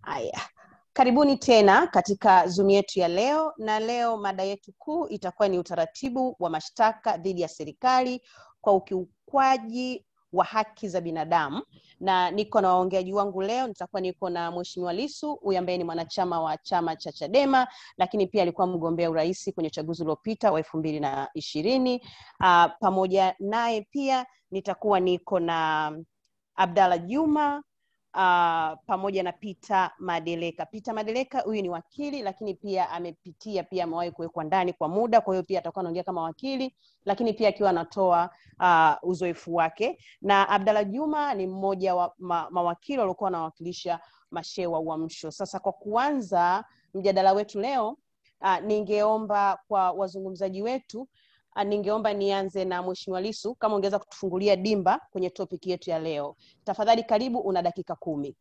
Haya, karibuni tena katika Zoom yetu ya leo, na leo mada yetu kuu itakuwa ni utaratibu wa mashtaka dhidi ya serikali kwa ukiukwaji wa haki za binadamu, na niko na waongeaji wangu leo. Nitakuwa niko na Mheshimiwa Lissu, huyu ambaye ni mwanachama wa chama cha Chadema, lakini pia alikuwa mgombea urais kwenye uchaguzi uliopita wa elfu mbili na ishirini. Uh, pamoja naye pia nitakuwa niko na Abdalla Juma uh, pamoja na Peter Madeleka. Peter Madeleka huyu ni wakili lakini pia amepitia pia amewahi kuwekwa ndani kwa muda, kwa hiyo pia atakuwa anaongea kama wakili, lakini pia akiwa anatoa uh, uzoefu wake, na Abdalla Juma ni mmoja wa ma, mawakili waliokuwa wanawakilisha mashehe wa Uamsho. Sasa kwa kuanza mjadala wetu leo uh, ningeomba kwa wazungumzaji wetu uh, ningeomba nianze na Mheshimiwa Lissu kama ungeweza kutufungulia dimba kwenye topic yetu ya leo. Tafadhali karibu, una dakika kumi.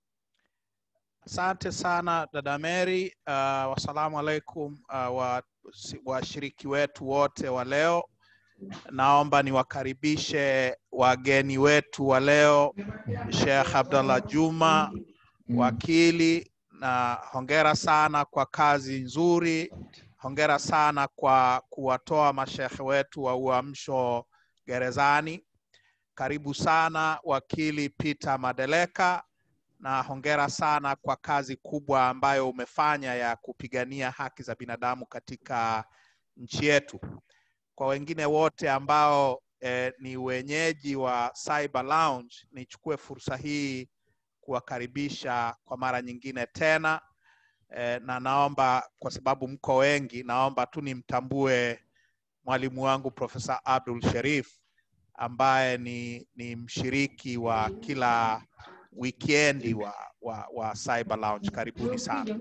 Asante sana dada Mary. Uh, wasalamu alaikum uh, washiriki wa wetu wote wa leo. Naomba niwakaribishe wageni wetu wa leo, Sheikh Abdallah Juma, wakili, na hongera sana kwa kazi nzuri. Hongera sana kwa kuwatoa mashekhe wetu wa Uamsho gerezani. Karibu sana wakili Peter Madeleka, na hongera sana kwa kazi kubwa ambayo umefanya ya kupigania haki za binadamu katika nchi yetu. Kwa wengine wote ambao eh, ni wenyeji wa Cyber Lounge, nichukue fursa hii kuwakaribisha kwa mara nyingine tena eh, na naomba kwa sababu mko wengi, naomba tu nimtambue mwalimu wangu Profesa Abdul Sherif ambaye ni, ni mshiriki wa kila wikendi wa, wa, wa Cyber Lounge. Karibuni sana.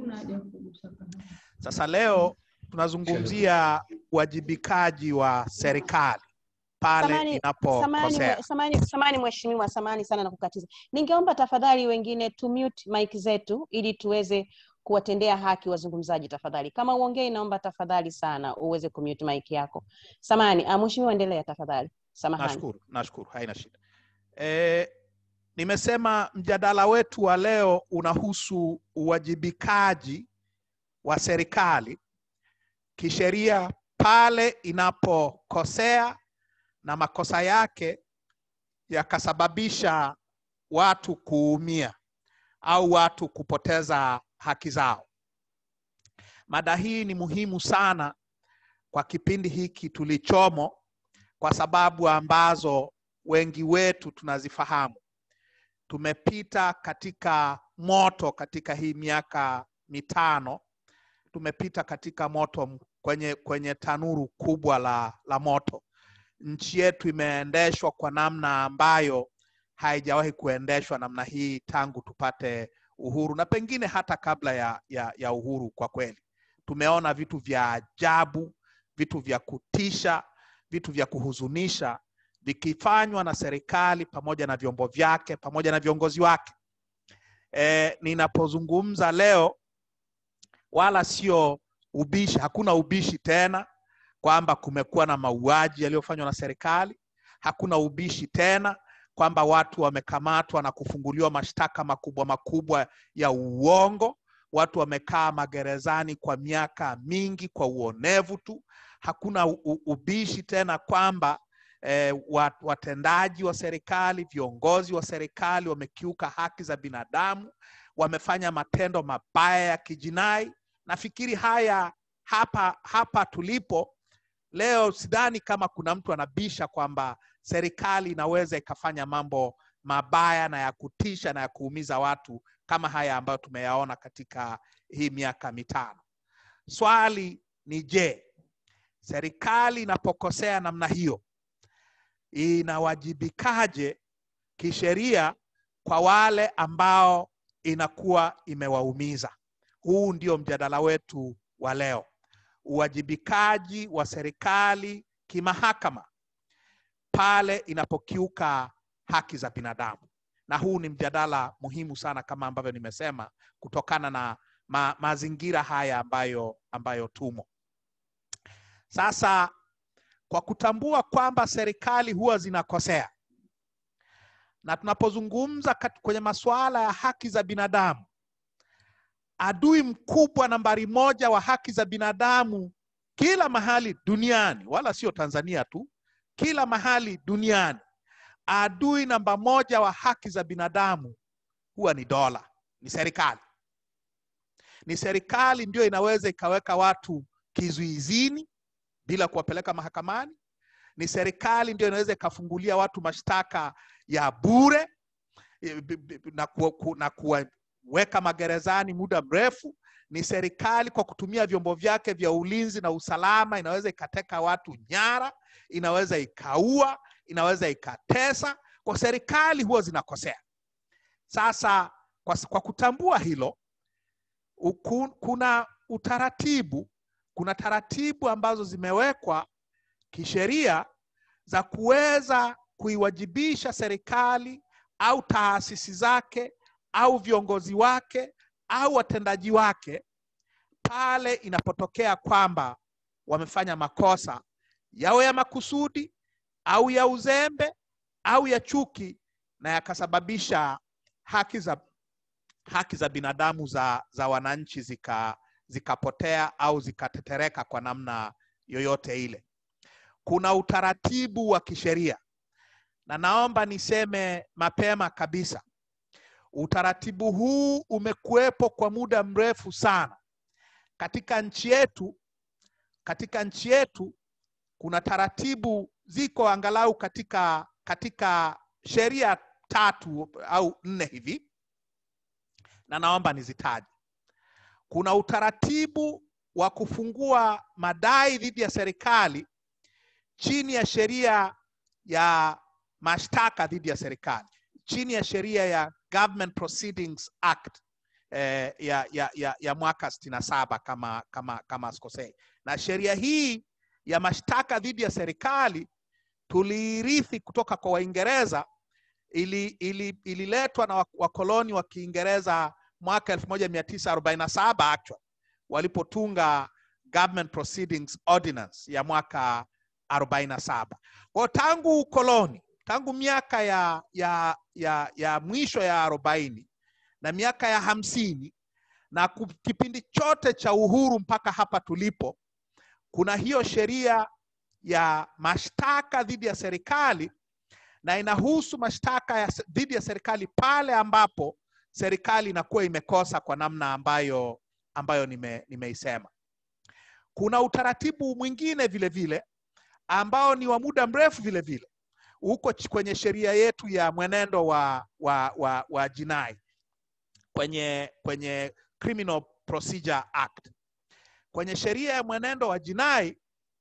Sasa leo tunazungumzia uwajibikaji wa serikali pale Samani, inapokosea. samani, samani mheshimiwa, samani sana na kukatiza. Ningeomba tafadhali wengine tu mute mic zetu ili tuweze kuwatendea haki wazungumzaji tafadhali. Kama uongei, naomba tafadhali sana uweze kumute mic yako. Samani, ah, mheshimiwa, endelea tafadhali. Samahani. Nashukuru, nashukuru, haina shida. E, nimesema mjadala wetu wa leo unahusu uwajibikaji wa serikali kisheria pale inapokosea na makosa yake yakasababisha watu kuumia au watu kupoteza haki zao. Mada hii ni muhimu sana kwa kipindi hiki tulichomo, kwa sababu ambazo wengi wetu tunazifahamu. Tumepita katika moto katika hii miaka mitano, tumepita katika moto kwenye, kwenye tanuru kubwa la, la moto. Nchi yetu imeendeshwa kwa namna ambayo haijawahi kuendeshwa namna hii tangu tupate uhuru na pengine hata kabla ya, ya, ya uhuru. Kwa kweli tumeona vitu vya ajabu, vitu vya kutisha, vitu vya kuhuzunisha vikifanywa na serikali pamoja na vyombo vyake pamoja na viongozi wake. E, ninapozungumza leo wala sio ubishi, hakuna ubishi tena kwamba kumekuwa na mauaji yaliyofanywa na serikali. Hakuna ubishi tena kwamba watu wamekamatwa na kufunguliwa mashtaka makubwa makubwa ya uongo. Watu wamekaa magerezani kwa miaka mingi kwa uonevu tu. Hakuna ubishi tena kwamba eh, watendaji wa serikali, viongozi wa serikali wamekiuka haki za binadamu, wamefanya matendo mabaya ya kijinai. Nafikiri haya hapa hapa tulipo leo, sidhani kama kuna mtu anabisha kwamba serikali inaweza ikafanya mambo mabaya na ya kutisha na ya kuumiza watu kama haya ambayo tumeyaona katika hii miaka mitano. Swali ni je, serikali inapokosea namna hiyo inawajibikaje kisheria kwa wale ambao inakuwa imewaumiza? Huu ndio mjadala wetu wa leo, uwajibikaji wa serikali kimahakama pale inapokiuka haki za binadamu. Na huu ni mjadala muhimu sana kama ambavyo nimesema, kutokana na ma, mazingira haya ambayo, ambayo tumo sasa. Kwa kutambua kwamba serikali huwa zinakosea na tunapozungumza kwenye masuala ya haki za binadamu adui mkubwa nambari moja wa haki za binadamu kila mahali duniani, wala sio Tanzania tu, kila mahali duniani, adui namba moja wa haki za binadamu huwa ni dola, ni serikali. Ni serikali ndio inaweza ikaweka watu kizuizini bila kuwapeleka mahakamani. Ni serikali ndio inaweza ikafungulia watu mashtaka ya bure na, ku, na kuwaweka magerezani muda mrefu. Ni serikali kwa kutumia vyombo vyake vya ulinzi na usalama inaweza ikateka watu nyara, inaweza ikaua, inaweza ikatesa. Kwa serikali huwa zinakosea. Sasa kwa, kwa kutambua hilo uku, kuna utaratibu, kuna taratibu ambazo zimewekwa kisheria za kuweza kuiwajibisha serikali au taasisi zake au viongozi wake au watendaji wake pale inapotokea kwamba wamefanya makosa yawe ya makusudi au ya uzembe au ya chuki na yakasababisha haki za haki za binadamu za, za wananchi zika zikapotea au zikatetereka kwa namna yoyote ile. Kuna utaratibu wa kisheria, na naomba niseme mapema kabisa, utaratibu huu umekuwepo kwa muda mrefu sana katika nchi yetu. Katika nchi yetu kuna taratibu ziko angalau katika katika sheria tatu au nne hivi, na naomba nizitaje. Kuna utaratibu wa kufungua madai dhidi ya serikali chini ya sheria ya mashtaka dhidi ya serikali, chini ya sheria ya Government Proceedings Act eh, ya, ya, ya, ya mwaka sitini na saba kama, kama, kama sikosei. Na sheria hii ya mashtaka dhidi ya serikali tuliirithi kutoka kwa Waingereza, ili, ili, ililetwa na wakoloni wa Kiingereza mwaka 1947 actually walipotunga Government Proceedings Ordinance ya mwaka 47. Kwa tangu ukoloni, tangu miaka ya, ya, ya, ya mwisho ya arobaini na miaka ya hamsini na kipindi chote cha uhuru mpaka hapa tulipo, kuna hiyo sheria ya mashtaka dhidi ya serikali na inahusu mashtaka ya dhidi ya serikali pale ambapo serikali inakuwa imekosa kwa namna ambayo ambayo nime, nimeisema. Kuna utaratibu mwingine vile vile ambao ni wa muda mrefu vile vile uko kwenye sheria yetu ya mwenendo wa, wa, wa, wa jinai kwenye, kwenye Criminal Procedure Act. Kwenye sheria ya mwenendo wa jinai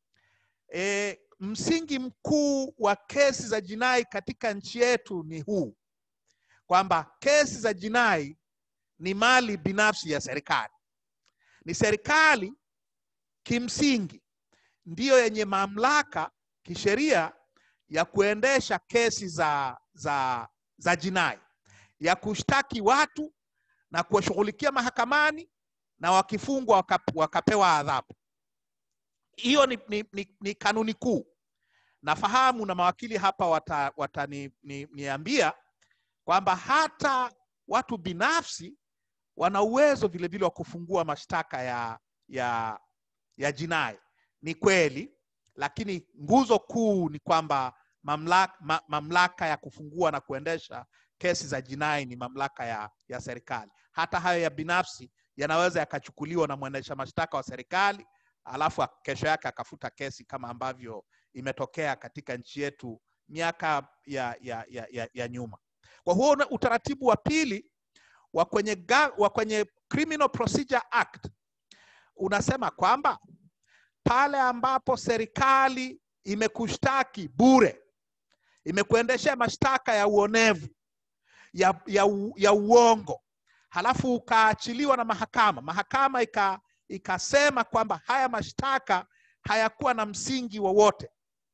e, msingi mkuu wa kesi za jinai katika nchi yetu ni huu kwamba kesi za jinai ni mali binafsi ya serikali. Ni serikali kimsingi ndiyo yenye mamlaka kisheria ya kuendesha kesi za, za, za jinai, ya kushtaki watu na kuwashughulikia mahakamani na wakifungwa wakap, wakapewa adhabu. Hiyo ni, ni, ni, ni kanuni kuu. Nafahamu na mawakili hapa wataniambia wata ni, kwamba hata watu binafsi wana uwezo vilevile wa kufungua mashtaka ya, ya, ya jinai. Ni kweli, lakini nguzo kuu ni kwamba mamlaka, ma, mamlaka ya kufungua na kuendesha kesi za jinai ni mamlaka ya, ya serikali. Hata hayo ya binafsi yanaweza yakachukuliwa na mwendesha mashtaka wa serikali alafu kesho yake akafuta kesi kama ambavyo imetokea katika nchi yetu miaka ya, ya, ya, ya, ya nyuma. Kwa huo utaratibu wa pili wa kwenye, ga, wa kwenye Criminal Procedure Act unasema kwamba pale ambapo serikali imekushtaki bure, imekuendeshea mashtaka ya uonevu ya, ya, ya uongo, halafu ukaachiliwa na mahakama, mahakama ika, ikasema kwamba haya mashtaka hayakuwa na msingi wowote,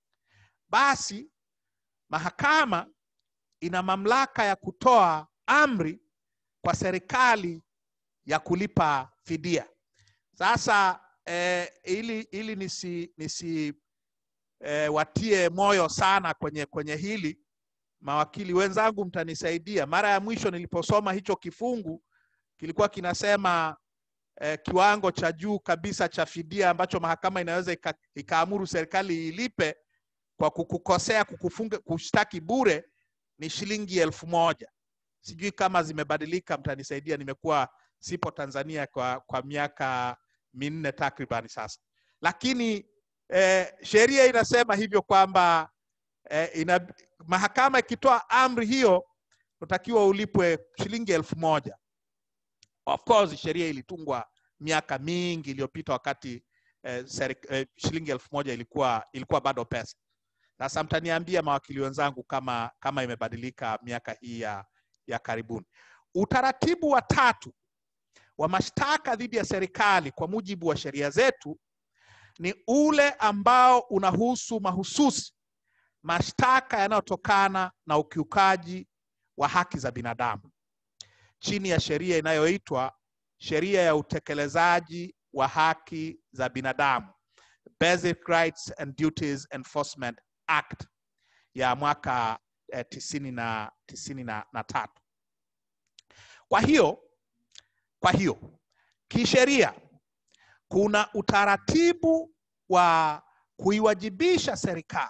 basi mahakama ina mamlaka ya kutoa amri kwa serikali ya kulipa fidia. Sasa eh, ili, ili nisi, nisi eh, watie moyo sana kwenye, kwenye hili, mawakili wenzangu mtanisaidia. Mara ya mwisho niliposoma hicho kifungu kilikuwa kinasema eh, kiwango cha juu kabisa cha fidia ambacho mahakama inaweza ika, ikaamuru serikali ilipe kwa kukukosea kukufunga kushtaki bure ni shilingi elfu moja sijui kama zimebadilika mtanisaidia nimekuwa sipo tanzania kwa, kwa miaka minne takribani sasa lakini eh, sheria inasema hivyo kwamba eh, ina, mahakama ikitoa amri hiyo utakiwa ulipwe shilingi elfu moja of course sheria ilitungwa miaka mingi iliyopita wakati eh, serik, eh, shilingi elfu moja ilikuwa ilikuwa bado pesa sasa mtaniambia mawakili wenzangu kama kama imebadilika miaka hii ya, ya karibuni utaratibu wa tatu wa mashtaka dhidi ya serikali kwa mujibu wa sheria zetu ni ule ambao unahusu mahususi mashtaka yanayotokana na ukiukaji wa haki za binadamu chini ya sheria inayoitwa sheria ya utekelezaji wa haki za binadamu Basic Rights and Duties Enforcement Act ya mwaka eh, tisini na, tisini na, na tatu. Kwa hiyo kwa hiyo kisheria kuna utaratibu wa kuiwajibisha serikali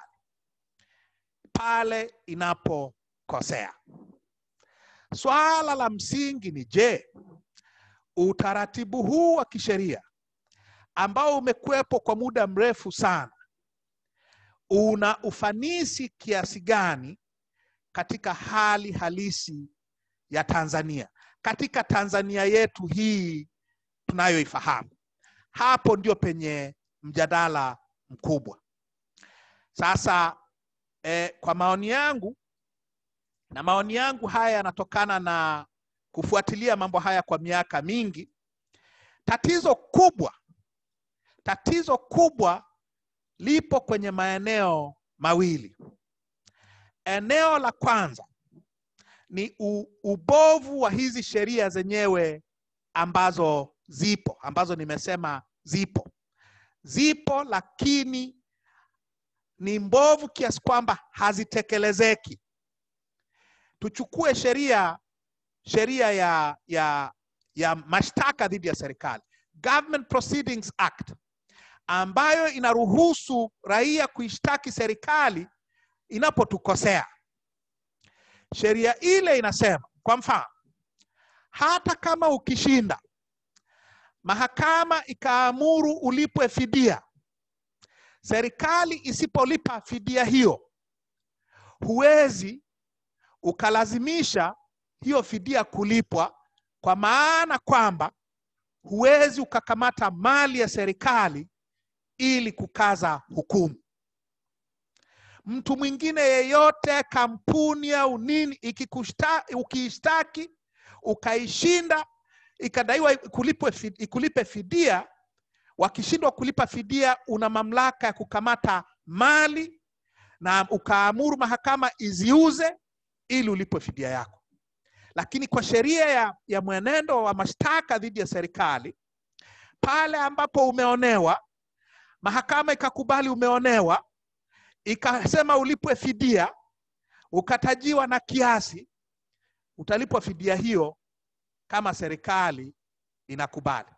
pale inapokosea. Swala la msingi ni je, utaratibu huu wa kisheria ambao umekuwepo kwa muda mrefu sana una ufanisi kiasi gani katika hali halisi ya Tanzania, katika Tanzania yetu hii tunayoifahamu. Hapo ndio penye mjadala mkubwa. Sasa eh, kwa maoni yangu na maoni yangu haya yanatokana na kufuatilia mambo haya kwa miaka mingi. Tatizo kubwa, tatizo kubwa lipo kwenye maeneo mawili. Eneo la kwanza ni u, ubovu wa hizi sheria zenyewe ambazo zipo, ambazo nimesema zipo, zipo lakini ni mbovu kiasi kwamba hazitekelezeki. Tuchukue sheria sheria ya, ya, ya mashtaka dhidi ya serikali, Government Proceedings Act, ambayo inaruhusu raia kuishtaki serikali inapotukosea. Sheria ile inasema, kwa mfano, hata kama ukishinda, mahakama ikaamuru ulipwe fidia, serikali isipolipa fidia hiyo, huwezi ukalazimisha hiyo fidia kulipwa, kwa maana kwamba huwezi ukakamata mali ya serikali ili kukaza hukumu. Mtu mwingine yeyote, kampuni au nini, ikikushta, ukiishtaki ukaishinda, ikadaiwa ikulipwe, ikulipe fidia, wakishindwa kulipa fidia, una mamlaka ya kukamata mali na ukaamuru mahakama iziuze ili ulipwe fidia yako. Lakini kwa sheria ya, ya mwenendo wa mashtaka dhidi ya serikali, pale ambapo umeonewa, mahakama ikakubali umeonewa, ikasema ulipwe fidia, ukatajiwa na kiasi, utalipwa fidia hiyo kama serikali inakubali.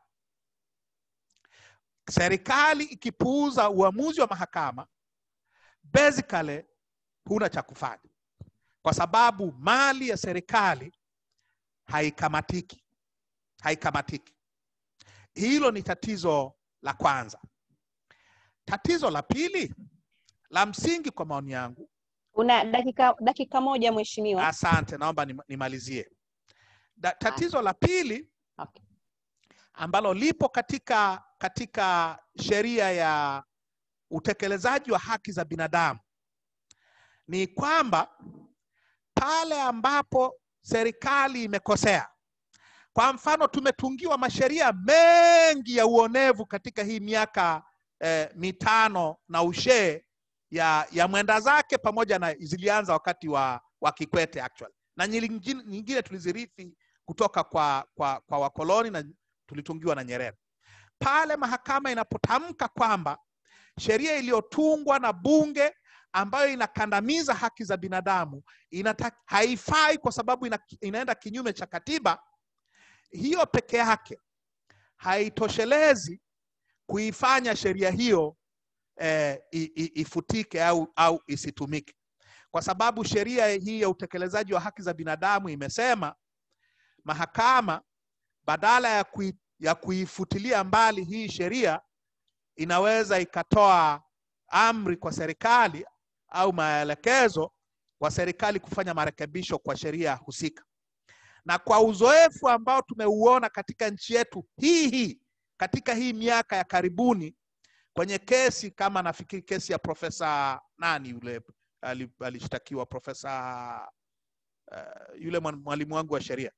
Serikali ikipuuza uamuzi wa mahakama, basically huna cha kufanya, kwa sababu mali ya serikali haikamatiki, haikamatiki. Hilo ni tatizo la kwanza. Tatizo la pili la msingi kwa maoni yangu, Una dakika dakika moja mheshimiwa. asante, naomba nim- nimalizie. Da, tatizo la pili Okay. ambalo lipo katika katika sheria ya utekelezaji wa haki za binadamu ni kwamba pale ambapo serikali imekosea, kwa mfano, tumetungiwa masheria mengi ya uonevu katika hii miaka eh, mitano na ushee ya, ya mwenda zake pamoja na zilianza wakati wa, wa Kikwete actually, na nyingine, nyingine tulizirithi kutoka kwa, kwa, kwa wakoloni na tulitungiwa na Nyerere. Pale mahakama inapotamka kwamba sheria iliyotungwa na bunge ambayo inakandamiza haki za binadamu inata, haifai kwa sababu ina, inaenda kinyume cha katiba, hiyo peke yake haitoshelezi kuifanya sheria hiyo eh, i- i- ifutike au, au isitumike, kwa sababu sheria hii ya utekelezaji wa haki za binadamu imesema mahakama badala ya, kui, ya kuifutilia mbali hii sheria inaweza ikatoa amri kwa serikali au maelekezo kwa serikali kufanya marekebisho kwa sheria husika. Na kwa uzoefu ambao tumeuona katika nchi yetu hii hii katika hii miaka ya karibuni kwenye kesi kama nafikiri kesi ya profesa nani yule ali- alishtakiwa profesa uh, yule mwan- mwalimu wangu wa sheria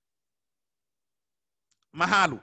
Mahalu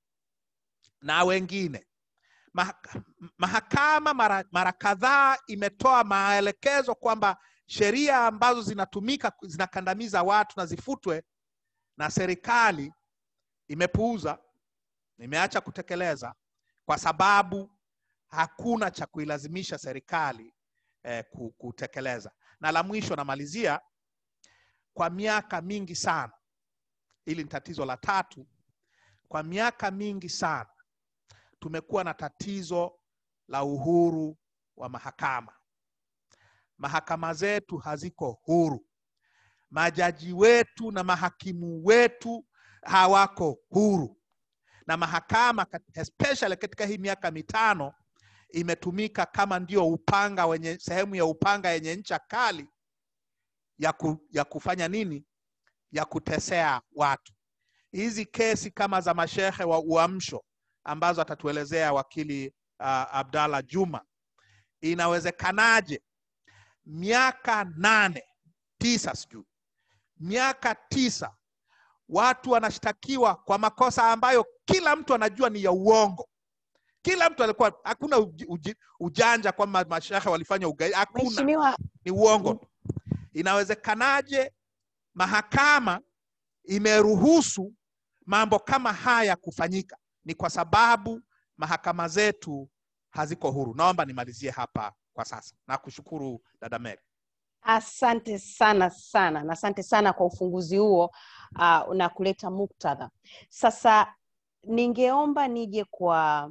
na wengine Maha- mahakama mara, mara kadhaa imetoa maelekezo kwamba sheria ambazo zinatumika zinakandamiza watu na zifutwe, na serikali imepuuza, imeacha kutekeleza kwa sababu hakuna cha kuilazimisha serikali eh, ku- kutekeleza. Na la mwisho namalizia, kwa miaka mingi sana, hili ni tatizo la tatu, kwa miaka mingi sana tumekuwa na tatizo la uhuru wa mahakama. Mahakama zetu haziko huru, majaji wetu na mahakimu wetu hawako huru, na mahakama kat- especially katika hii miaka mitano imetumika kama ndio upanga wenye sehemu ya upanga yenye ncha kali ya, ku, ya kufanya nini? Ya kutesea watu. Hizi kesi kama za mashehe wa uamsho ambazo atatuelezea wakili uh, Abdallah Juma, inawezekanaje miaka nane tisa, sijui miaka tisa watu wanashtakiwa kwa makosa ambayo kila mtu anajua ni ya uongo. Kila mtu alikuwa, hakuna uji, uji, ujanja kwamba mashehe walifanya ugaidi, hakuna Mheshimiwa, ni uongo. Inawezekanaje mahakama imeruhusu mambo kama haya kufanyika? Ni kwa sababu mahakama zetu haziko huru. Naomba nimalizie hapa kwa sasa. Nakushukuru dada Mary. asante sana sana na asante sana kwa ufunguzi huo uh, na kuleta muktadha. Sasa ningeomba nije kwa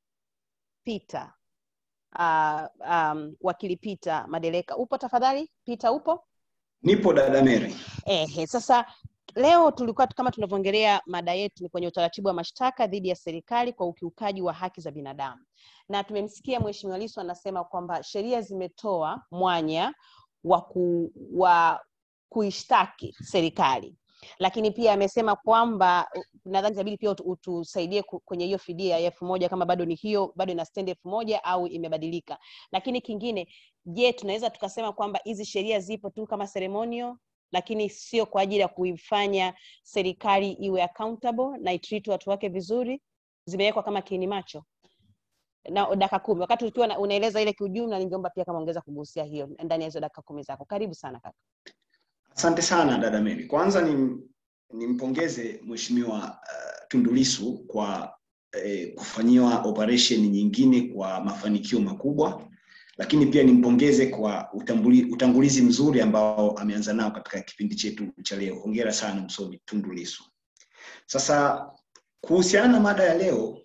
Peter uh, um, wakili Peter Madeleka. Upo tafadhali? Peter upo? Nipo dada Mary. Ehe, sasa leo tulikuwa kama tunavyoongelea mada yetu ni kwenye utaratibu wa mashtaka dhidi ya serikali kwa ukiukaji wa haki za binadamu, na tumemsikia Mheshimiwa Lissu anasema kwamba sheria zimetoa mwanya wa, ku, wa kuishtaki serikali, lakini pia amesema kwamba nadhani itabidi pia utu- utusaidie ku- kwenye hiyo fidia ya elfu moja kama bado ni hiyo bado ina stand elfu moja au imebadilika. Lakini kingine, je, tunaweza tukasema kwamba hizi sheria zipo tu kama ceremonial lakini sio kwa ajili ya kuifanya serikali iwe accountable na itreat watu wake vizuri, zimewekwa kama kiini macho na dakika kumi. Wakati ukiwa na- unaeleza ile kiujumla, ningeomba pia kama ongeza kugusia hiyo ndani ya hizo dakika kumi zako. Karibu sana kaka. Asante sana dada Mary. Kwanza ni nimpongeze Mheshimiwa uh, Tundu Lissu kwa eh, kufanyiwa operation nyingine kwa mafanikio makubwa, lakini pia nimpongeze kwa utambuli, utangulizi mzuri ambao ameanza nao katika kipindi chetu cha leo. Hongera sana msomi Tundu Lissu. Sasa kuhusiana na mada ya leo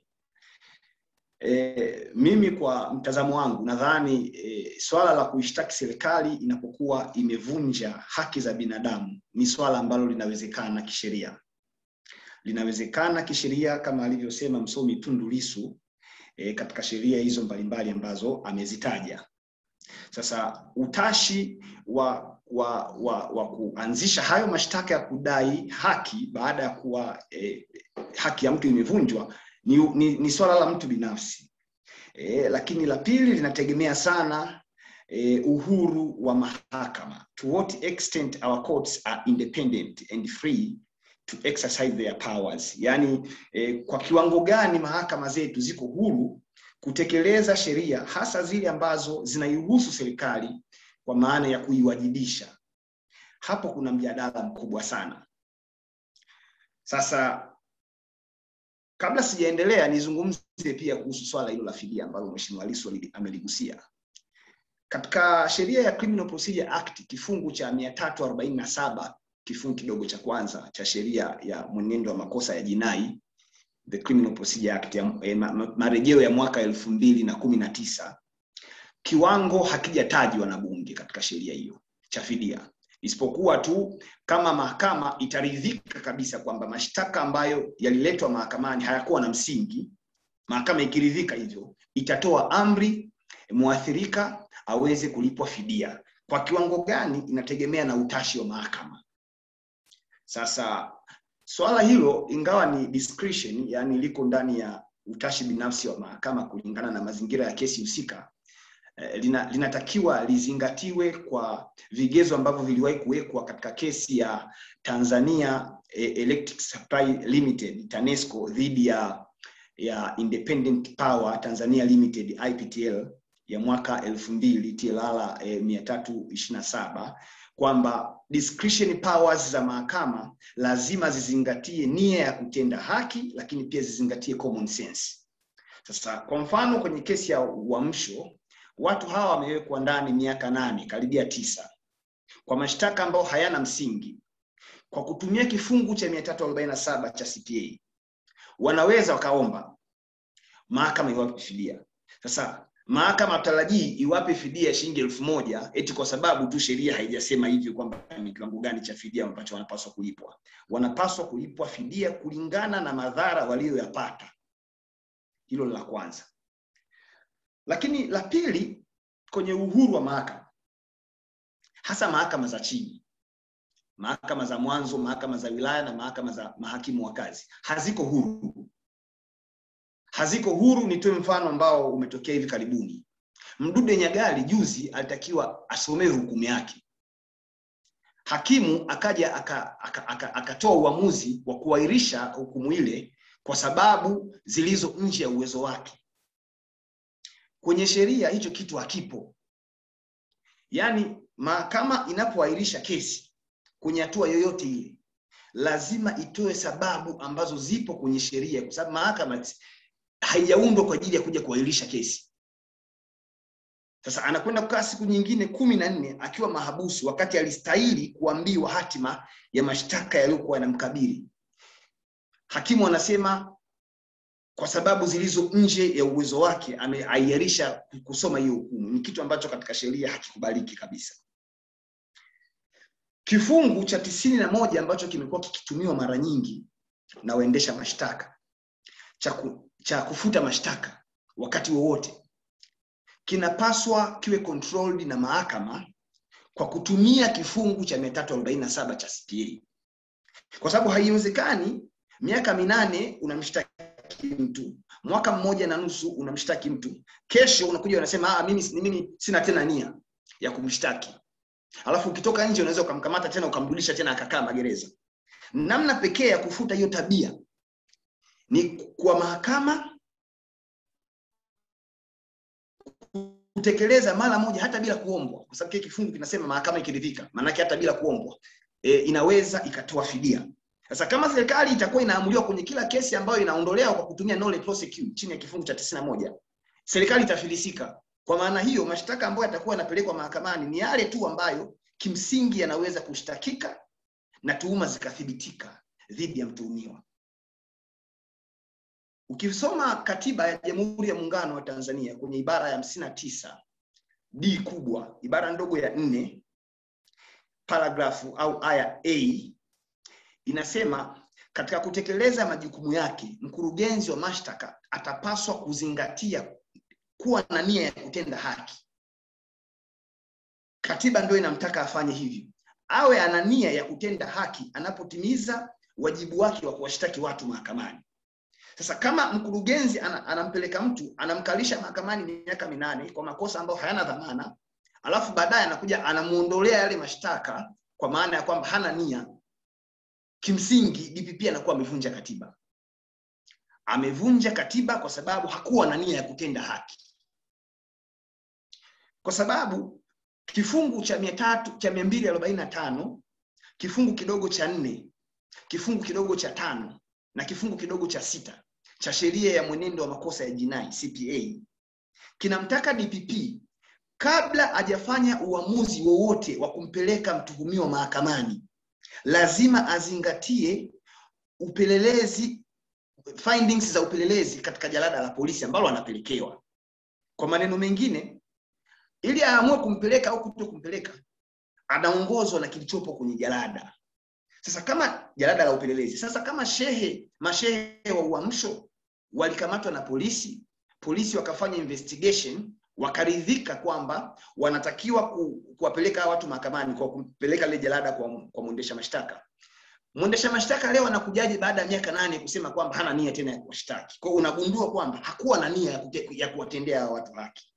E, mimi kwa mtazamo wangu nadhani e, swala la kuishtaki serikali inapokuwa imevunja haki za binadamu ni swala ambalo linawezekana kisheria, linawezekana kisheria kama alivyosema msomi Tundu Lissu e, katika sheria hizo mbalimbali ambazo amezitaja. Sasa utashi wa wa, wa, wa kuanzisha hayo mashtaka ya kudai haki baada ya kuwa e, haki ya mtu imevunjwa ni, ni, ni swala la mtu binafsi e, lakini la pili linategemea sana e, uhuru wa mahakama to what extent our courts are independent and free to exercise their powers yaani e, kwa kiwango gani mahakama zetu ziko huru kutekeleza sheria hasa zile ambazo zinairuhusu serikali kwa maana ya kuiwajibisha hapo kuna mjadala mkubwa sana sasa kabla sijaendelea nizungumze pia kuhusu swala hilo la fidia ambalo mheshimiwa Lissu ali- ameligusia katika sheria ya Criminal Procedure Act kifungu cha 347 kifungu kidogo cha kwanza cha sheria ya mwenendo wa makosa ya jinai the criminal procedure act ya, eh, ma, ma, marejeo ya mwaka elfu mbili na kumi na tisa kiwango hakijatajwa na bunge katika sheria hiyo cha fidia isipokuwa tu kama mahakama itaridhika kabisa kwamba mashtaka ambayo yaliletwa mahakamani hayakuwa na msingi mahakama ikiridhika hivyo itatoa amri mwathirika aweze kulipwa fidia kwa kiwango gani inategemea na utashi wa mahakama sasa swala hilo ingawa ni discretion yani liko ndani ya utashi binafsi wa mahakama kulingana na mazingira ya kesi husika eh, lina, linatakiwa lizingatiwe kwa vigezo ambavyo viliwahi kuwekwa katika kesi ya Tanzania eh, Electric Supply Limited TANESCO dhidi ya ya Independent Power Tanzania Limited IPTL ya mwaka elfu mbili TLR eh, mia tatu ishirini na saba kwamba discretion powers za mahakama lazima zizingatie nia ya kutenda haki, lakini pia zizingatie common sense. Sasa kwa mfano kwenye kesi ya uamsho, watu hawa wamewekwa ndani miaka nane karibia tisa kwa mashtaka ambayo hayana msingi kwa kutumia kifungu cha 347 cha CPA wanaweza wakaomba mahakama iwape fidia. Sasa mahakama hatarajii iwape fidia ya shilingi elfu moja eti kwa sababu tu sheria haijasema hivyo kwamba ni kiwango gani cha fidia ambacho wanapaswa kulipwa. Wanapaswa kulipwa fidia kulingana na madhara waliyoyapata. Hilo ni la kwanza. Lakini la pili, kwenye uhuru wa mahakama, hasa mahakama za chini, mahakama za mwanzo, mahakama za wilaya na mahakama za mahakimu wa kazi haziko huru haziko huru. Nitoe mfano ambao umetokea hivi karibuni. Mdude Nyagali juzi alitakiwa asomewe hukumu yake, hakimu akaja akatoa aka, aka, aka uamuzi wa kuahirisha hukumu ile kwa sababu zilizo nje ya uwezo wake. Kwenye sheria hicho kitu hakipo. Yaani mahakama inapoahirisha kesi kwenye hatua yoyote ile, lazima itoe sababu ambazo zipo kwenye sheria, kwa sababu mahakama haijaundwa kwa ajili ya kuja kuahirisha kesi. Sasa anakwenda kukaa siku nyingine kumi na nne akiwa mahabusu, wakati alistahili kuambiwa hatima ya mashtaka yaliyokuwa yanamkabili. Hakimu anasema kwa sababu zilizo nje ya uwezo wake ameahirisha kusoma hiyo hukumu. Ni kitu ambacho katika sheria hakikubaliki kabisa. Kifungu cha tisini na moja ambacho kimekuwa kikitumiwa mara nyingi na waendesha mashtaka cha, ku, cha kufuta mashtaka wakati wowote kinapaswa kiwe controlled na mahakama kwa kutumia kifungu cha 347 cha CPA, kwa sababu haiwezekani miaka minane unamshtaki mtu, mwaka mmoja na nusu unamshtaki mtu, kesho unakuja unasema ah, mimi, mimi sina tena nia ya kumshtaki, alafu ukitoka nje unaweza ukamkamata tena ukamrudisha tena akakaa magereza. Namna pekee ya kufuta hiyo tabia ni kwa mahakama kutekeleza mara moja hata bila kuombwa, kwa sababu kile kifungu kinasema mahakama ikiridhika, maanake hata bila kuombwa e, inaweza ikatoa fidia. Sasa kama serikali itakuwa inaamuliwa kwenye kila kesi ambayo inaondolewa kwa kutumia nolle prosequi chini ya kifungu cha tisini na moja, serikali itafilisika. Kwa maana hiyo, mashtaka ambayo yatakuwa yanapelekwa mahakamani ni yale tu ambayo kimsingi yanaweza kushtakika na tuhuma zikathibitika dhidi ya mtuhumiwa. Ukisoma katiba ya Jamhuri ya Muungano wa Tanzania kwenye ibara ya hamsini na tisa d kubwa, ibara ndogo ya nne, paragrafu au aya a inasema katika kutekeleza majukumu yake, mkurugenzi wa mashtaka atapaswa kuzingatia kuwa na nia ya kutenda haki. Katiba ndio inamtaka afanye hivyo, awe ana nia ya kutenda haki anapotimiza wajibu wake wa kuwashtaki watu mahakamani. Sasa kama mkurugenzi anampeleka mtu anamkalisha mahakamani miaka minane kwa makosa ambayo hayana dhamana, alafu baadaye anakuja anamuondolea yale mashtaka kwa maana ya kwamba hana nia, kimsingi DPP anakuwa amevunja katiba. Amevunja katiba kwa sababu hakuwa na nia ya kutenda haki, kwa sababu kifungu cha mia tatu cha mia mbili arobaini na tano kifungu kidogo cha nne kifungu kidogo cha tano na kifungu kidogo cha sita cha sheria ya mwenendo wa makosa ya jinai CPA kinamtaka DPP kabla hajafanya uamuzi wowote wa kumpeleka mtuhumiwa mahakamani, lazima azingatie upelelezi findings za upelelezi katika jalada la polisi ambalo anapelekewa kwa maneno mengine ili aamue kumpeleka au kuto kumpeleka anaongozwa na kilichopo kwenye jalada sasa kama jalada la upelelezi sasa kama shehe mashehe wa uamsho walikamatwa na polisi polisi wakafanya investigation wakaridhika kwamba wanatakiwa ku, kuwapeleka hawa watu mahakamani kwa kupeleka lile jalada kwa, kwa mwendesha mashtaka mwendesha mashtaka leo anakujaje baada ya miaka nane kusema kwamba hana nia tena ya kuwashtaki kwao unagundua kwamba hakuwa na nia ya, kute, ya kuwatendea hawa watu haki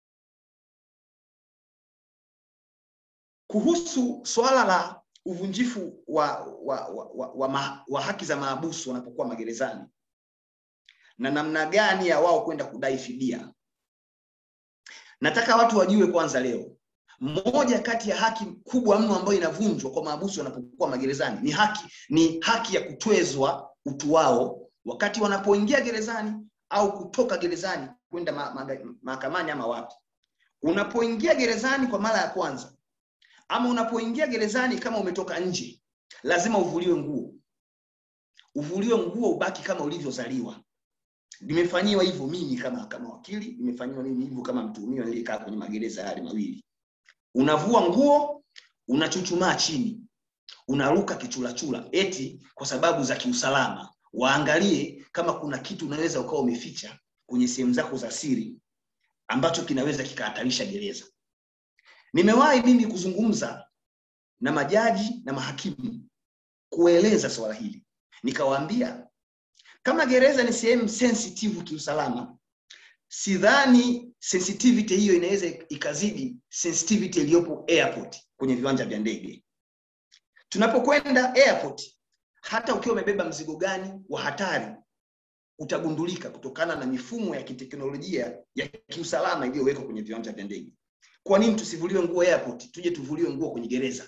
kuhusu swala la uvunjifu wa, wa, wa, wa, wa, ma, wa haki za maabusu wanapokuwa magerezani na namna gani ya wao kwenda kudai fidia nataka watu wajue kwanza leo moja kati ya haki kubwa mno ambayo inavunjwa kwa maabusu wanapokuwa magerezani ni haki ni haki ya kutwezwa utu wao wakati wanapoingia gerezani au kutoka gerezani kwenda mahakamani ma, ma, ama wapi unapoingia gerezani kwa mara ya kwanza ama unapoingia gerezani kama umetoka nje lazima uvuliwe nguo uvuliwe nguo ubaki kama ulivyozaliwa nimefanyiwa hivyo mimi kama kama wakili nimefanyiwa mimi hivyo kama mtuhumiwa niliyekaa kwenye magereza yale mawili unavua nguo unachuchumaa chini unaruka kichulachula eti kwa sababu za kiusalama waangalie kama kuna kitu unaweza ukawa umeficha kwenye sehemu zako za siri ambacho kinaweza kikahatarisha gereza nimewahi mimi kuzungumza na majaji na mahakimu kueleza swala hili nikawaambia kama gereza ni sehemu sensitive kiusalama sidhani sensitivity hiyo inaweza ikazidi sensitivity iliyopo airport kwenye viwanja vya ndege tunapokwenda airport hata ukiwa umebeba mzigo gani wa hatari utagundulika kutokana na mifumo ya kiteknolojia ya kiusalama iliyowekwa kwenye viwanja vya ndege kwa nini tusivuliwe nguo airport tuje tuvuliwe nguo kwenye gereza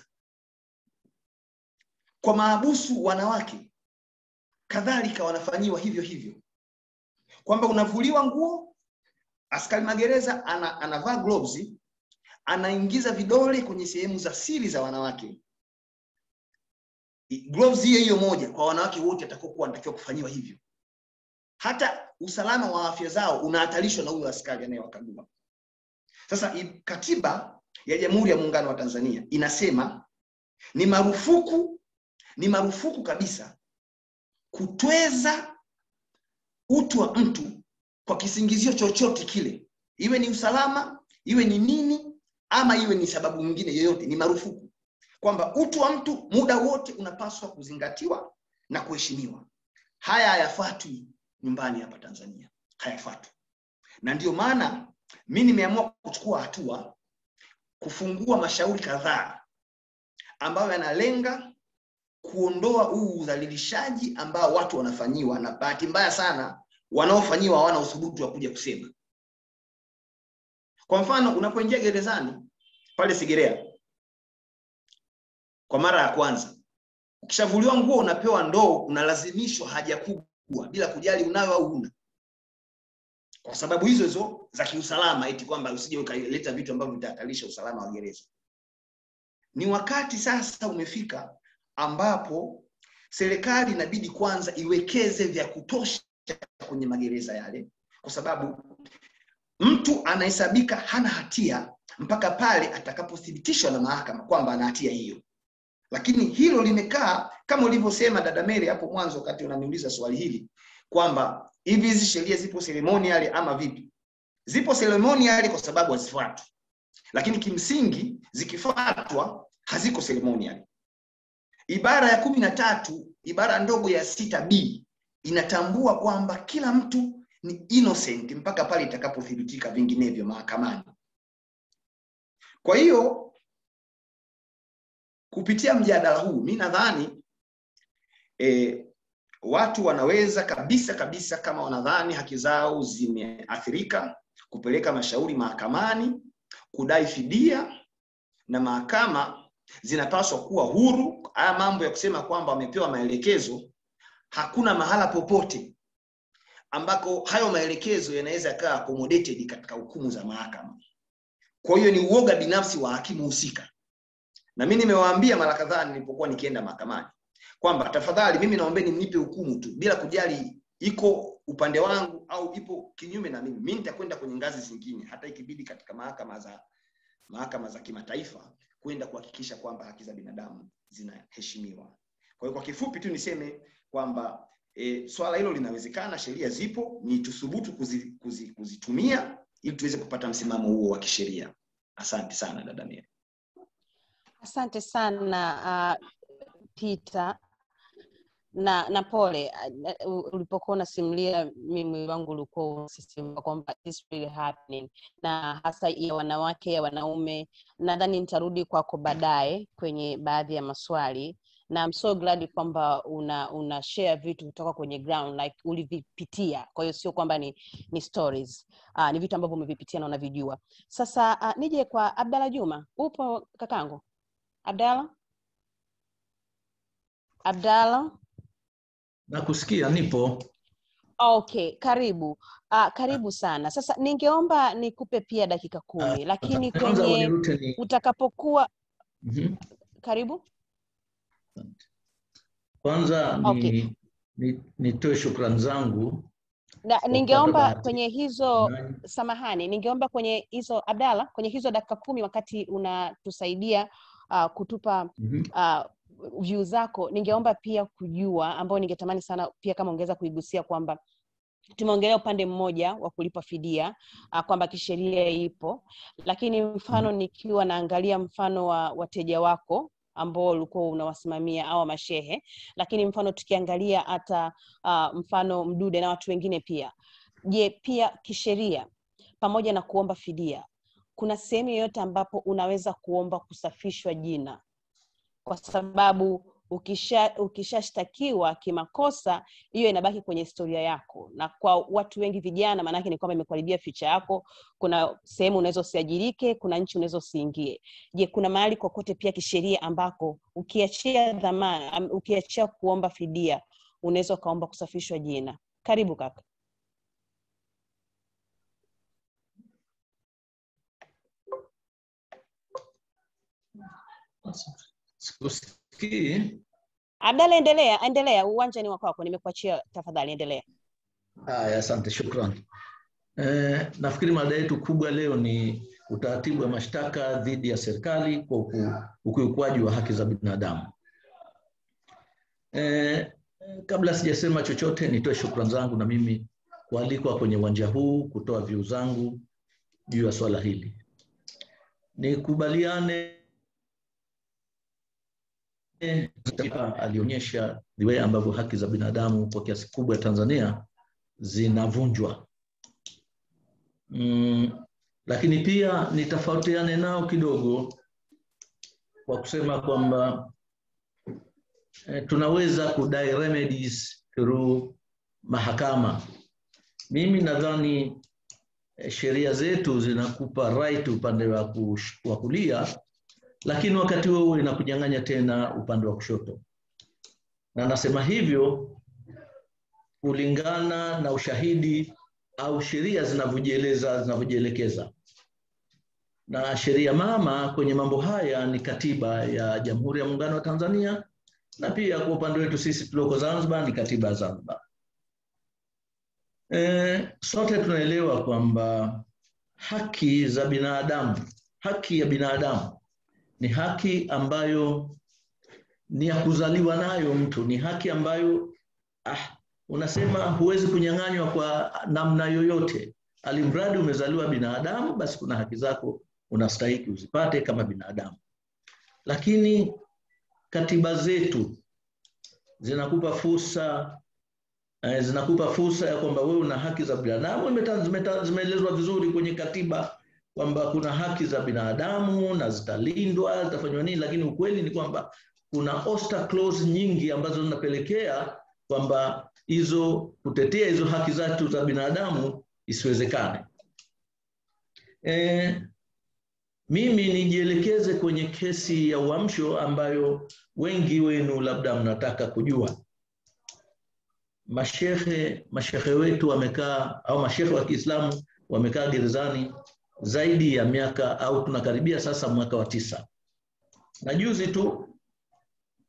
kwa maabusu wanawake kadhalika wanafanyiwa hivyo hivyo kwamba unavuliwa nguo askari magereza ana, anavaa gloves anaingiza vidole kwenye sehemu za siri za wanawake gloves hiyo hiyo moja kwa wanawake wote atakokuwa anatakiwa kufanyiwa hivyo hata usalama wa afya zao unahatarishwa na huyo askari anayewakagua sasa katiba ya jamhuri ya muungano wa tanzania inasema ni marufuku ni marufuku kabisa kutweza utu wa mtu kwa kisingizio chochote kile iwe ni usalama iwe ni nini ama iwe ni sababu nyingine yoyote ni marufuku kwamba utu wa mtu muda wote unapaswa kuzingatiwa na kuheshimiwa haya hayafatwi nyumbani hapa tanzania hayafatwi na ndio maana mi nimeamua kuchukua hatua kufungua mashauri kadhaa ambayo yanalenga kuondoa huu udhalilishaji ambao watu wanafanyiwa na bahati mbaya sana wanaofanyiwa hawana uthubutu wa kuja kusema kwa mfano unapoingia gerezani pale sigerea kwa mara ya kwanza ukishavuliwa nguo unapewa ndoo unalazimishwa haja kubwa bila kujali unayo au huna kwa sababu hizo hizo za kiusalama eti kwamba usije ukaleta vitu ambavyo vitahatarisha usalama wa gereza ni wakati sasa umefika ambapo serikali inabidi kwanza iwekeze vya kutosha kwenye magereza yale kwa sababu mtu anahesabika hana hatia mpaka pale atakapothibitishwa na mahakama kwamba ana hatia hiyo lakini hilo limekaa kama ulivyosema dada Mary hapo mwanzo wakati unaniuliza swali hili kwamba hivi hizi sheria zipo ceremonial ama vipi zipo ceremonial kwa sababu hazifuatwi lakini kimsingi zikifuatwa haziko ceremonial ibara ya kumi na tatu ibara ndogo ya sita b inatambua kwamba kila mtu ni innocent mpaka pale itakapothibitika vinginevyo mahakamani kwa hiyo kupitia mjadala huu mi nadhani e, watu wanaweza kabisa kabisa kama wanadhani haki zao zimeathirika kupeleka mashauri mahakamani kudai fidia na mahakama zinapaswa kuwa huru haya mambo ya kusema kwamba wamepewa maelekezo hakuna mahala popote ambako hayo maelekezo yanaweza yakawa accommodated katika hukumu za mahakama kwa hiyo ni uoga binafsi wa hakimu husika na mi nimewaambia mara kadhaa nilipokuwa nikienda mahakamani kwamba tafadhali mimi naombeni mnipe hukumu tu bila kujali iko upande wangu au ipo kinyume na mimi mi nitakwenda kwenye ngazi zingine hata ikibidi katika mahakama za mahakama za kimataifa kwenda kuhakikisha kwamba haki za binadamu zinaheshimiwa kwa hiyo kwa kifupi tu niseme kwamba e, swala hilo linawezekana sheria zipo ni tuthubutu kuzi, kuzi, kuzitumia ili tuweze kupata msimamo huo wa kisheria asante sana dada Mary. asante sana uh, peter na na pole uh, uh, ulipokuwa unasimulia mi mwili wangu ulikuwa unasisimua kwamba this really happening na hasa ya wanawake ya wanaume nadhani nitarudi kwako baadaye kwenye baadhi ya maswali na I'm so glad kwamba una una share vitu kutoka kwenye ground like ulivipitia kwa hiyo sio kwamba ni ni stories uh, ni vitu ambavyo umevipitia na unavijua sasa uh, nije kwa abdalla juma upo kakangu abdalla abdalla nakusikia nipo okay karibu uh, karibu sana sasa ningeomba nikupe pia dakika kumi lakini kwanza kwenye unirute ni utakapokuwa Mhm. karibu kwanza ni, Okay. ni, nitoe shukrani zangu na, Kwa ningeomba bahati. kwenye hizo Nanyi- samahani ningeomba kwenye hizo abdalla kwenye hizo dakika kumi wakati unatusaidia uh, kutupa Mhm. uh, view zako ningeomba pia kujua ambao ningetamani sana pia kama ungeweza kuigusia kwamba tumeongelea upande mmoja wa kulipa fidia uh, kwamba kisheria ipo lakini mfano nikiwa naangalia mfano wa wateja wako ambao ulikuwa unawasimamia au mashehe lakini mfano tukiangalia hata uh, mfano mdude na watu wengine pia je pia kisheria pamoja na kuomba fidia kuna sehemu yoyote ambapo unaweza kuomba kusafishwa jina kwa sababu ukisha ukishashtakiwa kimakosa hiyo inabaki kwenye historia yako na kwa watu wengi vijana maanake ni kwamba imekuharibia ficha yako kuna sehemu unaweza usiajirike kuna nchi unaweza usiingie je kuna mahali kokote pia kisheria ambako ukiachia dhamana am- ukiachia kuomba fidia unaweza ukaomba kusafishwa jina karibu kaka sikusikii abdala endelea endelea uwanja ni wa kwako nimekuachia tafadhali endelea haya asante shukran eh, nafikiri mada yetu kubwa leo ni utaratibu wa mashtaka dhidi ya serikali kwa uku- ukiukwaji wa haki za binadamu eh, kabla sijasema chochote nitoe shukran zangu na mimi kualikwa kwenye uwanja huu kutoa viu zangu juu ya swala hili nikubaliane eh, alionyesha the way ambavyo haki za binadamu kwa kiasi kubwa ya Tanzania zinavunjwa. Mm, lakini pia nitofautiane nao kidogo kwa kusema kwamba eh, tunaweza kudai remedies through mahakama. Mimi nadhani eh, sheria zetu zinakupa right upande wa kush- wa kulia lakini wakati huo huo inakunyang'anya tena upande wa kushoto na nasema hivyo kulingana na ushahidi au sheria zinavyojieleza zinavyojielekeza na sheria mama kwenye mambo haya ni katiba ya jamhuri ya muungano wa tanzania na pia kwa upande wetu sisi tulioko zanzibar ni katiba ya zanzibar e, sote tunaelewa kwamba haki za binadamu haki ya binadamu ni haki ambayo ni ya kuzaliwa nayo mtu ni haki ambayo ah, unasema huwezi kunyang'anywa kwa namna yoyote alimradi umezaliwa binadamu basi kuna haki zako unastahiki uzipate kama binadamu lakini katiba zetu zinakupa fursa eh, zinakupa fursa ya kwamba wewe una haki za binadamu Zimeta- zimeta- zimeelezwa vizuri kwenye katiba kwamba kuna haki za binadamu na zitalindwa zitafanywa nini lakini ukweli ni kwamba kuna oster clause nyingi ambazo zinapelekea kwamba hizo kutetea hizo haki zetu za binadamu isiwezekane e, mimi nijielekeze kwenye kesi ya uamsho ambayo wengi wenu labda mnataka kujua mashehe mashehe wetu wamekaa au mashehe wa kiislamu wamekaa gerezani zaidi ya miaka au tunakaribia sasa mwaka wa tisa na juzi tu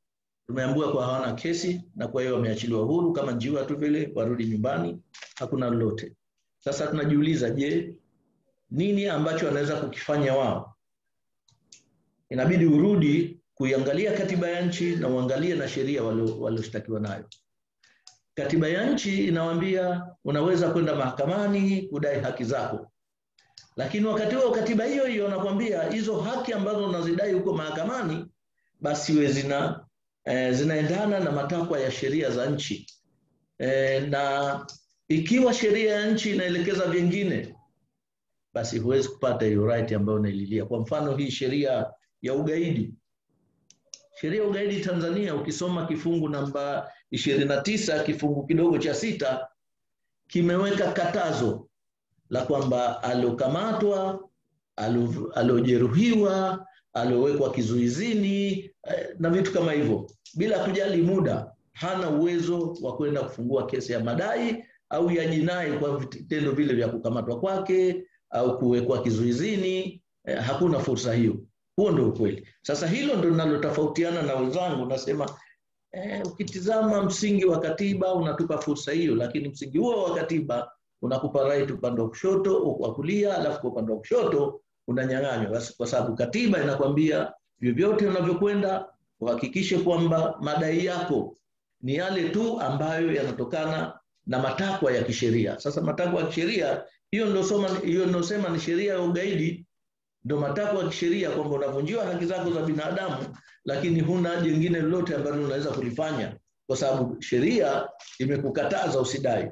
tumeambiwa kwa hawana kesi na kwa hiyo wameachiliwa huru kama njiwa tu vile, warudi nyumbani, hakuna lolote. Sasa tunajiuliza, je, nini ambacho wanaweza kukifanya wao? Inabidi urudi kuiangalia katiba ya nchi na uangalie na sheria walioshtakiwa nayo. Katiba ya nchi inawaambia unaweza kwenda mahakamani kudai haki zako, lakini wakati huo katiba hiyo hiyo nakwambia hizo haki ambazo unazidai huko mahakamani basi we zina eh, zinaendana na matakwa ya sheria za nchi eh, na ikiwa sheria ya nchi inaelekeza vingine basi huwezi kupata hiyo right ambayo unaililia. Kwa mfano hii sheria ya ugaidi, sheria ya ugaidi Tanzania, ukisoma kifungu namba ishirini na tisa kifungu kidogo cha sita kimeweka katazo la kwamba aliokamatwa, aliojeruhiwa, aliowekwa kizuizini na vitu kama hivyo, bila kujali muda, hana uwezo wa kwenda kufungua kesi ya madai au ya jinai kwa vitendo vile vya kukamatwa kwake au kuwekwa kizuizini. Eh, hakuna fursa hiyo. Huo ndio ukweli. Sasa hilo ndio linalotofautiana na wenzangu. Nasema eh, ukitizama msingi wa katiba unatupa fursa hiyo, lakini msingi huo wa katiba unakupa right upande wa kushoto wa kulia, alafu kwa upande wa kushoto unanyang'anywa, kwa sababu katiba inakwambia vyovyote unavyokwenda uhakikishe kwamba madai yako ni yale tu ambayo yanatokana na matakwa ya kisheria. Sasa matakwa ya kisheria hiyo ndio soma hiyo ndio sema ni sheria ya ugaidi, ndio matakwa ya kisheria kwamba unavunjiwa haki zako za binadamu, lakini huna jingine lolote ambalo unaweza kulifanya kwa sababu sheria imekukataza usidai.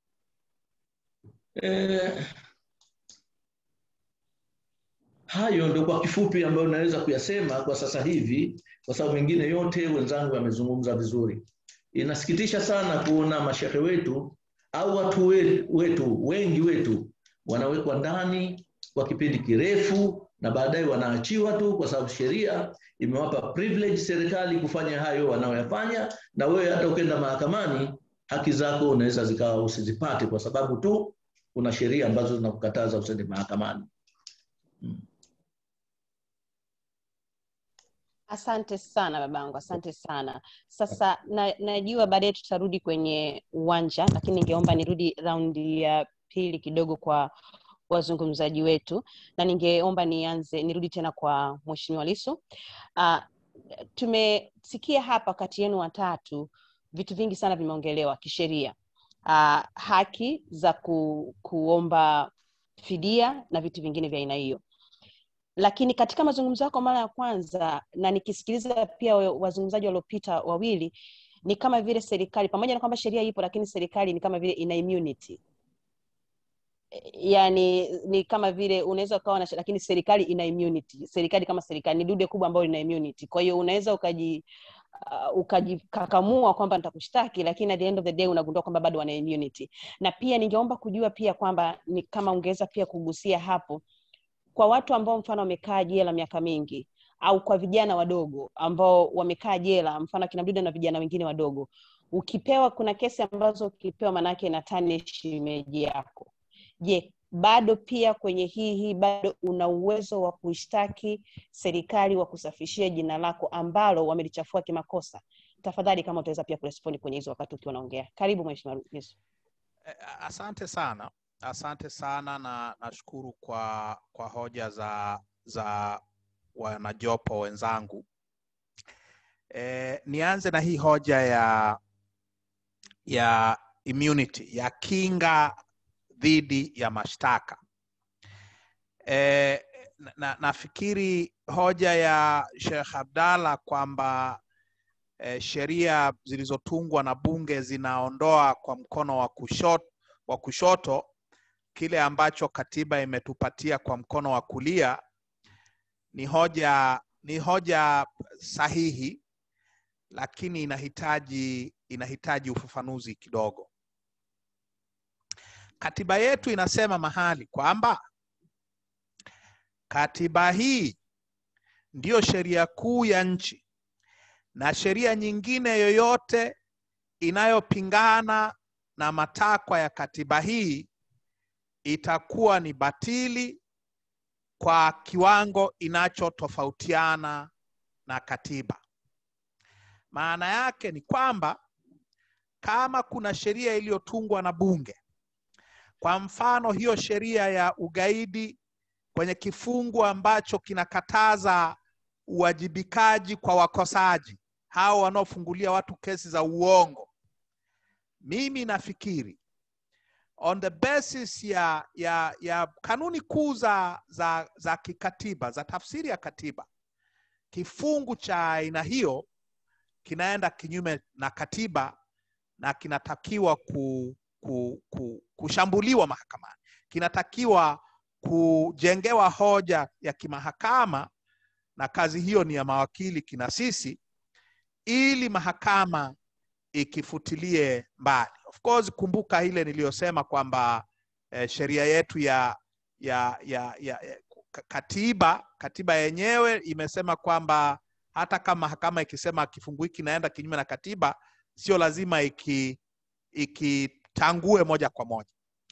Eh, hayo ndio kwa kifupi ambayo naweza kuyasema kwa sasa hivi, kwa sababu mengine yote wenzangu wamezungumza vizuri. Inasikitisha sana kuona mashehe wetu au watu wetu wengi wetu wanawekwa ndani kwa kipindi kirefu na baadaye wanaachiwa tu, kwa sababu sheria imewapa privilege serikali kufanya hayo wanaoyafanya, na wewe hata ukienda mahakamani haki zako unaweza zikawa usizipate kwa sababu tu kuna sheria ambazo zinakukataza usende mahakamani. Hmm. Asante sana babangu, asante sana. Sasa na, najua baadaye tutarudi kwenye uwanja, lakini ningeomba nirudi raundi ya pili kidogo kwa wazungumzaji wetu, na ningeomba nianze nirudi tena kwa Mheshimiwa Lissu. Uh, tumesikia hapa kati yenu watatu vitu vingi sana vimeongelewa kisheria, uh, haki za ku, kuomba fidia na vitu vingine vya aina hiyo lakini katika mazungumzo yako mara ya kwanza na nikisikiliza pia wazungumzaji waliopita wawili ni kama vile serikali pamoja na kwamba sheria ipo lakini serikali ni kama vile ina immunity yani ni kama vile unaweza ukawa na lakini serikali ina immunity serikali kama serikali ni dude kubwa ambayo ina immunity kwa hiyo unaweza ukaji uh, ukajikakamua kwamba nitakushtaki lakini at the end of the day unagundua kwamba bado wana immunity na pia ningeomba kujua pia kwamba ni kama ungeweza pia kugusia hapo kwa watu ambao mfano wamekaa jela miaka mingi au kwa vijana wadogo ambao wamekaa jela mfano akina Mdude na vijana wengine wadogo ukipewa kuna kesi ambazo ukipewa manake na tarnish image yako je bado pia kwenye hii hii bado una uwezo wa kuishtaki serikali wa kusafishia jina lako ambalo wamelichafua kimakosa tafadhali kama utaweza pia kurespondi kwenye hizo wakati ukiwa unaongea karibu mheshimiwa Yesu asante sana asante sana na nashukuru kwa kwa hoja za za wanajopo wenzangu e, nianze na hii hoja ya ya immunity ya kinga dhidi ya mashtaka e, na, nafikiri hoja ya Sheikh Abdalla kwamba e, sheria zilizotungwa na bunge zinaondoa kwa mkono wa kushoto, wa kushoto kile ambacho katiba imetupatia kwa mkono wa kulia ni hoja ni hoja sahihi lakini inahitaji inahitaji ufafanuzi kidogo katiba yetu inasema mahali kwamba katiba hii ndiyo sheria kuu ya nchi na sheria nyingine yoyote inayopingana na matakwa ya katiba hii itakuwa ni batili kwa kiwango inachotofautiana na katiba maana yake ni kwamba kama kuna sheria iliyotungwa na bunge kwa mfano hiyo sheria ya ugaidi kwenye kifungu ambacho kinakataza uwajibikaji kwa wakosaji hao wanaofungulia watu kesi za uongo mimi nafikiri on the basis ya ya ya kanuni kuu za, za za kikatiba za tafsiri ya katiba kifungu cha aina hiyo kinaenda kinyume na katiba na kinatakiwa ku, ku, ku, kushambuliwa mahakamani kinatakiwa kujengewa hoja ya kimahakama na kazi hiyo ni ya mawakili kina sisi ili mahakama ikifutilie mbali of course kumbuka ile niliyosema kwamba eh, sheria yetu ya, ya, ya, ya, ya katiba katiba yenyewe imesema kwamba hata kama mahakama ikisema kifungu hiki inaenda kinyume na katiba sio lazima iki ikitangue moja kwa moja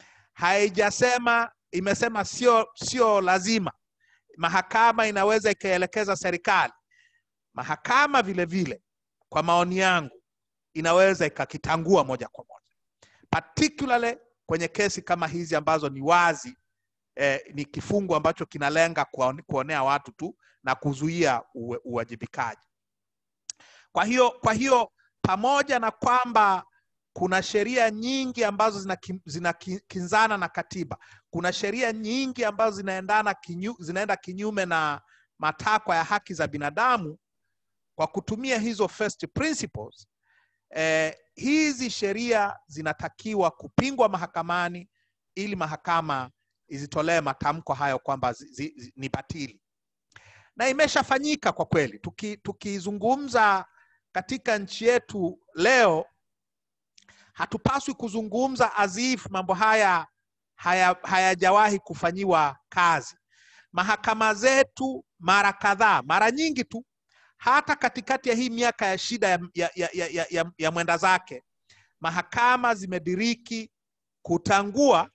haijasema imesema sio sio lazima mahakama inaweza ikaelekeza serikali mahakama vile vile kwa maoni yangu inaweza ikakitangua moja kwa moja particularly kwenye kesi kama hizi ambazo ni wazi eh, ni kifungu ambacho kinalenga kuonea watu tu na kuzuia uwajibikaji kwa hiyo kwa hiyo pamoja na kwamba kuna sheria nyingi ambazo zinakinzana zina na katiba kuna sheria nyingi ambazo zinaendana kinyu, zinaenda kinyume na matakwa ya haki za binadamu kwa kutumia hizo first principles eh, hizi sheria zinatakiwa kupingwa mahakamani ili mahakama izitolee matamko hayo kwamba zi, zi, ni batili na imeshafanyika kwa kweli tukizungumza tuki katika nchi yetu leo hatupaswi kuzungumza azif mambo haya hayajawahi haya kufanyiwa kazi mahakama zetu mara kadhaa mara nyingi tu hata katikati ya hii miaka ya shida ya, ya, ya, ya, ya, ya mwenda zake mahakama zimediriki kutangua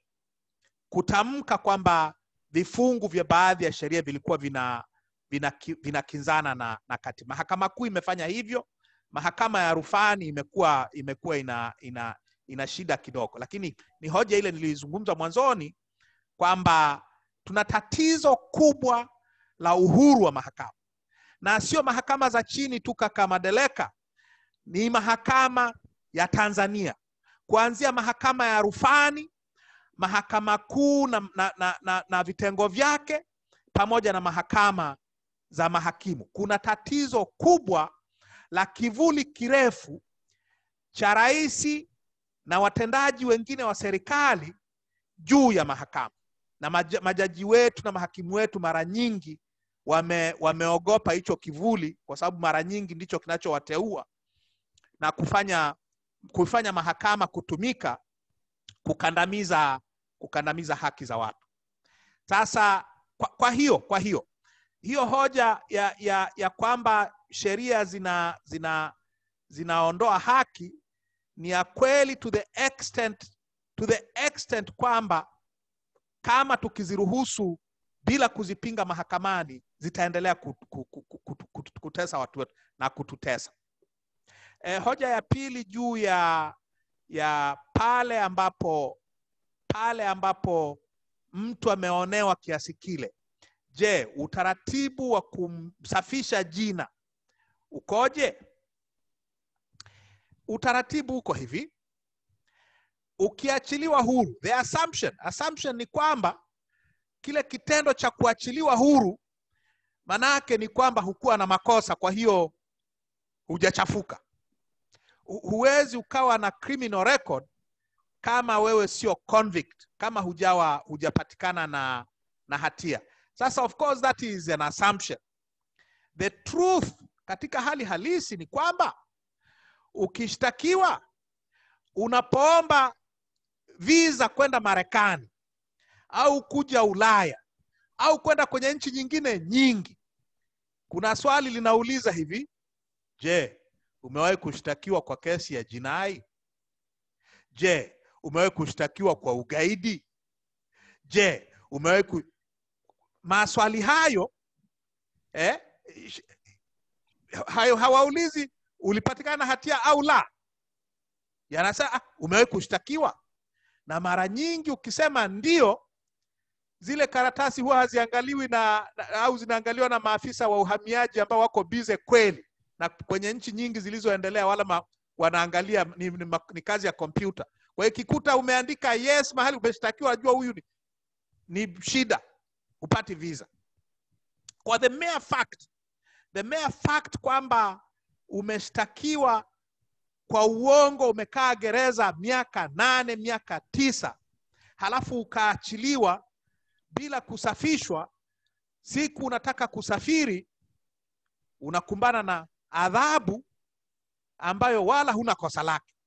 kutamka kwamba vifungu vya baadhi ya sheria vilikuwa vina vinakinzana vina na, na katiba mahakama kuu imefanya hivyo mahakama ya rufani imekuwa imekuwa ina, ina, ina shida kidogo lakini ni hoja ile nilizungumza mwanzoni kwamba tuna tatizo kubwa la uhuru wa mahakama na sio mahakama za chini tu kaka madeleka ni mahakama ya tanzania kuanzia mahakama ya rufani mahakama kuu na, na, na, na, na vitengo vyake pamoja na mahakama za mahakimu kuna tatizo kubwa la kivuli kirefu cha rais na watendaji wengine wa serikali juu ya mahakama na maj, majaji wetu na mahakimu wetu mara nyingi wame, wameogopa hicho kivuli kwa sababu mara nyingi ndicho kinachowateua na kufanya kufanya mahakama kutumika kukandamiza kukandamiza haki za watu sasa kwa, kwa hiyo kwa hiyo hiyo hoja ya, ya, ya kwamba sheria zina zina zinaondoa haki ni ya kweli to the extent to the extent kwamba kama tukiziruhusu bila kuzipinga mahakamani zitaendelea kutesa watu wetu na kututesa e, hoja ya pili juu ya ya pale ambapo pale ambapo mtu ameonewa kiasi kile je utaratibu wa kumsafisha jina ukoje utaratibu uko hivi ukiachiliwa huru the assumption assumption ni kwamba kile kitendo cha kuachiliwa huru manake ni kwamba hukuwa na makosa kwa hiyo hujachafuka huwezi ukawa na criminal record kama wewe sio convict kama hujawa hujapatikana na na hatia sasa of course that is an assumption the truth katika hali halisi ni kwamba ukishtakiwa unapoomba visa kwenda marekani au kuja ulaya au kwenda kwenye nchi nyingine nyingi kuna swali linauliza hivi je umewahi kushtakiwa kwa kesi ya jinai je umewahi kushtakiwa kwa ugaidi je umewahi ku... maswali hayo eh, hayo hawaulizi ulipatikana hatia au la yanasema ah, umewahi kushtakiwa na mara nyingi ukisema ndio zile karatasi huwa haziangaliwi na, na au zinaangaliwa na maafisa wa uhamiaji ambao wako bize kweli na kwenye nchi nyingi zilizoendelea wala ma, wanaangalia ni, ni, ni, ni kazi ya kompyuta kwa hiyo ikikuta umeandika yes mahali umeshtakiwa najua huyu ni, ni shida upati visa kwa the mere fact the mere fact kwamba umeshtakiwa kwa uongo umekaa gereza miaka nane miaka tisa halafu ukaachiliwa bila kusafishwa siku unataka kusafiri unakumbana na adhabu ambayo wala huna kosa lake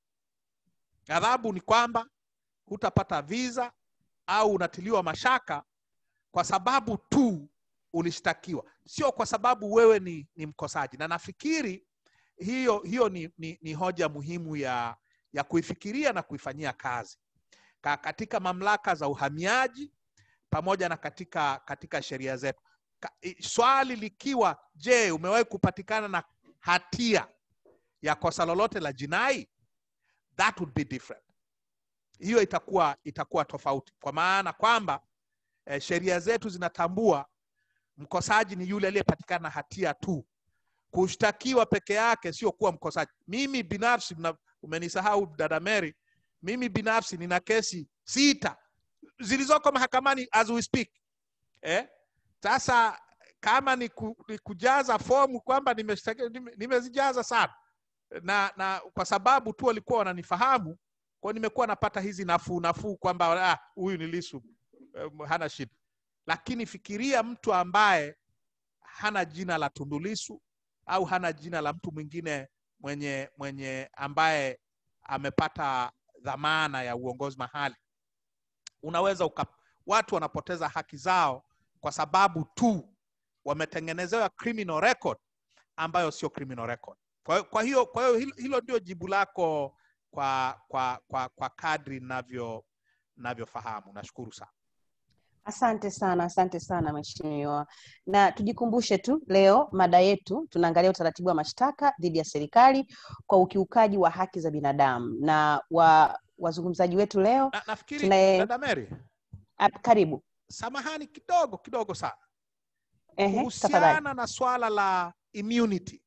adhabu ni kwamba hutapata visa au unatiliwa mashaka kwa sababu tu ulishtakiwa sio kwa sababu wewe ni, ni mkosaji na nafikiri hiyo hiyo ni, ni, ni hoja muhimu ya ya kuifikiria na kuifanyia kazi Ka, katika mamlaka za uhamiaji pamoja na katika katika sheria zetu Ka, i- swali likiwa je umewahi kupatikana na hatia ya kosa lolote la jinai that would be different hiyo itakuwa itakuwa tofauti kwa maana kwamba eh, sheria zetu zinatambua mkosaji ni yule aliyepatikana na hatia tu kushtakiwa peke yake sio kuwa mkosaji mimi binafsi mna, umenisahau dada Mary mimi binafsi nina kesi sita zilizoko mahakamani as we speak eh? sasa kama ni, ku, ni kujaza fomu kwamba nimeshtaki- nime- nimezijaza sana na na kwa sababu tu walikuwa wananifahamu kwao nimekuwa napata hizi nafuu nafuu kwamba ah, huyu ni lisu eh, hana shida lakini fikiria mtu ambaye hana jina la tundulisu au hana jina la mtu mwingine mwenye mwenye ambaye amepata dhamana ya uongozi mahali unaweza uka, watu wanapoteza haki zao kwa sababu tu wametengenezewa criminal record ambayo sio criminal record kwa, hiyo- kwa hiyo kwa hiyo hilo, hilo ndio jibu lako kwa kwa kwa, kwa kadri navyo navyofahamu nashukuru sana Asante sana, asante sana mheshimiwa. Na tujikumbushe tu leo mada yetu tunaangalia utaratibu wa mashtaka dhidi ya serikali kwa ukiukaji wa haki za binadamu, na wa wazungumzaji wetu leo na, nafikiri tunaye dada Mary ah, karibu. samahani kidogo kidogo sana Ehe, tafadhali. kuhusiana na swala la immunity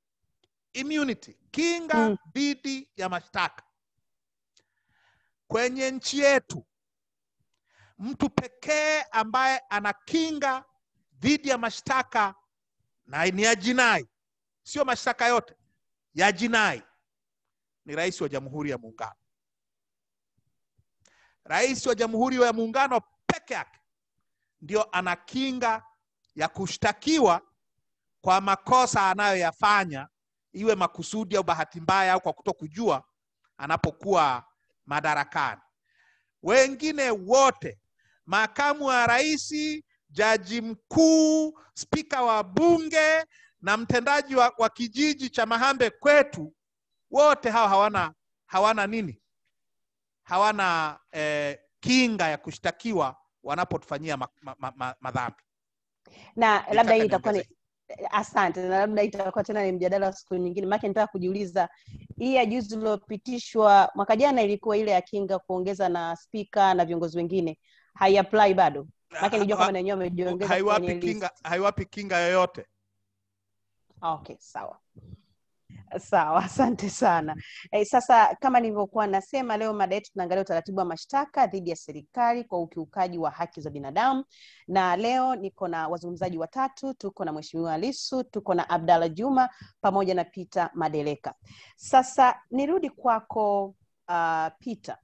immunity kinga Mm. dhidi ya mashtaka kwenye nchi yetu mtu pekee ambaye ana kinga dhidi ya mashtaka na ni ya jinai sio mashtaka yote ya jinai ni rais wa jamhuri ya muungano rais wa jamhuri ya muungano peke yake ndio ana kinga ya kushtakiwa kwa makosa anayoyafanya iwe makusudi au bahati mbaya au kwa kuto kujua anapokuwa madarakani wengine wote makamu wa rais jaji mkuu spika wa bunge na mtendaji wa, wa kijiji cha mahambe kwetu wote hawa hawana hawana nini hawana eh, kinga ya kushtakiwa wanapotufanyia madhambi ma, ma, ma, madhambi. Na labda Nitaka hii itakuwa ni niongezee. asante, na labda itakuwa tena ni mjadala wa siku nyingine, maana nitaka kujiuliza hii ya juzi iliyopitishwa mwaka jana ilikuwa ile ya kinga kuongeza na spika na viongozi wengine haiapply bado, maana nilijua kama na wenyewe wamejiongeza haiwapi kwenye kinga, list. haiwapi kinga yoyote Okay, sawa sawa, asante sana. E, sasa kama nilivyokuwa nasema, leo mada yetu tunaangalia utaratibu wa mashtaka dhidi ya serikali kwa ukiukaji wa haki za binadamu, na leo niko na wazungumzaji watatu. Tuko na Mheshimiwa Lissu, tuko na Abdalla Juma pamoja na Peter Madeleka. Sasa nirudi kwako uh, Peter,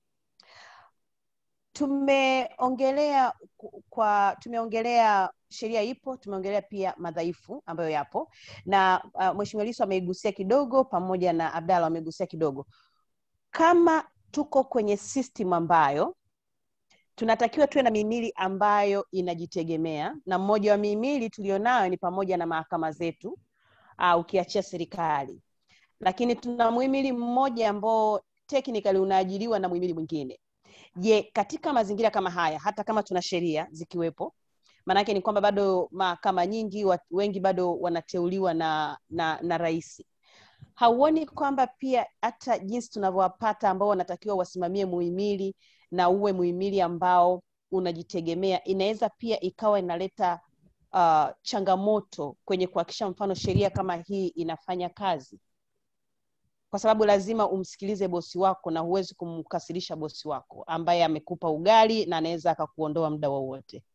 tumeongelea ku- kwa tumeongelea sheria ipo, tumeongelea pia madhaifu ambayo yapo na uh, Mheshimiwa Lissu ameigusia kidogo pamoja na Abdalla wamegusia kidogo. Kama tuko kwenye system ambayo tunatakiwa tuwe na mihimili ambayo inajitegemea, na mmoja wa mihimili tulionayo ni pamoja na mahakama zetu uh, ukiachia serikali, lakini tuna muhimili mmoja ambao technically unaajiriwa na muhimili mwingine. Je, katika mazingira kama haya, hata kama tuna sheria zikiwepo, maanake ni kwamba bado mahakama nyingi wat, wengi bado wanateuliwa na na, na rais. hauoni kwamba pia hata jinsi tunavyowapata ambao wanatakiwa wasimamie muhimili na uwe muhimili ambao unajitegemea inaweza pia ikawa inaleta uh, changamoto kwenye kuhakikisha mfano sheria kama hii inafanya kazi kwa sababu lazima umsikilize bosi wako na huwezi kumkasirisha bosi wako ambaye amekupa ugali na anaweza akakuondoa muda wowote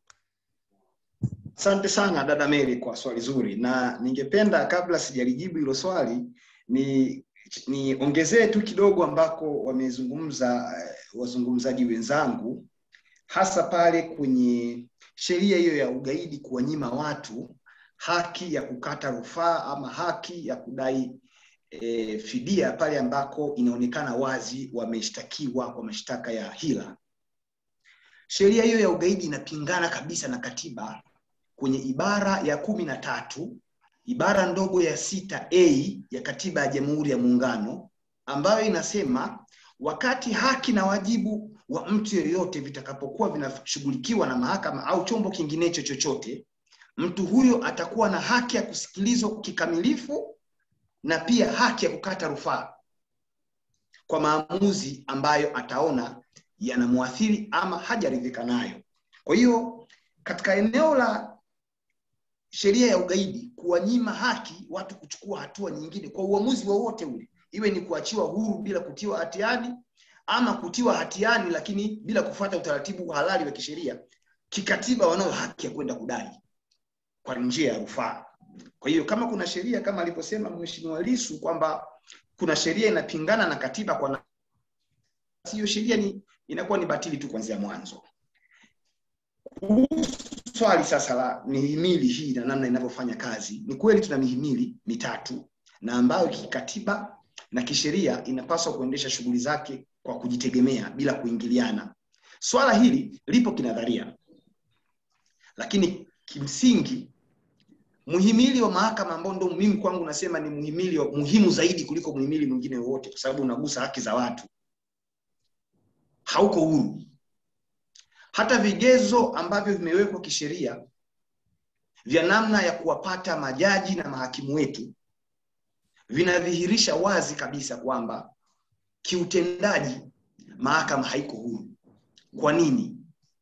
Asante sana dada Mary kwa swali zuri, na ningependa kabla sijalijibu hilo swali ni niongezee tu kidogo ambako wamezungumza eh, wazungumzaji wenzangu, hasa pale kwenye sheria hiyo ya ugaidi kuwanyima watu haki ya kukata rufaa ama haki ya kudai e, fidia pale ambako inaonekana wazi wameshtakiwa kwa mashtaka ya hila. Sheria hiyo ya ugaidi inapingana kabisa na katiba kwenye ibara ya kumi na tatu ibara ndogo ya sita a ya katiba ya Jamhuri ya Muungano ambayo inasema wakati haki na wajibu wa mtu yeyote vitakapokuwa vinashughulikiwa na mahakama au chombo kinginecho chochote, mtu huyo atakuwa na haki ya kusikilizwa kikamilifu na pia haki ya kukata rufaa kwa maamuzi ambayo ataona yanamwathiri ama hajaridhika nayo. Kwa hiyo katika eneo la sheria ya ugaidi kuwanyima haki watu kuchukua hatua nyingine kwa uamuzi wowote ule, iwe ni kuachiwa huru bila kutiwa hatiani ama kutiwa hatiani lakini bila kufuata utaratibu halali wa kisheria, kikatiba wanayo haki ya kwenda kudai kwa njia ya rufaa. Kwa hiyo kama kuna sheria kama alivyosema Mheshimiwa Lissu kwamba kuna sheria inapingana na katiba kwa na hiyo sheria ni inakuwa ni batili tu kuanzia mwanzo. Kuhusu swali sasa la mihimili hii na namna inavyofanya kazi, ni kweli tuna mihimili mitatu na ambayo kikatiba na kisheria inapaswa kuendesha shughuli zake kwa kujitegemea bila kuingiliana. Swala hili lipo kinadharia, lakini kimsingi muhimili wa mahakama ambao ndo mimi kwangu nasema ni muhimili wa muhimu zaidi kuliko muhimili mwingine wowote, kwa sababu unagusa haki za watu, hauko huru. Hata vigezo ambavyo vimewekwa kisheria vya namna ya kuwapata majaji na mahakimu wetu vinadhihirisha wazi kabisa kwamba kiutendaji mahakama haiko huru. Kwa nini?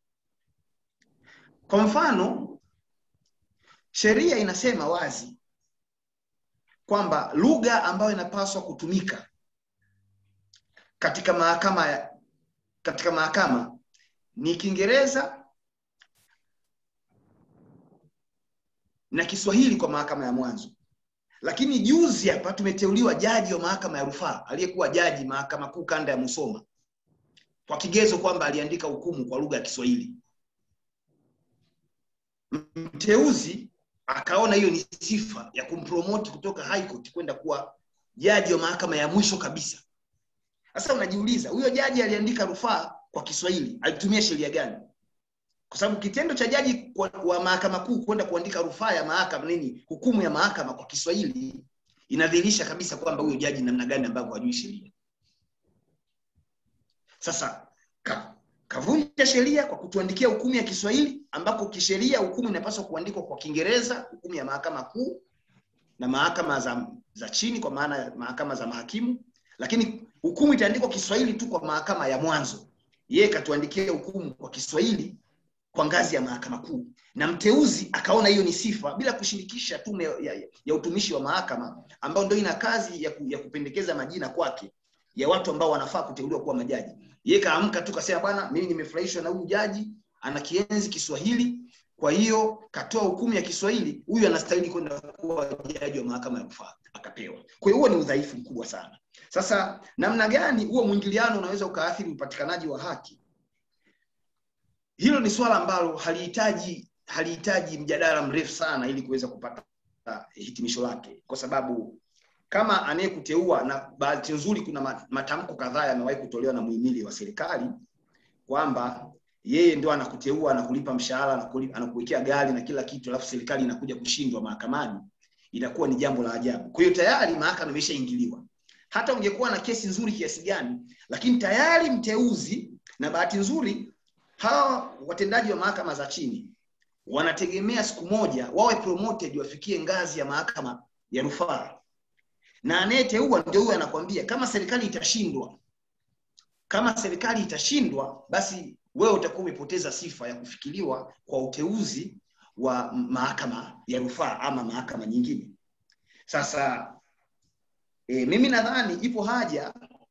Kwa mfano, sheria inasema wazi kwamba lugha ambayo inapaswa kutumika katika mahakama katika mahakama ni Kiingereza na Kiswahili kwa mahakama ya mwanzo. Lakini juzi hapa tumeteuliwa jaji wa mahakama ya rufaa aliyekuwa jaji mahakama kuu kanda ya Musoma kwa kigezo kwamba aliandika hukumu kwa lugha ya Kiswahili. Mteuzi akaona hiyo ni sifa ya kumpromoti kutoka High Court kwenda kuwa jaji wa mahakama ya mwisho kabisa. Sasa unajiuliza, huyo jaji aliandika rufaa kwa Kiswahili alitumia sheria gani? Kwa sababu kitendo cha jaji wa mahakama kuu kwenda kuandika rufaa ya mahakama nini, hukumu ya mahakama kwa Kiswahili inadhihirisha kabisa kwamba huyo jaji namna gani ambavyo hajui sheria. Sasa ka, kavunja sheria kwa kutuandikia hukumu ya Kiswahili ambako kisheria hukumu inapaswa kuandikwa kwa Kiingereza, hukumu ya mahakama kuu na mahakama za, za chini kwa maana ya mahakama za mahakimu, lakini hukumu itaandikwa Kiswahili tu kwa mahakama ya mwanzo. Yeye katuandikia hukumu kwa Kiswahili kwa ngazi ya mahakama kuu, na mteuzi akaona hiyo ni sifa bila kushirikisha tume ya, ya, ya utumishi wa mahakama ambayo ndio ina kazi ya, ku, ya kupendekeza majina kwake ya watu ambao wanafaa kuteuliwa kuwa majaji. Yeye kaamka tu kasema, bwana, mimi nimefurahishwa na huyu jaji, ana kienzi Kiswahili, kwa hiyo katoa hukumu ya Kiswahili, huyu anastahili kwenda kuwa jaji wa mahakama ya rufaa, akapewa. Kwa hiyo huo ni udhaifu mkubwa sana. Sasa namna gani huo mwingiliano unaweza ukaathiri upatikanaji wa haki? Hilo ni swala ambalo halihitaji halihitaji mjadala mrefu sana ili kuweza kupata hitimisho lake, kwa sababu kama anayekuteua, na bahati nzuri, kuna matamko kadhaa yamewahi kutolewa na muhimili wa serikali kwamba yeye ndio anakuteua, anakulipa mshahara, anakuwekea gari na kila kitu, alafu serikali inakuja kushindwa mahakamani, inakuwa ni jambo la ajabu. Kwa hiyo tayari mahakama imeshaingiliwa. Hata ungekuwa na kesi nzuri kiasi gani, lakini tayari mteuzi, na bahati nzuri hawa watendaji wa mahakama za chini wanategemea siku moja wawe promoted wafikie ngazi ya mahakama ya rufaa, na anayeteua ndio huyo anakwambia kama serikali itashindwa kama serikali itashindwa basi wewe utakuwa umepoteza sifa ya kufikiriwa kwa uteuzi wa mahakama ya rufaa ama mahakama nyingine sasa e, mimi nadhani ipo haja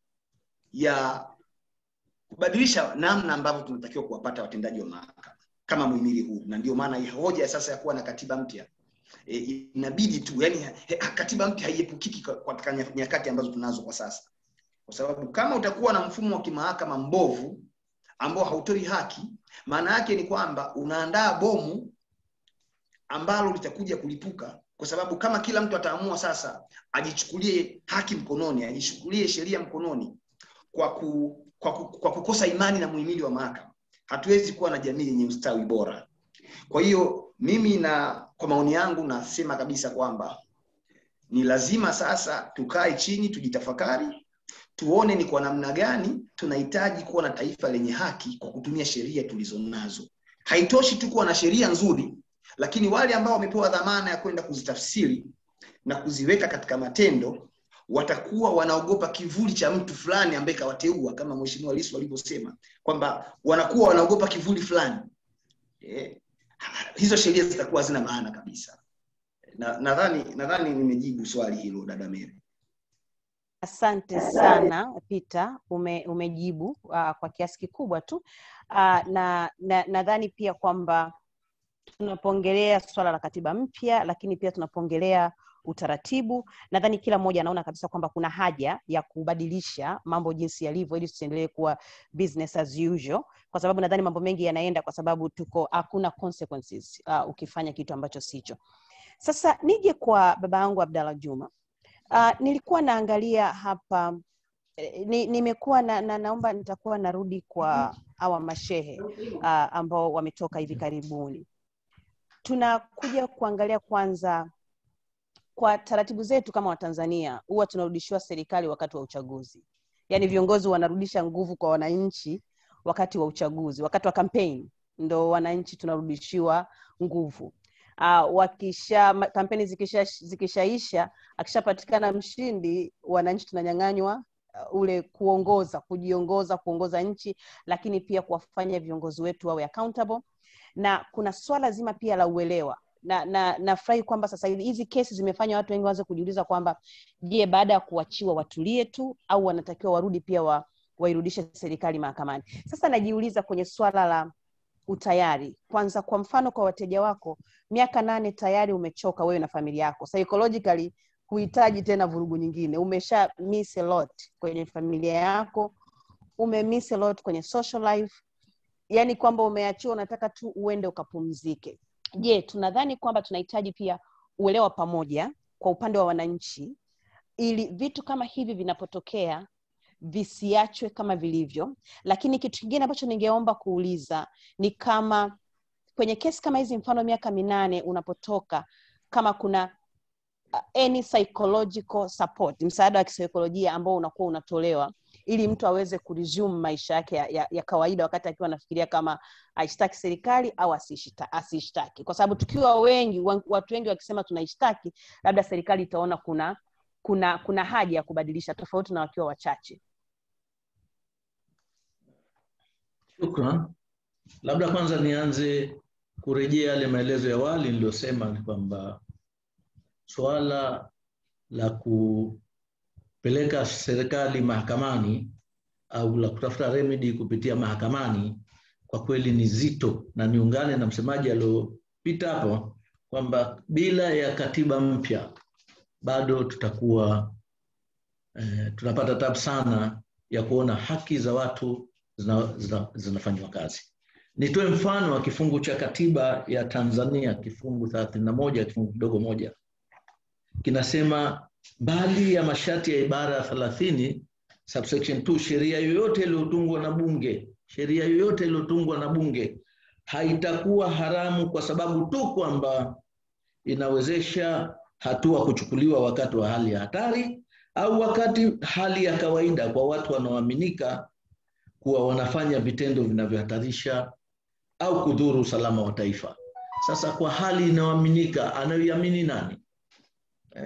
ya kubadilisha namna ambavyo tunatakiwa kuwapata watendaji wa mahakama kama muhimili huu na ndio maana hoja sasa ya kuwa na katiba mpya e, inabidi tu yani he, katiba mpya haiepukiki katika nyakati ambazo tunazo kwa sasa kwa sababu kama utakuwa na mfumo wa kimahakama mbovu ambao hautoi haki maana yake ni kwamba unaandaa bomu ambalo litakuja kulipuka kwa sababu kama kila mtu ataamua sasa ajichukulie haki mkononi ajichukulie sheria mkononi kwa, ku, kwa, ku, kwa kukosa imani na muhimili wa mahakama hatuwezi kuwa na jamii yenye ustawi bora kwa hiyo mimi na kwa maoni yangu nasema kabisa kwamba ni lazima sasa tukae chini tujitafakari tuone ni kwa namna gani tunahitaji kuwa na taifa lenye haki kwa kutumia sheria tulizonazo haitoshi tu kuwa na sheria nzuri lakini wale ambao wamepewa dhamana ya kwenda kuzitafsiri na kuziweka katika matendo watakuwa wanaogopa kivuli cha mtu fulani ambaye kawateua kama mheshimiwa Lissu alivyosema kwamba wanakuwa wanaogopa kivuli fulani eh, hizo sheria zitakuwa hazina maana kabisa nadhani na nadhani nimejibu swali hilo dada Mary asante sana Peter ume, umejibu uh, kwa kiasi kikubwa tu uh, na nadhani na pia kwamba tunapoongelea swala la katiba mpya lakini pia tunapoongelea utaratibu nadhani kila mmoja anaona kabisa kwamba kuna haja ya kubadilisha mambo jinsi yalivyo ili tusiendelee kuwa business as usual kwa sababu nadhani mambo mengi yanaenda kwa sababu tuko hakuna consequences uh, ukifanya kitu ambacho sicho sasa nije kwa baba yangu abdallah juma uh, nilikuwa naangalia hapa ni, nimekuwa na, na naomba nitakuwa narudi kwa awa mashehe uh, ambao wametoka hivi karibuni tunakuja kuangalia kwanza kwa taratibu zetu kama watanzania huwa tunarudishiwa serikali wakati wa uchaguzi yaani viongozi wanarudisha nguvu kwa wananchi wakati wa uchaguzi wakati wa kampeni ndo wananchi tunarudishiwa nguvu uh, wakisha kampeni zikisha zikishaisha akishapatikana mshindi wananchi tunanyang'anywa uh, ule kuongoza kujiongoza kuongoza nchi lakini pia kuwafanya viongozi wetu wawe accountable na kuna swala zima pia la uelewa na na nafurahi kwamba sasa hivi hizi kesi zimefanya watu wengi waanze kujiuliza kwamba je baada ya kuachiwa watulie tu au wanatakiwa warudi pia wa, wairudishe serikali mahakamani sasa najiuliza kwenye swala la utayari kwanza kwa mfano kwa wateja wako miaka nane tayari umechoka wewe na familia yako psychologically huhitaji tena vurugu nyingine umesha miss a lot kwenye familia yako ume miss a lot kwenye social life yani kwamba umeachiwa unataka tu uende ukapumzike je tunadhani kwamba tunahitaji pia uelewa pamoja kwa upande wa wananchi ili vitu kama hivi vinapotokea visiachwe kama vilivyo lakini kitu kingine ambacho ningeomba kuuliza ni kama kwenye kesi kama hizi mfano miaka minane unapotoka kama kuna uh, any psychological support msaada wa kisaikolojia ambao unakuwa unatolewa ili mtu aweze kuresume maisha yake ya, ya, ya kawaida wakati akiwa anafikiria kama aishtaki serikali au asiishtaki kwa sababu tukiwa wengi watu wengi wakisema tunaishtaki labda serikali itaona kuna kuna kuna haja ya kubadilisha tofauti na wakiwa wachache shukran labda kwanza nianze kurejea yale maelezo ya awali niliyosema ni kwamba swala la kupeleka serikali mahakamani au la kutafuta remedy kupitia mahakamani kwa kweli ni zito na niungane na msemaji aliopita hapo kwamba bila ya katiba mpya bado tutakuwa eh, tunapata tabu sana ya kuona haki za watu zinafanywa zina, zina kazi nitoe mfano wa kifungu cha katiba ya tanzania kifungu thelathini na moja kifungu kidogo moja kinasema mbali ya masharti ya ibara ya thelathini subsection 2 sheria yoyote iliyotungwa na bunge sheria yoyote iliyotungwa na bunge haitakuwa haramu kwa sababu tu kwamba inawezesha hatua kuchukuliwa wakati wa hali ya hatari au wakati hali ya kawaida kwa watu wanaoaminika kuwa wanafanya vitendo vinavyohatarisha au kudhuru usalama wa taifa. Sasa kwa hali inayoaminika, anayoiamini nani? Eh?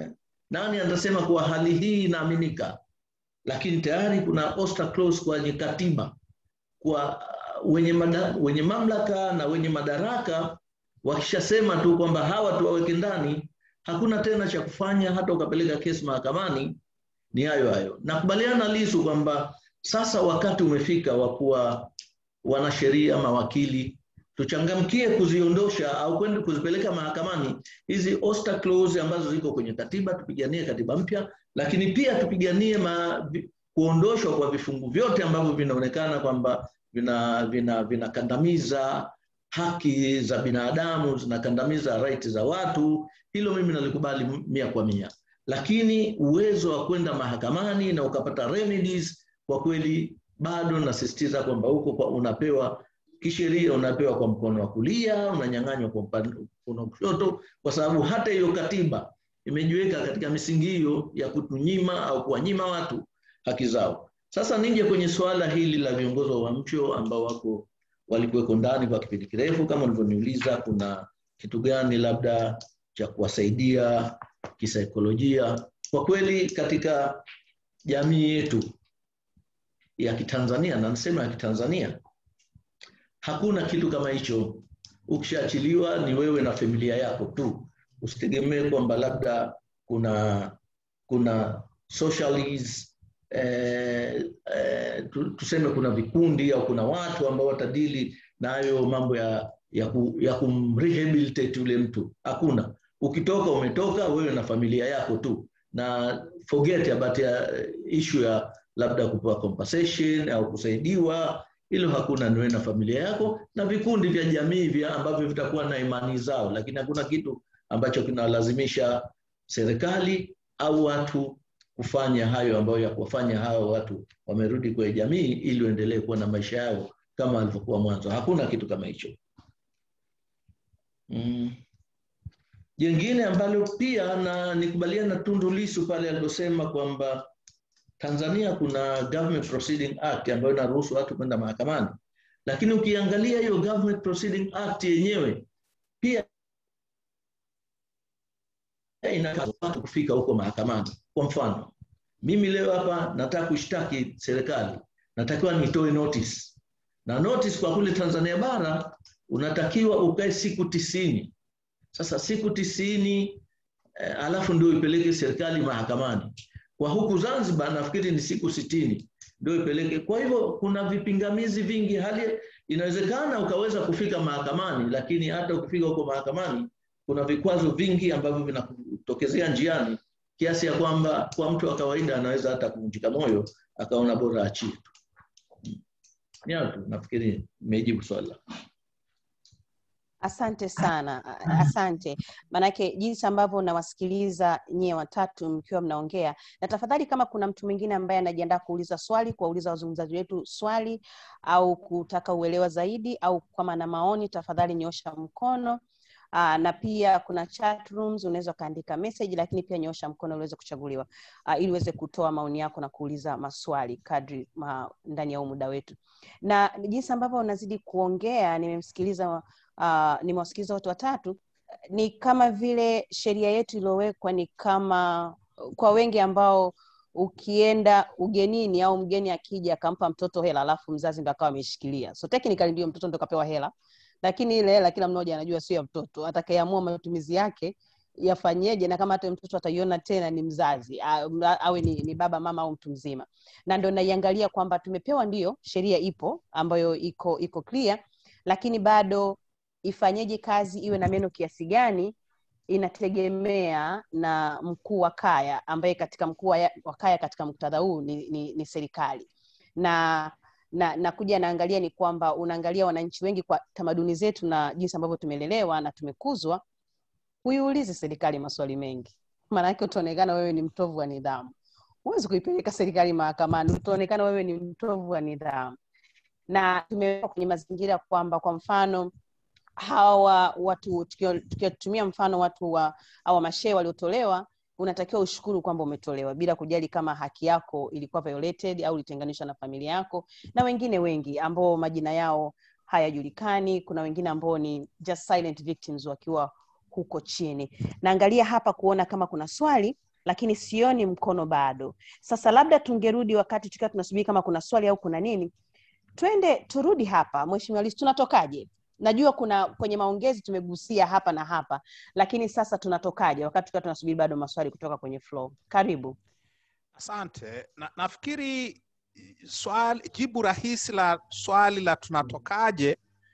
nani atasema kuwa hali hii inaaminika lakini tayari kuna Oster clause kwenye katiba kwa wenye, mada, wenye mamlaka na wenye madaraka wakishasema tu kwamba hawa tuwaweke ndani hakuna tena cha kufanya hata ukapeleka kesi mahakamani ni hayo hayo nakubaliana lisu kwamba sasa wakati umefika wa kuwa wanasheria mawakili tuchangamkie kuziondosha au kwenda kuzipeleka mahakamani hizi Oster clause ambazo ziko kwenye katiba tupiganie katiba mpya lakini pia tupiganie ma, kuondoshwa kwa vifungu vyote ambavyo vinaonekana kwamba vinakandamiza vina, vina haki za binadamu zinakandamiza right za watu hilo mimi nalikubali mia kwa mia lakini uwezo wa kwenda mahakamani na ukapata remedies kwa kweli bado nasisitiza kwamba huko kwa unapewa kisheria unapewa kwa mkono wa kulia unanyang'anywa kwa mkono wa kushoto kwa sababu hata hiyo katiba imejiweka katika misingi hiyo ya kutunyima au kuwanyima watu haki zao sasa nije kwenye suala hili la viongozi wa uamsho ambao wako walikuweko ndani kwa kipindi kirefu kama ulivyoniuliza kuna kitu gani labda cha kuwasaidia kisaikolojia kwa kweli katika jamii yetu ya kitanzania na nasema ya kitanzania hakuna kitu kama hicho ukishaachiliwa ni wewe na familia yako tu usitegemee kwamba labda kuna kuna socialists eh, eh, tuseme kuna vikundi au kuna watu ambao watadili na hayo mambo ya ya, ku, ya kumrehabilitate yule mtu hakuna ukitoka umetoka wewe na familia yako tu na forget about ya issue ya labda kupewa compensation au kusaidiwa hilo hakuna niwe na familia yako na vikundi vya jamii vya ambavyo vitakuwa na imani zao lakini hakuna kitu ambacho kinalazimisha serikali au watu kufanya hayo ambayo ya kuwafanya hao watu wamerudi kwenye jamii ili waendelee kuwa na maisha yao kama alivyokuwa mwanzo hakuna kitu kama hicho mm. jengine ambalo pia na nikubaliana na tundu lisu pale aliposema kwamba tanzania kuna government proceeding act ambayo inaruhusu watu kwenda mahakamani lakini ukiangalia hiyo government proceeding act yenyewe pia inataka watu kufika huko mahakamani kwa mfano mimi leo hapa nataka kushtaki serikali natakiwa nitoe notice na notice kwa kule tanzania bara unatakiwa ukae siku tisini sasa siku tisini eh, alafu ndio ipeleke serikali mahakamani kwa huku zanzibar nafikiri ni siku sitini ndio ipeleke kwa hivyo kuna vipingamizi vingi hali inawezekana ukaweza kufika mahakamani lakini hata ukifika huko mahakamani kuna vikwazo vingi ambavyo vinakutokezea njiani kiasi ya kwamba kwa mtu wa kawaida anaweza hata kuvunjika moyo akaona bora achie tu niyo tu nafikiri imejibu swali lako asante sana asante maanake jinsi ambavyo nawasikiliza nyie watatu mkiwa mnaongea na tafadhali kama kuna mtu mwingine ambaye anajiandaa kuuliza swali kuwauliza wazungumzaji wetu swali au kutaka uelewa zaidi au kama na maoni tafadhali nyosha mkono Uh, na pia kuna chat rooms unaweza ukaandika message lakini pia nyosha mkono uweze kuchaguliwa uh, ili uweze kutoa maoni yako na kuuliza maswali kadri ma, ndani ya huu muda wetu na jinsi ambavyo unazidi kuongea nimemsikiliza uh, nimewasikiliza watu watatu ni kama vile sheria yetu iliyowekwa ni kama kwa wengi ambao ukienda ugenini au mgeni akija akampa mtoto hela alafu mzazi ndo akawa ameshikilia so technically ndio mtoto ndo kapewa hela lakini ile hela kila mmoja anajua sio ya mtoto atakayeamua matumizi yake yafanyeje na kama hata mtoto ataiona tena ni mzazi awe ni, ni baba mama au mtu mzima na ndo naiangalia kwamba tumepewa ndio sheria ipo ambayo iko iko clear lakini bado ifanyeje kazi iwe na meno kiasi gani inategemea na mkuu wa kaya ambaye katika mkuu wa kaya katika muktadha huu ni, ni, ni serikali na na nakuja naangalia ni kwamba unaangalia wananchi wengi kwa tamaduni zetu na jinsi ambavyo tumelelewa na tumekuzwa huiulizi serikali maswali mengi maanake utaonekana wewe ni mtovu wa nidhamu huwezi kuipeleka serikali mahakamani utaonekana wewe ni mtovu wa nidhamu na tumewekwa kwenye mazingira kwamba kwa mfano hawa watu tukiwatumia mfano watu wa awa mashee waliotolewa unatakiwa ushukuru kwamba umetolewa bila kujali kama haki yako ilikuwa violated au ilitenganishwa na familia yako na wengine wengi ambao majina yao hayajulikani kuna wengine ambao ni just silent victims wakiwa huko chini naangalia hapa kuona kama kuna swali lakini sioni mkono bado sasa labda tungerudi wakati tukiwa tunasubiri kama kuna swali au kuna nini twende turudi hapa mheshimiwa Lissu tunatokaje najua kuna kwenye maongezi tumegusia hapa na hapa lakini sasa tunatokaje wakati tukiwa tunasubiri bado maswali kutoka kwenye floor karibu asante na, nafikiri swali jibu rahisi la swali la tunatokaje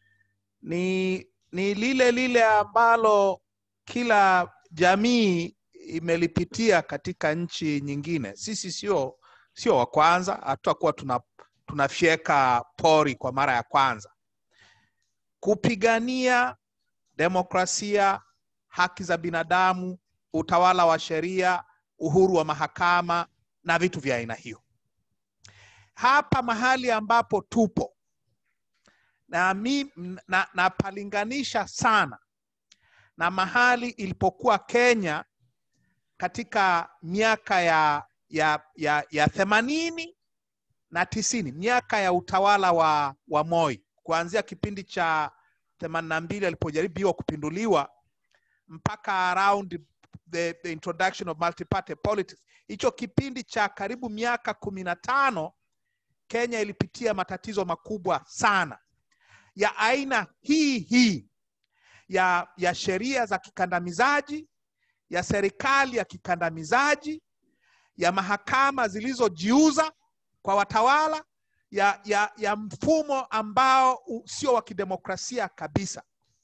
ni ni lile lile ambalo kila jamii imelipitia katika nchi nyingine sisi sio sio wa kwanza hatutakuwa tuna tunafyeka pori kwa mara ya kwanza kupigania demokrasia haki za binadamu utawala wa sheria uhuru wa mahakama na vitu vya aina hiyo hapa mahali ambapo tupo na mi, na, napalinganisha sana na mahali ilipokuwa kenya katika miaka ya ya ya ya themanini na tisini miaka ya utawala wa, wa moi kuanzia kipindi cha themanini na mbili alipojaribiwa kupinduliwa mpaka around the, the introduction of multi-party politics hicho kipindi cha karibu miaka kumi na tano kenya ilipitia matatizo makubwa sana ya aina hii hii ya, ya sheria za kikandamizaji ya serikali ya kikandamizaji ya mahakama zilizojiuza kwa watawala ya, ya, ya mfumo ambao sio wa kidemokrasia kabisa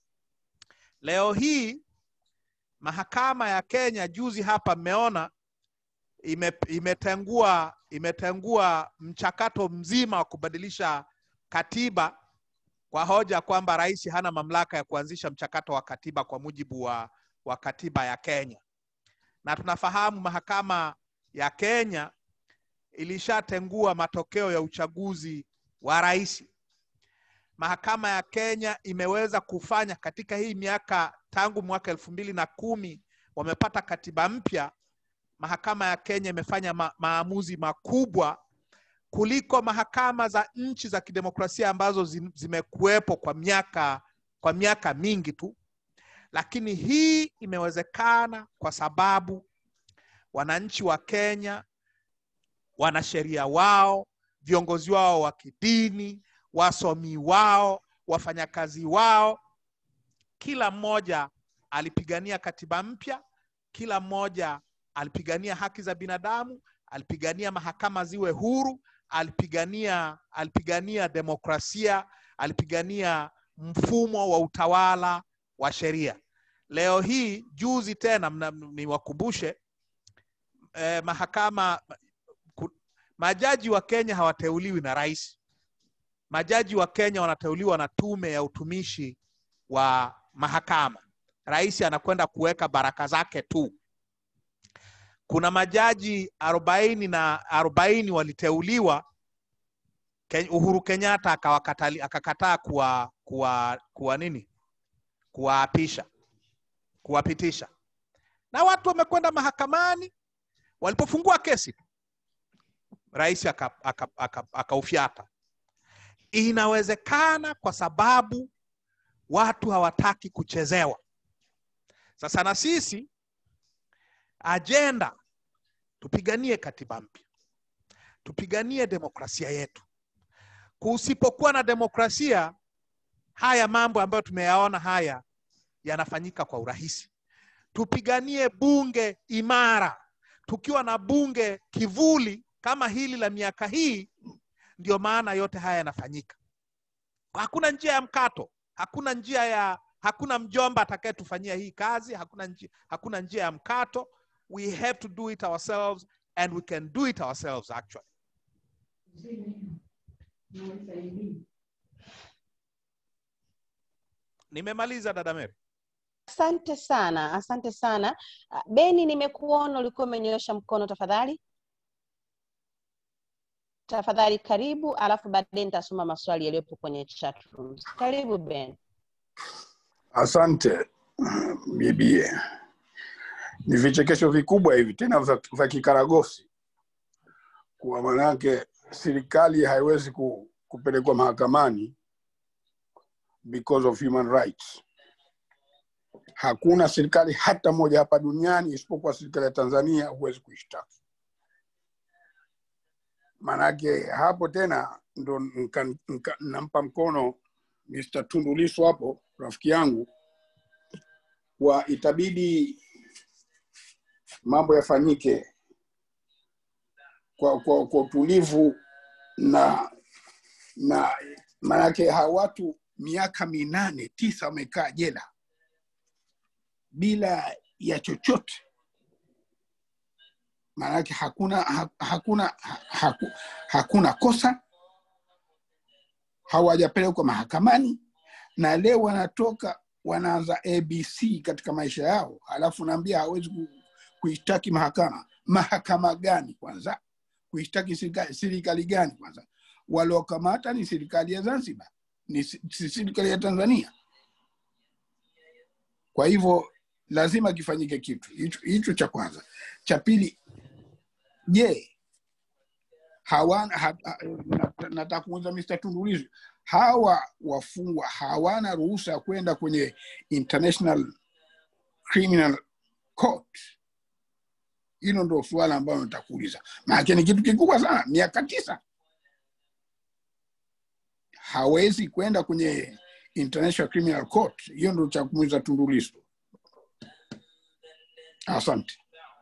leo hii mahakama ya kenya juzi hapa mmeona ime, imetengua imetengua mchakato mzima wa kubadilisha katiba kwa hoja kwamba rais hana mamlaka ya kuanzisha mchakato wa katiba kwa mujibu wa, wa katiba ya kenya na tunafahamu mahakama ya kenya ilishatengua matokeo ya uchaguzi wa rais mahakama ya kenya imeweza kufanya katika hii miaka tangu mwaka elfu mbili na kumi wamepata katiba mpya mahakama ya kenya imefanya ma maamuzi makubwa kuliko mahakama za nchi za kidemokrasia ambazo zimekuwepo kwa miaka kwa miaka mingi tu lakini hii imewezekana kwa sababu wananchi wa kenya wanasheria wao viongozi wao wa kidini wasomi wao wafanyakazi wao kila mmoja alipigania katiba mpya kila mmoja alipigania haki za binadamu alipigania mahakama ziwe huru alipigania alipigania demokrasia alipigania mfumo wa utawala wa sheria leo hii juzi tena niwakumbushe eh, mahakama ku, majaji wa kenya hawateuliwi na rais majaji wa kenya wanateuliwa na tume ya utumishi wa mahakama rais anakwenda kuweka baraka zake tu kuna majaji arobaini na arobaini waliteuliwa uhuru kenyatta akakataa kuwa, kuwa, kuwa nini kuwaapisha kuwapitisha na watu wamekwenda mahakamani walipofungua kesi rais akaufyata aka, aka, aka inawezekana kwa sababu watu hawataki kuchezewa sasa na sisi ajenda tupiganie katiba mpya tupiganie demokrasia yetu kusipokuwa na demokrasia haya mambo ambayo tumeyaona haya yanafanyika kwa urahisi tupiganie bunge imara tukiwa na bunge kivuli kama hili la miaka hii ndio maana yote haya yanafanyika hakuna njia ya mkato hakuna njia ya hakuna mjomba atakayetufanyia hii kazi hakuna njia, hakuna njia ya mkato we have to do it ourselves and we can do it ourselves actually nimemaliza dada Mary. asante sana asante sana beni nimekuona ulikuwa umenyoosha mkono tafadhali tafadhali karibu alafu baadaye nitasoma maswali yaliyopo kwenye chat rooms karibu ben asante bibie ni vichekesho vikubwa hivi tena vya vya kikaragosi kwa manake serikali haiwezi ku, kupelekwa mahakamani because of human rights hakuna serikali hata moja hapa duniani isipokuwa serikali ya Tanzania huwezi kuishtaki. Maanake hapo tena ndo nka- nka- nampa mkono Mr. Tundu Lissu hapo, rafiki yangu, wa itabidi mambo yafanyike kwa, kwa, kwa utulivu na na maanake hawa watu miaka minane tisa wamekaa jela bila ya chochote maanake hakuna ha- hakuna ha- haku, hakuna kosa hawajapelekwa mahakamani na leo wanatoka wanaanza abc katika maisha yao alafu naambia hawezi ku- kuishtaki mahakama mahakama gani kwanza kuishtaki serikali serikali gani kwanza waliokamata ni serikali ya zanzibar ni si si serikali ya tanzania kwa hivyo lazima kifanyike kitu hicho hicho cha kwanza cha pili je hawana ha, ha, na- nataka kuuliza Mr. Tundu Lissu hawa wafungwa hawana ruhusa ya kwenda kwenye international criminal court hilo ndo suala ambayo nataka kuuliza maanake ni kitu kikubwa sana miaka tisa hawezi kwenda kwenye international criminal court hiyo ndo cha kumuuliza Tundu Lissu asante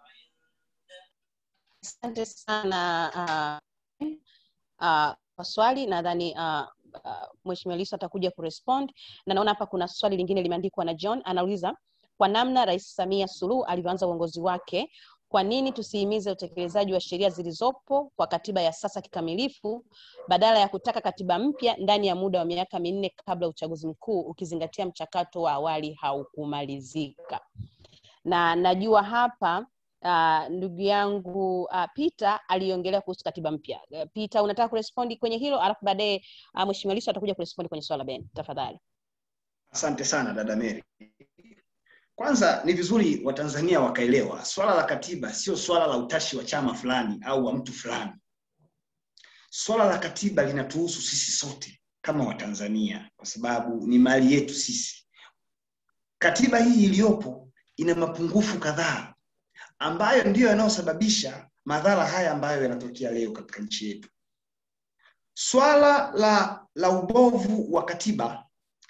Asante sana uh, uh, kwa swali nadhani uh, uh, Mheshimiwa Lissu atakuja kurespond, na naona hapa kuna swali lingine limeandikwa na John, anauliza kwa namna Rais Samia Suluhu alivyoanza uongozi wake, kwa nini tusihimize utekelezaji wa sheria zilizopo kwa katiba ya sasa kikamilifu badala ya kutaka katiba mpya ndani ya muda wa miaka minne kabla ya uchaguzi mkuu, ukizingatia mchakato wa awali haukumalizika? Na najua hapa uh, ndugu yangu uh, Peter aliongelea kuhusu katiba mpya. Uh, Peter, unataka kurespondi kwenye hilo, alafu baadaye uh, Mheshimiwa Lissu atakuja kurespondi kwenye swala Ben, tafadhali. Asante sana dada Mary. Kwanza ni vizuri Watanzania wakaelewa swala la katiba sio swala la utashi wa chama fulani au wa mtu fulani. Swala la katiba linatuhusu sisi sote kama Watanzania, kwa sababu ni mali yetu sisi. Katiba hii iliyopo ina mapungufu kadhaa ambayo ndiyo yanayosababisha madhara haya ambayo yanatokea leo katika nchi yetu. Swala la, la ubovu wa katiba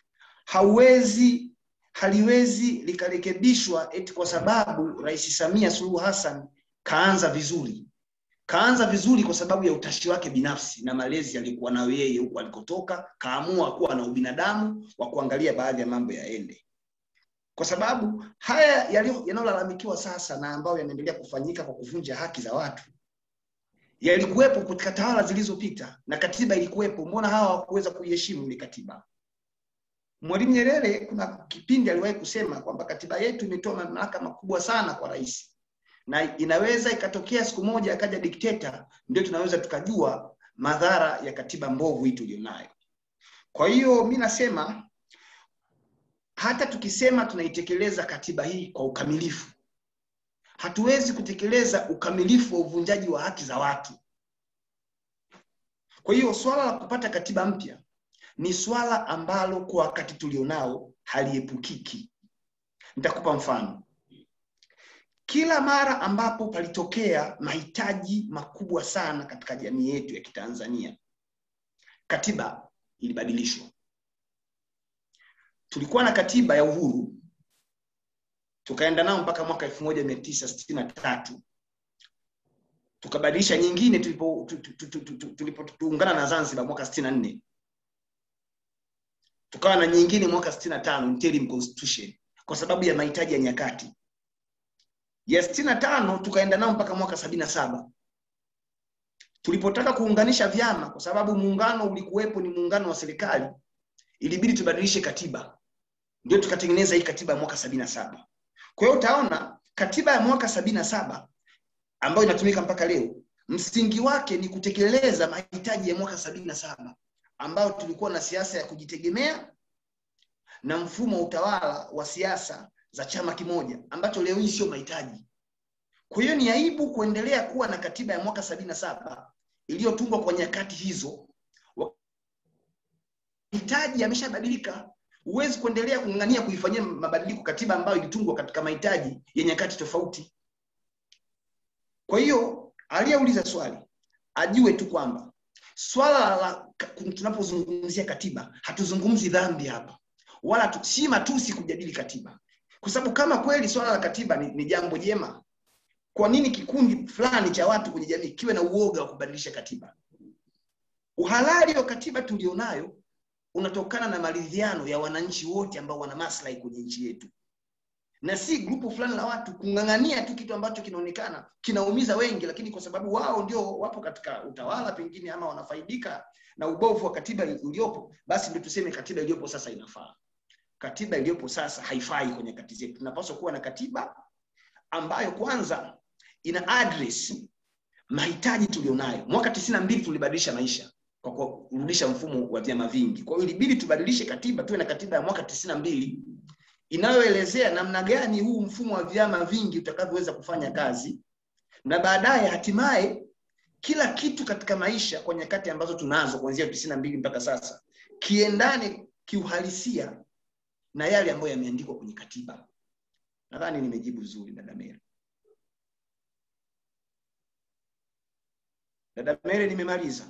hauwezi haliwezi likarekebishwa eti kwa sababu Rais Samia Suluhu Hassan kaanza vizuri. Kaanza vizuri kwa sababu ya utashi wake binafsi na malezi aliyokuwa nayo yeye huko alikotoka, kaamua kuwa na ubinadamu wa kuangalia baadhi ya mambo yaende, kwa sababu haya yaliyo- yanayolalamikiwa sasa na ambayo yanaendelea kufanyika kwa kuvunja haki za watu yalikuwepo katika tawala zilizopita na katiba ilikuwepo. Mbona hawa hawakuweza kuiheshimu ile katiba? Mwalimu Nyerere kuna kipindi aliwahi kusema kwamba katiba yetu imetoa mamlaka makubwa sana kwa rais, na inaweza ikatokea siku moja akaja dikteta, ndio tunaweza tukajua madhara ya katiba mbovu hii tulionayo. Kwa hiyo mi nasema hata tukisema tunaitekeleza katiba hii kwa ukamilifu, hatuwezi kutekeleza ukamilifu wa uvunjaji wa haki za watu. Kwa hiyo swala la kupata katiba mpya ni swala ambalo kwa wakati tulionao haliepukiki. Nitakupa mfano. Kila mara ambapo palitokea mahitaji makubwa sana katika jamii yetu ya Kitanzania, katiba ilibadilishwa. Tulikuwa na katiba ya uhuru, tukaenda nao mpaka mwaka elfu moja mia tisa sitini na tatu tukabadilisha nyingine tulipo tu- tu- tu- tu- tu- tulipotuungana na Zanzibar mwaka sitini na nne tukawa na nyingine mwaka sitini na tano interim constitution kwa sababu ya mahitaji ya nyakati ya sitini na tano tukaenda nao mpaka mwaka sabini na saba tulipotaka kuunganisha vyama kwa sababu muungano ulikuwepo ni muungano wa serikali ilibidi tubadilishe katiba ndio tukatengeneza hii katiba ya mwaka sabini na saba kwa hiyo utaona katiba ya mwaka sabini na saba ambayo inatumika mpaka leo msingi wake ni kutekeleza mahitaji ya mwaka sabini na saba ambayo tulikuwa na siasa ya kujitegemea na mfumo wa utawala wa siasa za chama kimoja ambacho leo hii sio mahitaji. Kwa hiyo ni aibu kuendelea kuwa na katiba ya mwaka sabini na saba iliyotungwa kwa nyakati hizo. Mahitaji yameshabadilika. huwezi kuendelea kung'ang'ania kuifanyia mabadiliko katiba ambayo ilitungwa katika mahitaji ya nyakati tofauti kwa hiyo aliyeuliza swali ajue tu kwamba swala la tunapozungumzia katiba hatuzungumzi dhambi hapa wala tu, si matusi kujadili katiba kwa sababu kama kweli swala la katiba ni, ni jambo jema kwa nini kikundi fulani cha watu kwenye jamii kiwe na uoga wa kubadilisha katiba uhalali wa katiba tulionayo unatokana na maridhiano ya wananchi wote ambao wana maslahi kwenye nchi yetu na si grupu fulani la watu kung'ang'ania tu kitu ambacho kinaonekana kinaumiza wengi lakini kwa sababu wao ndio wapo katika utawala pengine ama wanafaidika na ubovu wa katiba iliyopo basi ndio tuseme katiba iliyopo sasa inafaa katiba iliyopo sasa haifai kwenye kati zetu tunapaswa kuwa na katiba ambayo kwanza ina address mahitaji tulionayo mwaka tisini na mbili tulibadilisha maisha kwa kurudisha mfumo wa vyama vingi kwa hiyo ilibidi tubadilishe katiba tuwe na katiba ya mwaka tisini na mbili inayoelezea namna gani huu mfumo wa vyama vingi utakavyoweza kufanya kazi na baadaye hatimaye kila kitu katika maisha kwa nyakati ambazo tunazo kuanzia tisini na mbili mpaka sasa kiendane kiuhalisia na yale ambayo yameandikwa kwenye katiba nadhani nimejibu vizuri dada Mary. Dada Mary, nimemaliza.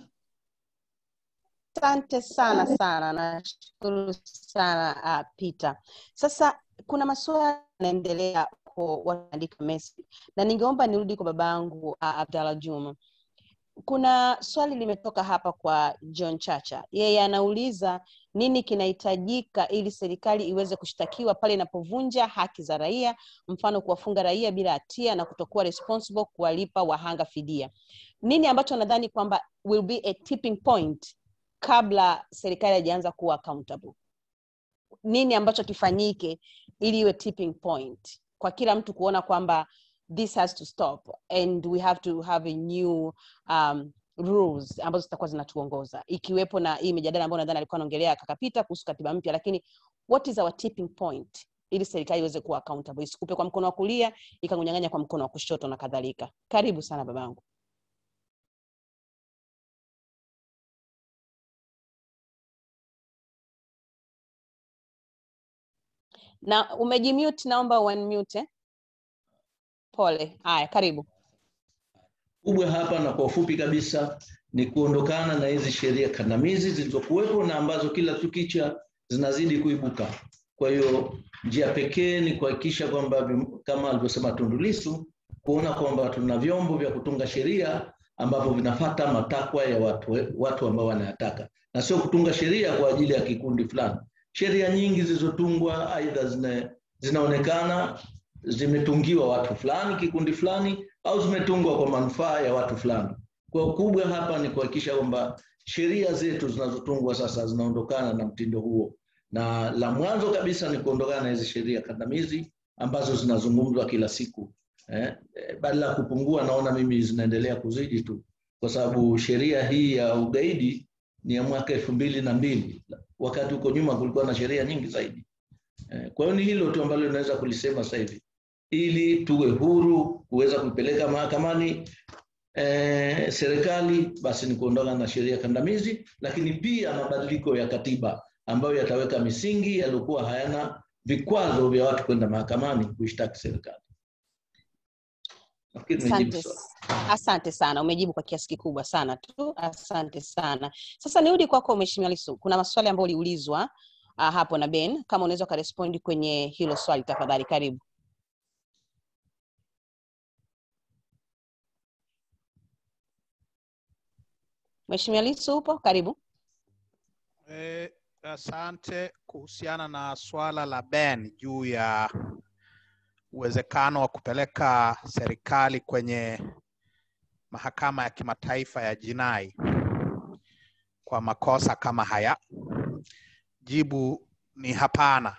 Asante sana sana, nashukuru sana uh, Peter. Sasa kuna maswali yanaendelea kwa wanaandika message na ningeomba nirudi kwa babangu uh, Abdalla Juma. Kuna swali limetoka hapa kwa John Chacha, yeye anauliza nini kinahitajika ili serikali iweze kushtakiwa pale inapovunja haki za raia, mfano kuwafunga raia bila hatia na kutokuwa responsible kuwalipa wahanga fidia. Nini ambacho nadhani kwamba will be a tipping point kabla serikali haijaanza kuwa accountable? Nini ambacho kifanyike ili iwe tipping point kwa kila mtu kuona kwamba this has to stop and we have to have a new um, rules ambazo zitakuwa zinatuongoza ikiwepo na hii mijadala ambayo nadhani alikuwa anaongelea kakapita kuhusu katiba mpya lakini what is our tipping point ili serikali iweze kuwa accountable isikupe kwa mkono wa kulia ikakunyang'anya kwa mkono wa kushoto na kadhalika karibu sana babangu na umejimute naomba unmute eh? pole haya karibu kubwa hapa na kwa ufupi kabisa ni kuondokana na hizi sheria kandamizi zilizokuwepo na ambazo kila tukicha zinazidi kuibuka. Kwa hiyo njia pekee ni kuhakikisha kwamba vim- kama alivyosema Tundu Lissu, kuona kwamba tuna vyombo vya kutunga sheria ambavyo vinafata matakwa ya watu, watu ambao wanayataka na sio kutunga sheria kwa ajili ya kikundi fulani. Sheria nyingi zilizotungwa aidha zina, zinaonekana zimetungiwa watu fulani, kikundi fulani, au zimetungwa kwa manufaa ya watu fulani. Kwa ukubwa hapa ni kuhakikisha kwamba sheria zetu zinazotungwa sasa zinaondokana na mtindo huo, na la mwanzo kabisa ni kuondokana na hizi sheria kandamizi ambazo zinazungumzwa kila siku eh, eh, badala ya kupungua, naona mimi zinaendelea kuzidi tu, kwa sababu sheria hii ya ugaidi ni ya mwaka elfu mbili na mbili wakati huko nyuma kulikuwa na sheria nyingi zaidi. Eh, Kwa hiyo ni hilo tu ambalo linaweza kulisema sasa hivi, ili tuwe huru kuweza kuipeleka mahakamani eh, serikali, basi ni kuondoka na sheria kandamizi, lakini pia mabadiliko ya katiba ambayo yataweka misingi yaliyokuwa hayana vikwazo vya watu kwenda mahakamani kuishtaki serikali. Nafikiri nimejibu asante, swali. asante sana umejibu kwa kiasi kikubwa sana tu asante sana sasa nirudi kwako mheshimiwa lisu kuna maswali ambayo uliulizwa uh, hapo na ben kama unaweza ukarespondi kwenye hilo swali tafadhali karibu mheshimiwa lisu upo karibu Eh, asante kuhusiana na swala la Ben juu ya uwezekano wa kupeleka serikali kwenye mahakama ya kimataifa ya jinai kwa makosa kama haya. Jibu ni hapana.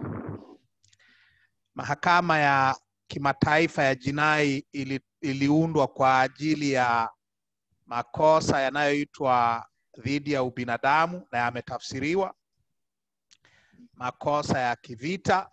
Mahakama ya kimataifa ya jinai ili, iliundwa kwa ajili ya makosa yanayoitwa dhidi ya ubinadamu na yametafsiriwa, makosa ya kivita,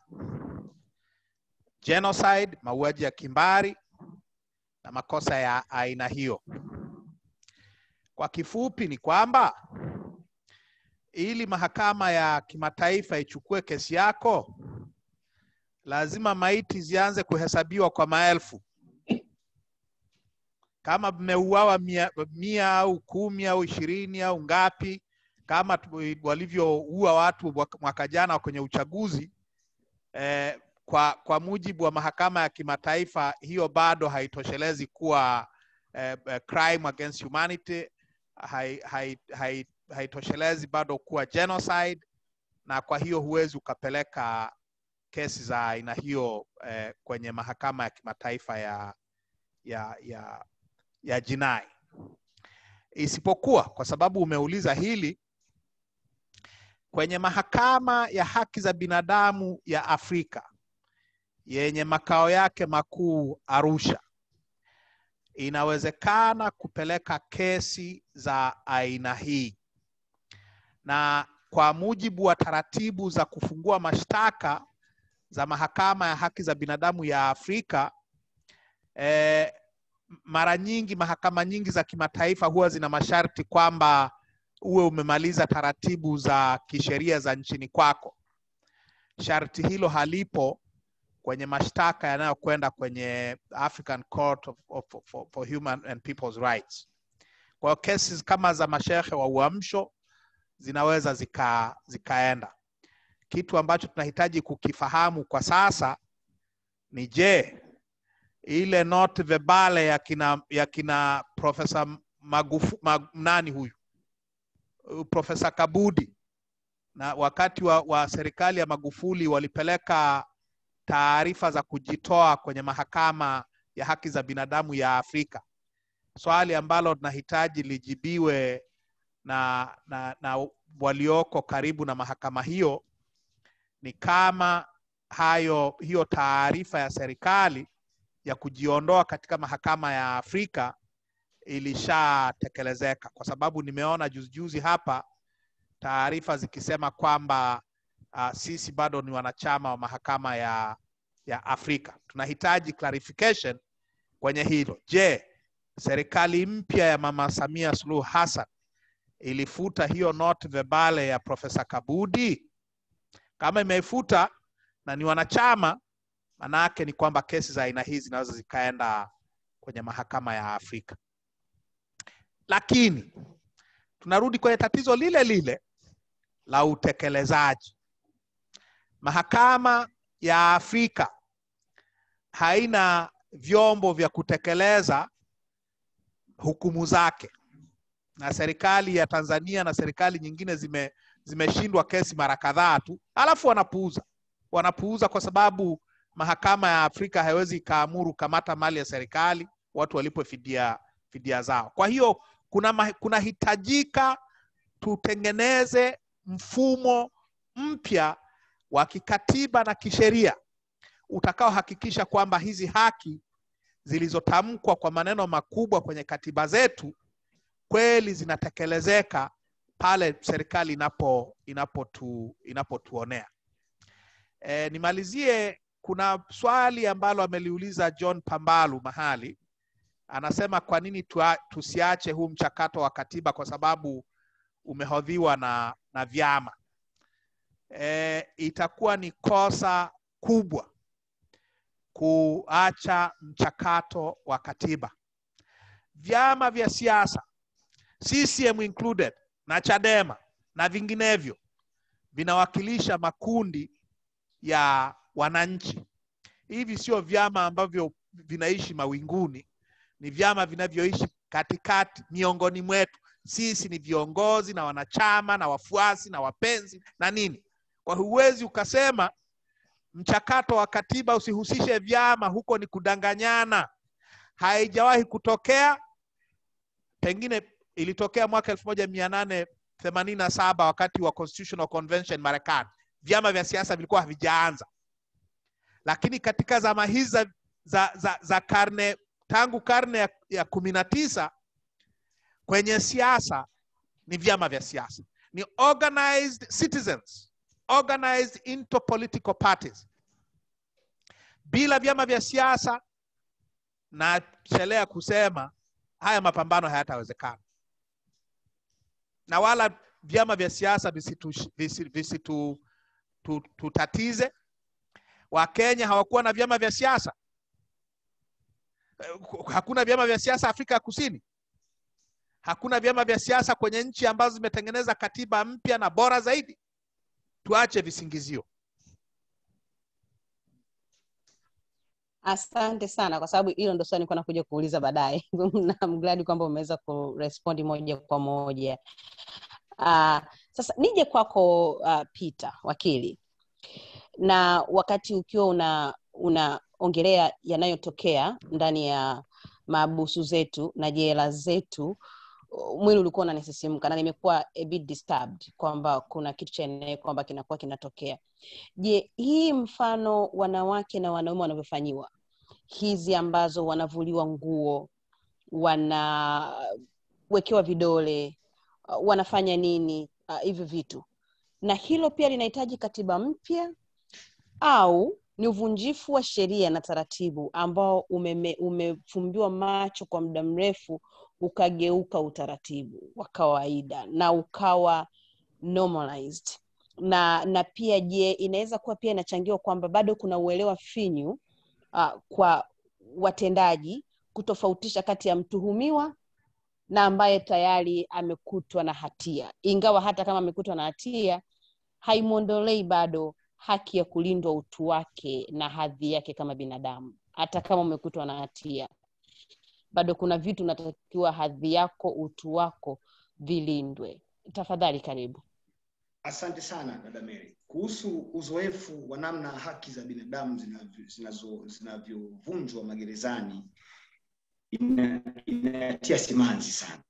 genocide, mauaji ya kimbari na makosa ya aina hiyo. Kwa kifupi ni kwamba ili mahakama ya kimataifa ichukue kesi yako lazima maiti zianze kuhesabiwa kwa maelfu kama mmeuawa mia, mia au kumi au ishirini au ngapi kama tu- walivyoua watu mwaka- mwaka jana kwenye uchaguzi eh, kwa, kwa mujibu wa mahakama ya kimataifa hiyo bado haitoshelezi kuwa eh, eh, crime against humanity hai, hai, hai, haitoshelezi bado kuwa genocide na kwa hiyo huwezi ukapeleka kesi za aina hiyo eh, kwenye mahakama ya kimataifa ya ya ya ya jinai isipokuwa kwa sababu umeuliza hili kwenye mahakama ya haki za binadamu ya Afrika yenye makao yake makuu Arusha, inawezekana kupeleka kesi za aina hii, na kwa mujibu wa taratibu za kufungua mashtaka za mahakama ya haki za binadamu ya Afrika eh, mara nyingi mahakama nyingi za kimataifa huwa zina masharti kwamba uwe umemaliza taratibu za kisheria za nchini kwako. Sharti hilo halipo kwenye mashtaka yanayokwenda kwenye African Court of, of, for, for Human and People's Rights. Kwa hiyo kesi kama za mashehe wa uamsho zinaweza zika, zikaenda. Kitu ambacho tunahitaji kukifahamu kwa sasa ni je, ile note verbale ya kina, ya kina Profesa Magufu, mag, nani huyu Uh, Profesa Kabudi na wakati wa, wa serikali ya Magufuli walipeleka taarifa za kujitoa kwenye mahakama ya haki za binadamu ya Afrika, swali ambalo tunahitaji lijibiwe na, na, na walioko karibu na mahakama hiyo ni kama hayo hiyo taarifa ya serikali ya kujiondoa katika mahakama ya Afrika ilishatekelezeka, kwa sababu nimeona juzi juzi hapa taarifa zikisema kwamba uh, sisi bado ni wanachama wa mahakama ya, ya Afrika. Tunahitaji clarification kwenye hilo. Je, serikali mpya ya Mama Samia Suluhu Hassan ilifuta hiyo note verbale ya Profesa Kabudi? Kama imeifuta na ni wanachama, maana yake ni kwamba kesi za aina hii zinaweza zikaenda kwenye mahakama ya Afrika. Lakini tunarudi kwenye tatizo lile lile la utekelezaji. Mahakama ya Afrika haina vyombo vya kutekeleza hukumu zake, na serikali ya Tanzania na serikali nyingine zime zimeshindwa kesi mara kadhaa tu, alafu wanapuuza wanapuuza kwa sababu mahakama ya Afrika haiwezi ikaamuru kamata mali ya serikali watu walipo fidia, fidia zao. Kwa hiyo kuna ma- kunahitajika tutengeneze mfumo mpya wa kikatiba na kisheria utakaohakikisha kwamba hizi haki zilizotamkwa kwa maneno makubwa kwenye katiba zetu kweli zinatekelezeka pale serikali inapo inapotu inapotuonea. E, nimalizie, kuna swali ambalo ameliuliza John Pambalu mahali, anasema kwa nini tua, tusiache huu mchakato wa katiba kwa sababu umehodhiwa na, na vyama. E, itakuwa ni kosa kubwa kuacha mchakato wa katiba. Vyama vya siasa CCM included na Chadema na vinginevyo vinawakilisha makundi ya wananchi. Hivi sio vyama ambavyo vinaishi mawinguni, ni vyama vinavyoishi katikati miongoni mwetu. Sisi ni viongozi na wanachama na wafuasi na wapenzi na nini. Kwa hiyo huwezi ukasema mchakato wa katiba usihusishe vyama, huko ni kudanganyana. Haijawahi kutokea, pengine ilitokea mwaka elfu moja mia nane themanini na saba wakati wa Constitutional Convention Marekani, vyama vya siasa vilikuwa havijaanza, lakini katika zama hizi za, za, za, za karne tangu karne ya, ya kumi na tisa kwenye siasa ni vyama vya siasa, ni organized citizens organized into political parties. Bila vyama vya siasa, nachelea kusema haya mapambano hayatawezekana, na wala vyama vya siasa visitu, visitu, visitu tu, tutatize. Wakenya hawakuwa na vyama vya siasa, hakuna vyama vya siasa Afrika ya Kusini, hakuna vyama vya siasa kwenye nchi ambazo zimetengeneza katiba mpya na bora zaidi. Tuache visingizio. Asante sana kwa sababu hilo ndo swali nilikuwa nakuja kuuliza baadaye. na I'm glad kwamba umeweza kurespondi moja kwa moja. Uh, sasa nije kwako uh, Peter wakili, na wakati ukiwa una unaongelea yanayotokea ndani ya maabusu zetu na jela zetu, mwili ulikuwa unanisisimka na nimekuwa a bit disturbed kwamba kuna kitu cha eneo kwamba kinakuwa kinatokea. Je, hii mfano wanawake na wanaume wanavyofanyiwa hizi ambazo wanavuliwa nguo, wanawekewa vidole, uh, wanafanya nini uh, hivyo vitu, na hilo pia linahitaji katiba mpya au ni uvunjifu wa sheria na taratibu ambao umeme, umefumbiwa macho kwa muda mrefu ukageuka utaratibu wa kawaida na ukawa normalized na na pia je inaweza kuwa pia inachangiwa kwamba bado kuna uelewa finyu uh, kwa watendaji kutofautisha kati ya mtuhumiwa na ambaye tayari amekutwa na hatia ingawa hata kama amekutwa na hatia haimwondolei bado haki ya kulindwa utu wake na hadhi yake kama binadamu hata kama umekutwa na hatia bado kuna vitu unatakiwa hadhi yako utu wako vilindwe tafadhali karibu Asante sana dada Mary. Kuhusu uzoefu wa namna haki za binadamu zinavyovunjwa zinazo magerezani ina, inatia simanzi sana,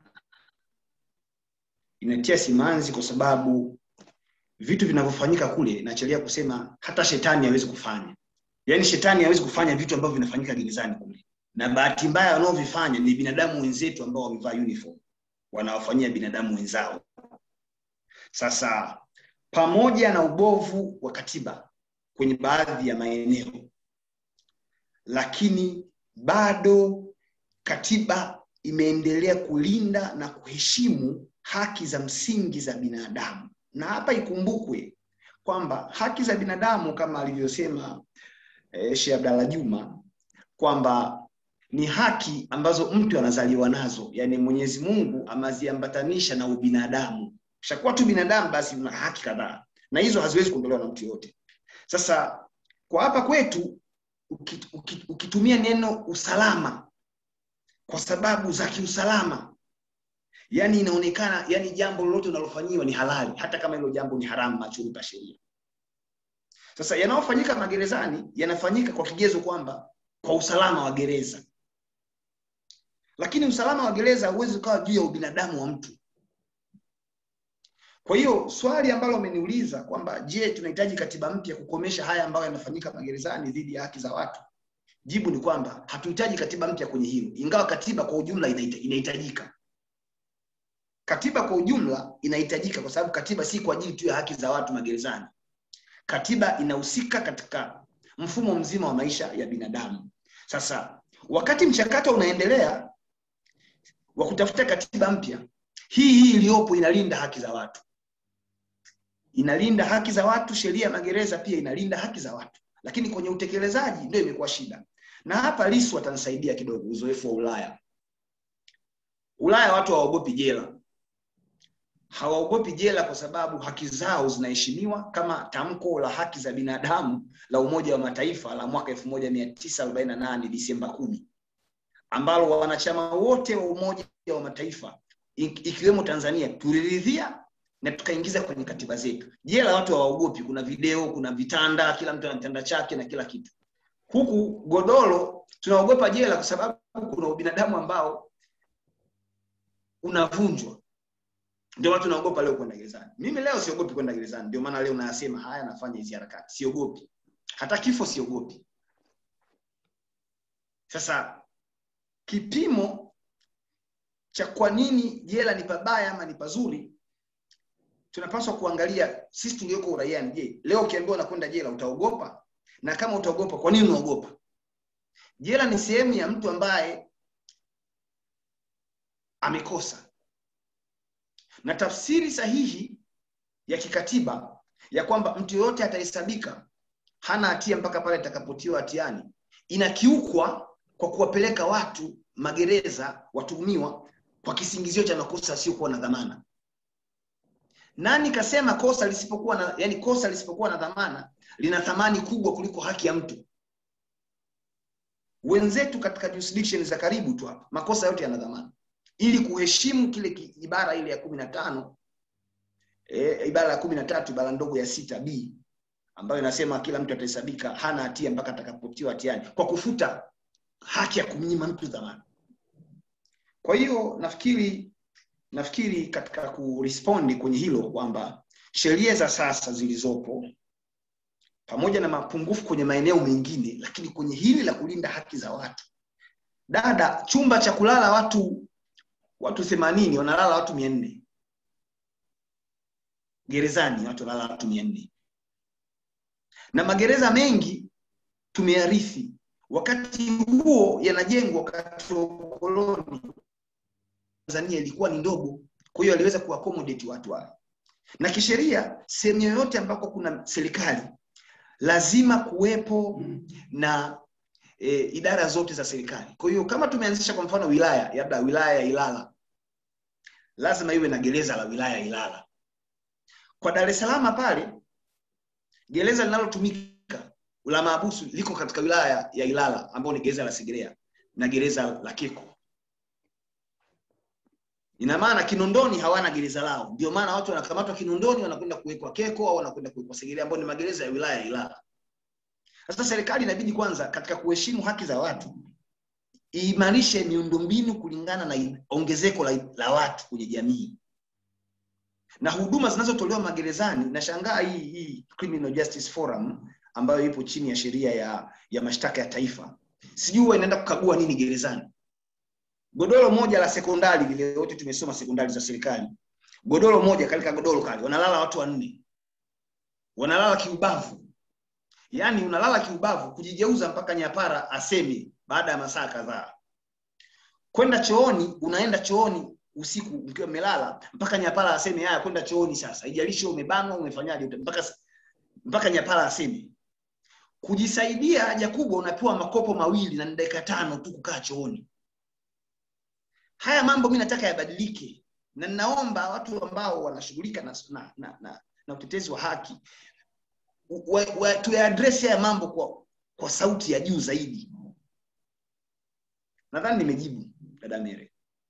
inatia simanzi kwa sababu vitu vinavyofanyika kule, nachelia kusema hata shetani hawezi kufanya. Yaani shetani hawezi kufanya vitu ambavyo vinafanyika gerezani kule, na bahati mbaya wanaovifanya ni binadamu wenzetu ambao wamevaa uniform, wanawafanyia binadamu wenzao. Sasa pamoja na ubovu wa katiba kwenye baadhi ya maeneo, lakini bado katiba imeendelea kulinda na kuheshimu haki za msingi za binadamu. Na hapa ikumbukwe kwamba haki za binadamu kama alivyosema eh, Sheikh Abdalla Juma kwamba ni haki ambazo mtu anazaliwa nazo, yaani Mwenyezi Mungu ameziambatanisha na ubinadamu ushakuwa tu binadamu basi una haki kadhaa na hizo haziwezi kuondolewa na mtu yoyote sasa kwa hapa kwetu ukit, ukit, ukitumia neno usalama kwa sababu za kiusalama yani inaonekana yani jambo lolote unalofanyiwa ni halali hata kama hilo jambo ni haramu machoni pa sheria sasa yanayofanyika magerezani yanafanyika kwa kigezo kwamba kwa usalama wa gereza lakini usalama wa gereza hauwezi ukawa juu ya ubinadamu wa mtu kwa hiyo swali ambalo umeniuliza kwamba je, tunahitaji katiba mpya kukomesha haya ambayo yanafanyika magerezani dhidi ya haki za watu, jibu ni kwamba hatuhitaji katiba mpya kwenye hilo, ingawa katiba kwa ujumla inahitajika. Katiba kwa ujumla inahitajika kwa sababu katiba si kwa ajili tu ya haki za watu magerezani. Katiba inahusika katika mfumo mzima wa maisha ya binadamu. Sasa wakati mchakato unaendelea wa kutafuta katiba mpya, hii hii iliyopo inalinda haki za watu inalinda haki za watu. Sheria ya magereza pia inalinda haki za watu, lakini kwenye utekelezaji ndio imekuwa shida. Na hapa Lissu atanisaidia kidogo, uzoefu wa Ulaya. Ulaya watu hawaogopi jela, hawaogopi jela kwa sababu haki zao zinaheshimiwa, kama tamko la haki za binadamu la Umoja wa Mataifa la mwaka 1948 Disemba kumi, ambalo wanachama wote wa Umoja wa Mataifa ikiwemo Tanzania tuliridhia na tukaingiza kwenye katiba zetu. Jela watu hawaogopi, kuna video, kuna vitanda, kila mtu ana kitanda chake na kila kitu. Huku godoro tunaogopa jela kwa sababu kuna ubinadamu ambao unavunjwa. Ndio watu naogopa leo kwenda gerezani. Mimi leo siogopi kwenda gerezani, ndio maana leo nayasema haya, nafanya hizi harakati, siogopi hata kifo, siogopi. Sasa kipimo cha kwa nini jela ni pabaya ama ni pazuri tunapaswa kuangalia sisi tulioko uraiani. Je, leo ukiambiwa unakwenda jela utaogopa? Na kama utaogopa, kwa nini unaogopa? Jela ni sehemu ya mtu ambaye amekosa. na tafsiri sahihi ya kikatiba ya kwamba mtu yoyote atahesabika hana hatia mpaka pale atakapotiwa hatiani inakiukwa kwa kuwapeleka watu magereza watuhumiwa kwa kisingizio cha makosa asiokuwa na dhamana nani kasema kosa lisipokuwa na yani kosa lisipokuwa na dhamana lina thamani kubwa kuliko haki ya mtu wenzetu katika jurisdiction za karibu tu hapa makosa yote yana dhamana ili kuheshimu kile ki- ibara ile ya kumi na tano e, ibara ya kumi na tatu ibara ndogo ya sita b ambayo inasema kila mtu atahesabika hana hatia mpaka atakapotiwa hatiani kwa kufuta haki ya kumnyima mtu dhamana kwa hiyo nafikiri nafikiri katika kurespondi kwenye hilo kwamba sheria za sasa zilizopo pamoja na mapungufu kwenye maeneo mengine lakini kwenye hili la kulinda haki za watu dada chumba cha kulala watu watu themanini wanalala watu mia nne gerezani watu wanalala watu mia nne na magereza mengi tumearithi wakati huo yanajengwa wakati wa ukoloni tanzania ilikuwa ni ndogo kwa hiyo aliweza kuaccommodate watu wale na kisheria sehemu yoyote ambako kuna serikali lazima kuwepo na e, idara zote za serikali kwa hiyo kama tumeanzisha kwa mfano wilaya labda wilaya ya ilala lazima iwe na gereza la wilaya ya ilala kwa dar es salaam pale gereza linalotumika la maabusu liko katika wilaya ya ilala ambayo ni gereza la segerea na gereza la keko ina maana kinondoni hawana gereza lao ndio maana watu wanakamatwa kinondoni wanakwenda kuwekwa keko au wanakwenda kuwekwa segerea ambayo ni magereza ya wilaya ya ilala sasa serikali inabidi kwanza katika kuheshimu haki za watu iimarishe miundombinu kulingana na ongezeko la, la watu kwenye jamii na huduma zinazotolewa magerezani nashangaa hii hii criminal justice forum ambayo ipo chini ya sheria ya, ya mashtaka ya taifa sijui huwa inaenda kukagua nini gerezani godoro moja la sekondari vile wote tumesoma sekondari za serikali godoro moja katika godoro kale wanalala watu wanne wanalala kiubavu yaani unalala kiubavu kujigeuza mpaka nyapara aseme baada ya masaa kadhaa kwenda chooni unaenda chooni usiku ukiwa umelala mpaka nyapara aseme haya kwenda chooni sasa ijalishi umebanwa umefanyaje mpaka mpaka nyapara aseme kujisaidia haja kubwa unapewa makopo mawili na ni dakika tano tu kukaa chooni haya mambo mi nataka yabadilike na ninaomba watu ambao wanashughulika na, na, na, na, na utetezi wa haki wa, wa, tuyaadresi haya mambo kwa, kwa sauti ya juu zaidi nadhani nimejibu dada mere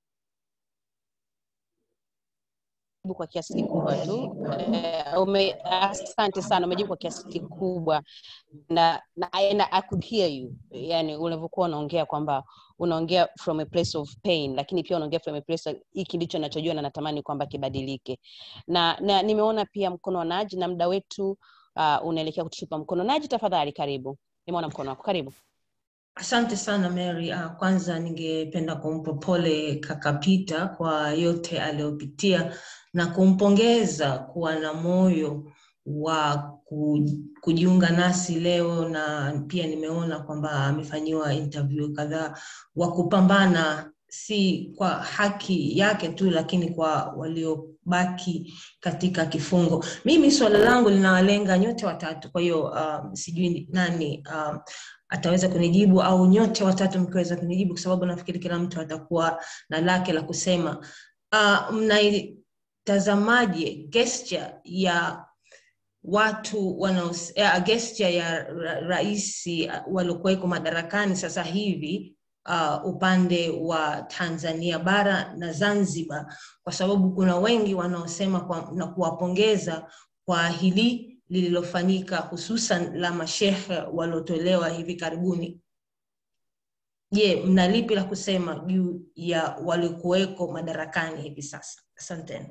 Umejibu kwa kiasi kikubwa tu eh, ume, asante sana umejibu kwa kiasi kikubwa na, na, and I could hear you yani ulivyokuwa unaongea kwamba unaongea from a place of pain lakini pia unaongea from a place of, hiki ndicho nachojua na natamani kwamba kibadilike na, na nimeona pia mkono wa naji na muda wetu uh, unaelekea kututupa mkono naji tafadhali karibu nimeona mkono wako karibu Asante sana Mary. Uh, kwanza ningependa kumpa pole kaka Peter kwa yote aliyopitia na kumpongeza kuwa na moyo wa ku- kujiunga nasi leo, na pia nimeona kwamba amefanyiwa interview kadhaa wa kupambana si kwa haki yake tu, lakini kwa waliobaki katika kifungo. Mimi swala langu linawalenga nyote watatu, kwa hiyo um, sijui nani um, ataweza kunijibu au nyote watatu mkiweza kunijibu, kwa sababu nafikiri kila mtu atakuwa na lake la kusema. Uh, mnaitazamaje gesture ya watu wanaos, uh, gesture ya ra rais uh, waliokuweko madarakani sasa hivi uh, upande wa Tanzania bara na Zanzibar, kwa sababu kuna wengi wanaosema kwa, na kuwapongeza kwa hili lililofanyika hususan la mashehe waliotolewa hivi karibuni. Je, mna lipi la kusema juu ya waliokuweko madarakani hivi sasa? Asanteni.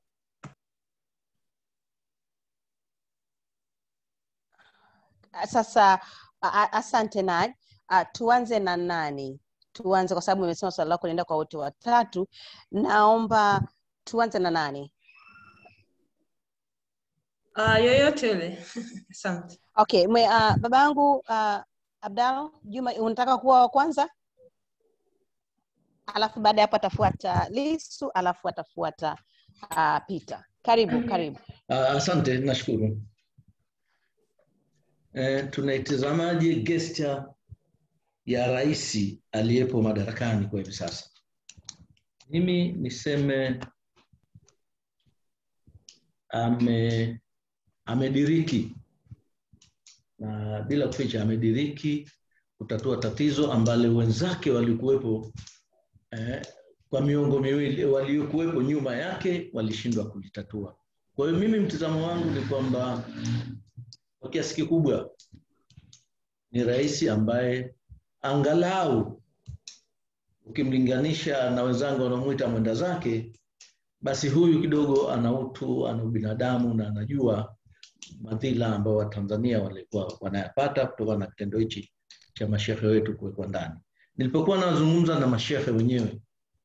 sasa a- a- asante Naj. Uh, tuanze na nani? Tuanze kwa sababu umesema swali lako linaenda kwa wote watatu. Naomba tuanze na nani? Uh, yoyote yule. Asante. Okay, mwe, uh, baba yangu uh, Abdalla Juma, unataka kuwa wa kwanza? Alafu baada ya hapo atafuata Lisu, alafu atafuata uh, Peter. Karibu, karibu. Ah, Asante, nashukuru. E, tunaitazamaje gesture ya rais aliyepo madarakani kwa hivi sasa? Mimi niseme ame amediriki na bila kuficha amediriki kutatua tatizo ambalo wenzake walikuwepo eh, kwa miongo miwili waliokuwepo nyuma yake walishindwa kulitatua. Kwa hiyo mimi mtazamo wangu ni kwamba kwa kiasi kikubwa ni rais ambaye angalau ukimlinganisha na wenzangu wanaomwita mwenda zake, basi huyu kidogo ana utu, ana ubinadamu na anajua madhila ambayo Watanzania walikuwa wanayapata kutokana na kitendo hichi cha mashehe wetu kuwekwa ndani. Nilipokuwa nazungumza na mashehe wenyewe,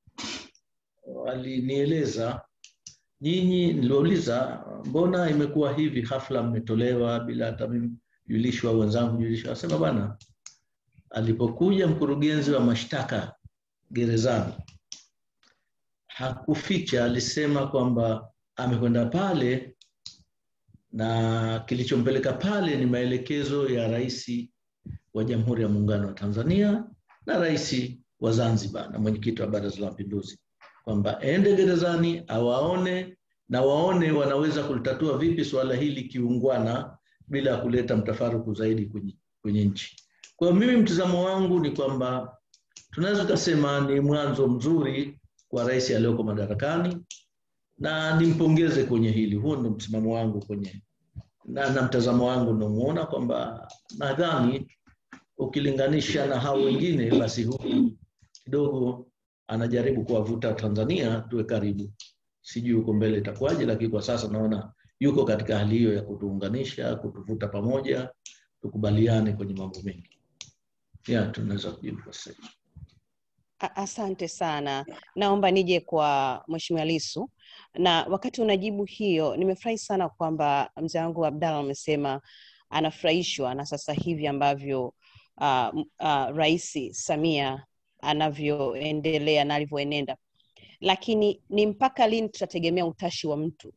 walinieleza nyinyi, niliwauliza mbona imekuwa hivi, hafla mmetolewa bila hata mimi julishwa, wenzangu julishwa. Wasema bwana, alipokuja mkurugenzi wa mashtaka gerezani hakuficha, alisema kwamba amekwenda pale na kilichompeleka pale ni maelekezo ya rais wa Jamhuri ya Muungano wa Tanzania na rais wa Zanzibar na mwenyekiti wa Baraza la Mapinduzi kwamba ende gerezani awaone na waone wanaweza kulitatua vipi suala hili kiungwana bila ya kuleta mtafaruku zaidi kwenye, kwenye nchi. Kwa hiyo mimi mtizamo wangu ni kwamba tunaweza tukasema ni mwanzo mzuri kwa rais aliyoko madarakani na nimpongeze kwenye hili. Huo ndio msimamo wangu kwenye na, na mtazamo wangu namuona kwamba nadhani ukilinganisha na hao wengine, basi huyu kidogo anajaribu kuwavuta Tanzania tuwe karibu. Sijui huko mbele itakuwaje, lakini kwa sasa naona yuko katika hali hiyo ya kutuunganisha, kutuvuta pamoja, tukubaliane kwenye mambo mengi. Ya, tunaweza kujibu kwa sasa. hivi. A- Asante sana. Naomba nije kwa Mheshimiwa Lisu, na wakati unajibu hiyo, nimefurahi sana kwamba mzee wangu Abdalla amesema anafurahishwa na sasa hivi ambavyo uh, uh, Rais Samia anavyoendelea na alivyoenenda, lakini ni mpaka lini tutategemea utashi wa mtu?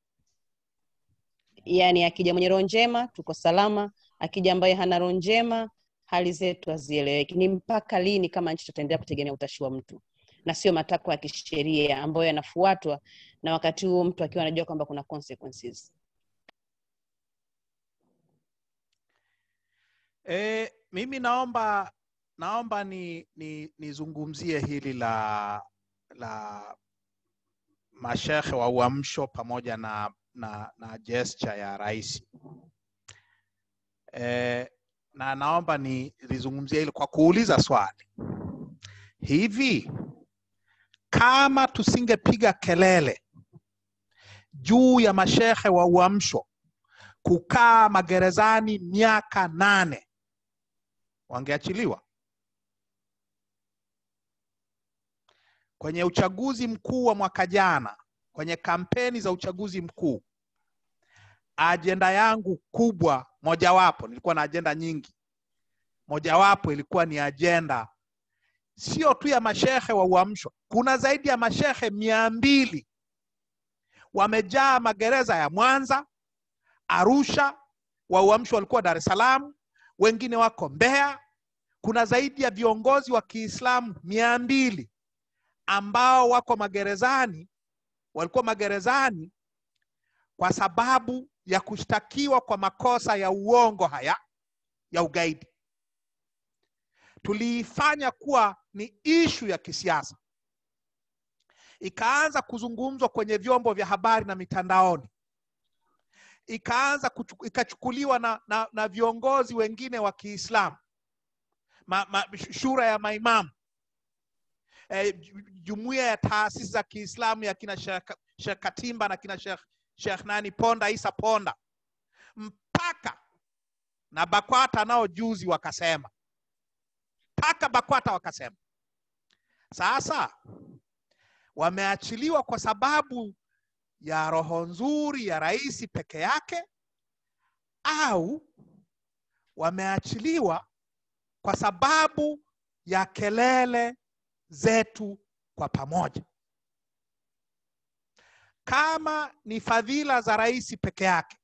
Yaani akija mwenye roho njema tuko salama, akija ambaye hana roho njema hali zetu hazieleweki. Ni mpaka lini kama nchi tutaendelea kutegemea utashi wa mtu na sio matakwa ya kisheria ambayo yanafuatwa, na wakati huo mtu akiwa anajua kwamba kuna consequences. E, mimi naomba naomba ni, ni nizungumzie hili la la mashehe wa uamsho pamoja na na, na gesture ya rais e, na naomba ni lizungumzie hili kwa kuuliza swali hivi, kama tusingepiga kelele juu ya mashehe wa uamsho kukaa magerezani miaka nane wangeachiliwa kwenye uchaguzi mkuu wa mwaka jana kwenye kampeni za uchaguzi mkuu ajenda yangu kubwa mojawapo nilikuwa na ajenda nyingi mojawapo ilikuwa ni ajenda sio tu ya mashehe wa uamsho kuna zaidi ya mashehe mia mbili wamejaa magereza ya mwanza arusha wa uamsho walikuwa dar es salaam wengine wako mbeya kuna zaidi ya viongozi wa kiislamu mia mbili ambao wako magerezani walikuwa magerezani kwa sababu ya kushtakiwa kwa makosa ya uongo haya ya ugaidi tuliifanya kuwa ni ishu ya kisiasa ikaanza kuzungumzwa kwenye vyombo vya habari na mitandaoni ikaanza kuchu, ikachukuliwa na, na, na viongozi wengine wa kiislamu ma, ma, shura ya maimamu e, jumuiya ya taasisi za kiislamu ya kina shekh katimba na kina shekh shekh nani ponda isa ponda mpaka na bakwata nao juzi wakasema mpaka bakwata wakasema sasa wameachiliwa kwa sababu ya roho nzuri ya rais peke yake au wameachiliwa kwa sababu ya kelele zetu kwa pamoja kama ni fadhila za rais peke yake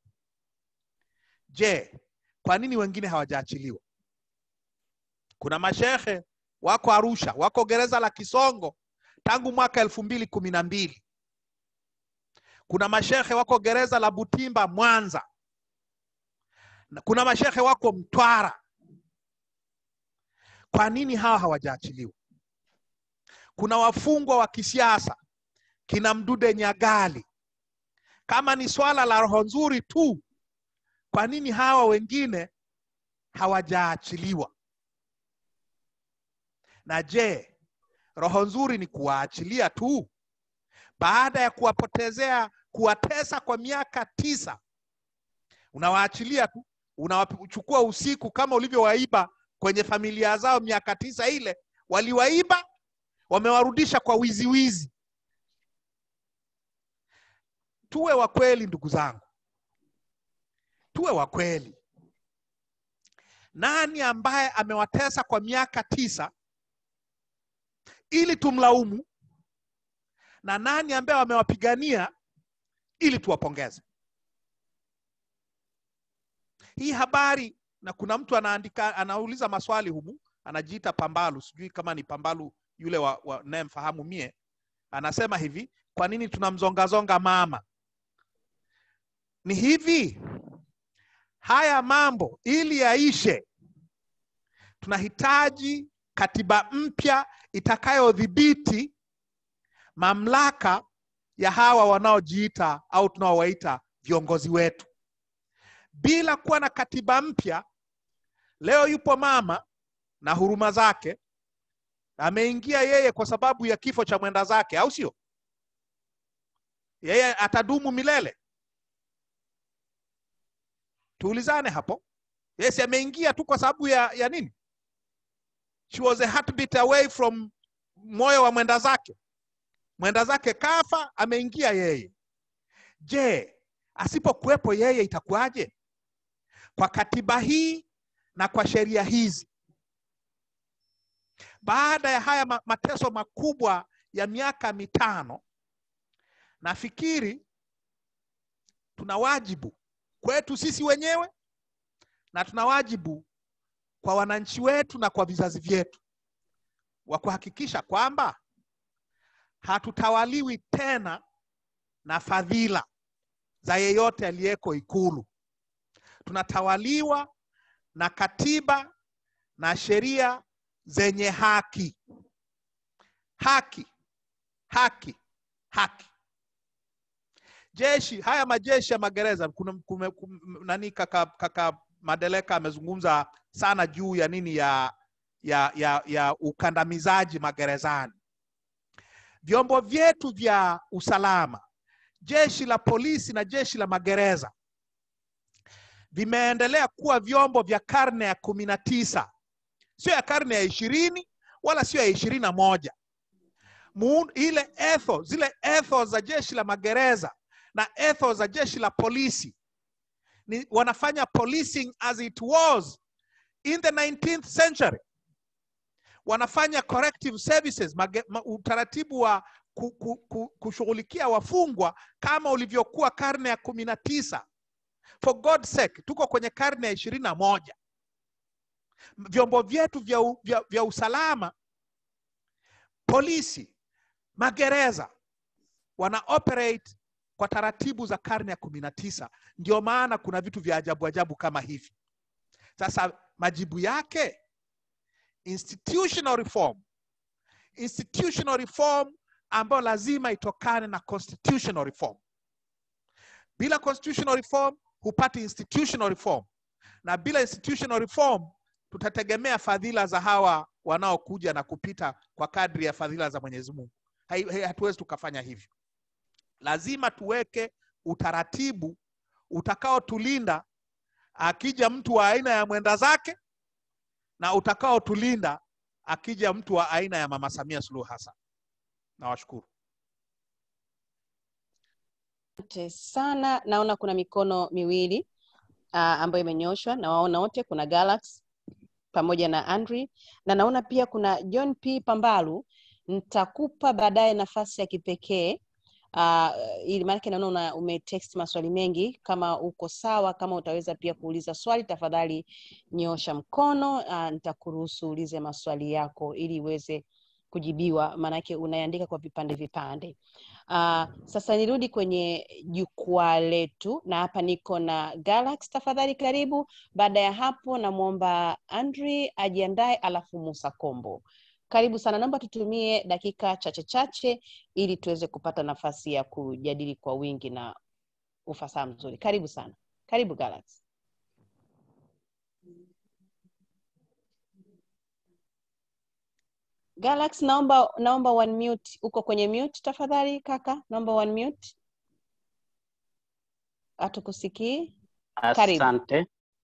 je kwa nini wengine hawajaachiliwa kuna mashehe wako arusha wako gereza la kisongo tangu mwaka elfu mbili kumi na mbili kuna mashehe wako gereza la butimba mwanza na kuna mashehe wako mtwara kwa nini hawa hawajaachiliwa kuna wafungwa wa kisiasa kina mdude nyagali kama ni swala la roho nzuri tu kwa nini hawa wengine hawajaachiliwa na je roho nzuri ni kuwaachilia tu baada ya kuwapotezea kuwatesa kwa miaka tisa unawaachilia tu unawachukua usiku kama ulivyowaiba kwenye familia zao miaka tisa ile waliwaiba wamewarudisha kwa wizi wizi tuwe wa kweli ndugu zangu tuwe wa kweli nani ambaye amewatesa kwa miaka tisa ili tumlaumu na nani ambaye wamewapigania ili tuwapongeze hii habari na kuna mtu anaandika anauliza maswali humu anajiita pambalu sijui kama ni pambalu yule wa, wa nayemfahamu mie anasema hivi kwa nini tunamzongazonga mama ni hivi haya mambo ili yaishe tunahitaji katiba mpya itakayodhibiti mamlaka ya hawa wanaojiita au tunaowaita viongozi wetu bila kuwa na katiba mpya leo yupo mama na huruma zake ameingia yeye kwa sababu ya kifo cha mwenda zake au sio yeye atadumu milele tuulizane hapo yes ameingia tu kwa sababu ya, ya nini she was a heartbeat away from moyo wa mwenda zake mwenda zake kafa ameingia yeye je asipokuwepo yeye itakuwaje kwa katiba hii na kwa sheria hizi baada ya haya ma- mateso makubwa ya miaka mitano nafikiri tuna wajibu kwetu sisi wenyewe na tuna wajibu kwa wananchi wetu na kwa vizazi vyetu wa kuhakikisha kwamba hatutawaliwi tena na fadhila za yeyote aliyeko ikulu tunatawaliwa na katiba na sheria zenye haki haki haki haki jeshi haya majeshi ya magereza kuna kume, kum, nani kaka, kaka madeleka amezungumza sana juu ya nini ya ya ya, ya ukandamizaji magerezani vyombo vyetu vya usalama jeshi la polisi na jeshi la magereza vimeendelea kuwa vyombo vya karne ya kumi na tisa sio ya karne ya ishirini wala sio ya ishirini na moja Muun, ile etho zile etho za jeshi la magereza na etho za jeshi la polisi ni wanafanya policing as it was in the 19th century wanafanya corrective services mage, ma, utaratibu wa ku, ku, ku, kushughulikia wafungwa kama ulivyokuwa karne ya kumi na tisa for god's sake tuko kwenye karne ya ishirini na moja vyombo vyetu vya, u- vya, vya usalama polisi magereza wana operate kwa taratibu za karne ya kumi na tisa ndio maana kuna vitu vya ajabu ajabu kama hivi sasa majibu yake institutional reform institutional reform ambayo lazima itokane na constitutional reform bila constitutional reform hupati institutional reform na bila institutional reform tutategemea fadhila za hawa wanaokuja na kupita kwa kadri ya fadhila za mwenyezi mungu Hai- hai- hatuwezi tukafanya hivyo lazima tuweke utaratibu utakaotulinda akija mtu wa aina ya mwenda zake na utakaotulinda akija mtu wa aina ya mama samia suluhu hassan nawashukuru Asante sana. Naona kuna mikono miwili uh, ambayo imenyoshwa na waona wote, kuna Galax pamoja na Andri, na naona pia kuna John P Pambalu. Nitakupa baadaye nafasi ya kipekee uh, ili maanake naona una- umetext maswali mengi kama uko sawa kama utaweza pia kuuliza swali tafadhali nyosha mkono uh, nitakuruhusu uulize maswali yako ili uweze kujibiwa maanake unaandika kwa vipande vipande uh, sasa nirudi kwenye jukwaa letu na hapa niko na galax tafadhali karibu baada ya hapo namwomba andri ajiandae alafu musa kombo karibu sana naomba tutumie dakika chache chache ili tuweze kupata nafasi ya kujadili kwa wingi na ufasaha mzuri karibu sana karibu galax galax naomba naomba one mute uko kwenye mute tafadhali kaka naomba one mute hatukusikii Karibu. Asante.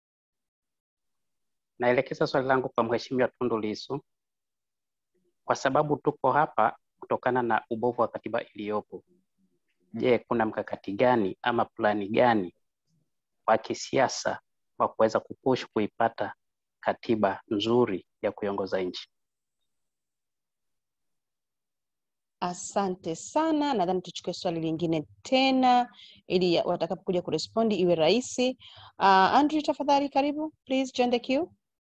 Naelekeza swali langu kwa Mheshimiwa Tundu Lissu kwa sababu tuko hapa kutokana na ubovu wa katiba iliyopo. Je, kuna mkakati gani ama plani gani wa kisiasa wa kuweza kupush kuipata katiba nzuri ya kuiongoza nchi? asante sana nadhani tuchukue swali lingine tena ili ya- watakapokuja kurespondi iwe rahisi uh, andrew tafadhali karibu please join the queue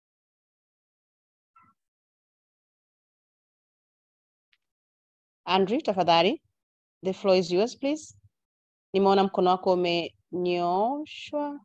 andrew tafadhali the floor is yours please nimeona mkono wako umenyoshwa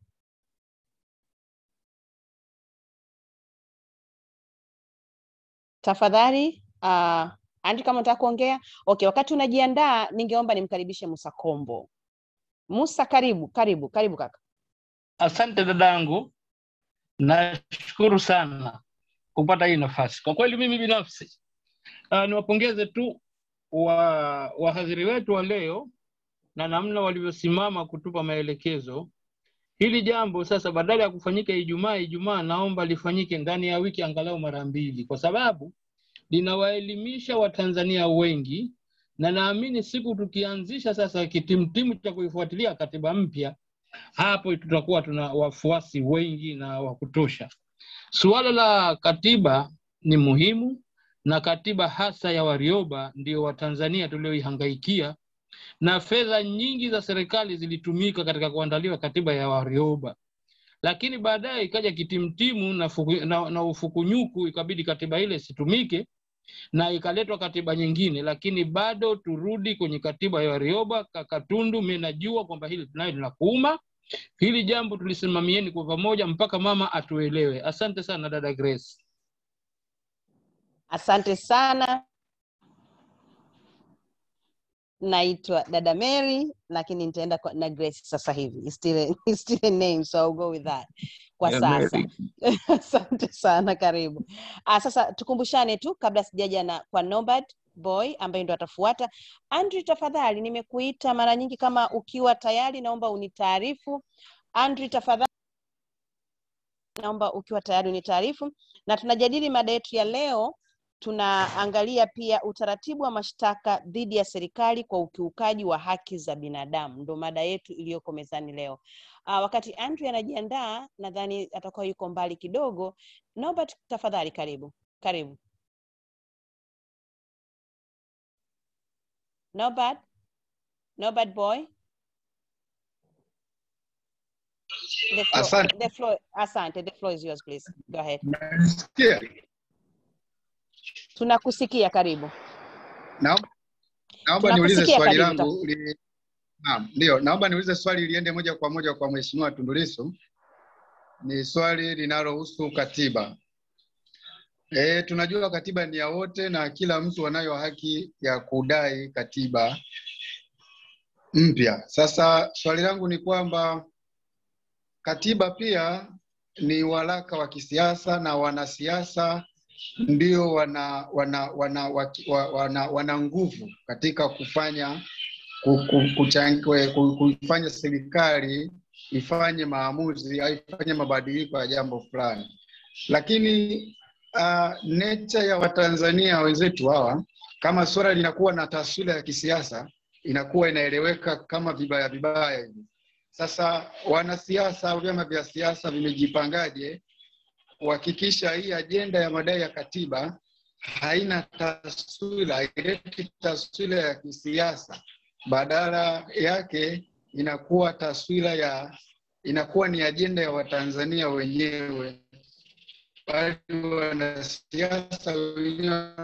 tafadhali uh, Andrew kama unataka kuongea okay wakati unajiandaa ningeomba nimkaribishe musa kombo musa karibu karibu karibu kaka Asante dadangu, nashukuru sana kupata hii nafasi. Kwa kweli mimi binafsi uh, niwapongeze tu wa wahadhiri wetu wa leo na namna walivyosimama kutupa maelekezo. Hili jambo sasa, badala ya kufanyika Ijumaa Ijumaa, naomba lifanyike ndani ya wiki angalau mara mbili, kwa sababu linawaelimisha Watanzania wengi, na naamini siku tukianzisha sasa kitimtimu cha kuifuatilia katiba mpya hapo tutakuwa tuna wafuasi wengi na wa kutosha. Suala la katiba ni muhimu, na katiba hasa ya Warioba ndio Watanzania tulioihangaikia, na fedha nyingi za serikali zilitumika katika kuandaliwa katiba ya Warioba, lakini baadaye ikaja kitimtimu na, fuku, na, na ufukunyuku, ikabidi katiba ile isitumike na ikaletwa katiba nyingine, lakini bado turudi kwenye katiba ya Warioba. Kakatundu, mimi najua kwamba hili tunayo linakuuma. Hili jambo tulisimamieni kwa pamoja mpaka mama atuelewe. Asante sana dada Grace. asante sana naitwa dada mary lakini nitaenda kwa- na grace sasa hivi It's still a, it's still a name so I'll go with that kwa Yeah, sasa Mary. asante sana karibu ah, sasa tukumbushane tu kabla sijaja na kwa Nobad boy ambaye ndo atafuata andrew tafadhali nimekuita mara nyingi kama ukiwa tayari naomba unitaarifu andrew tafadhali naomba ukiwa tayari unitaarifu na tunajadili mada yetu ya leo tunaangalia pia utaratibu wa mashtaka dhidi ya serikali kwa ukiukaji wa haki za binadamu ndo mada yetu iliyoko mezani leo uh, wakati andrew anajiandaa nadhani atakuwa yuko mbali kidogo naomba tu- tafadhali karibu karibu nobad nobad boy the floor, Asante. the floor, asante the floor is yours please go ahead Mnanisikia? tunakusikia karibu Naomba naomba niulize Tunakusikia, swali karibu, langu li... Naam, ndio, naomba niulize swali liende moja kwa moja kwa Mheshimiwa Tundu Lissu. Ni swali linalohusu katiba. E, tunajua katiba ni ya wote na kila mtu anayo haki ya kudai katiba mpya. Sasa swali langu ni kwamba katiba pia ni waraka wa kisiasa na wanasiasa ndio wana wana wana, waki- wa- wana, wana nguvu katika kufanya ku- ku- kuchangi- ku- kuifanya serikali ifanye maamuzi au ifanye mabadiliko ya jambo fulani, lakini uh, nature ya Watanzania wenzetu hawa, kama suala linakuwa na taswira ya kisiasa, inakuwa inaeleweka kama vibaya vibaya hivi. Sasa wanasiasa au vyama vya siasa vimejipangaje kuhakikisha hii ajenda ya madai ya katiba haina taswira, haileti taswira ya kisiasa badala yake inakuwa taswira ya inakuwa ni ajenda ya Watanzania wenyewe, bali wanasiasa wenyewe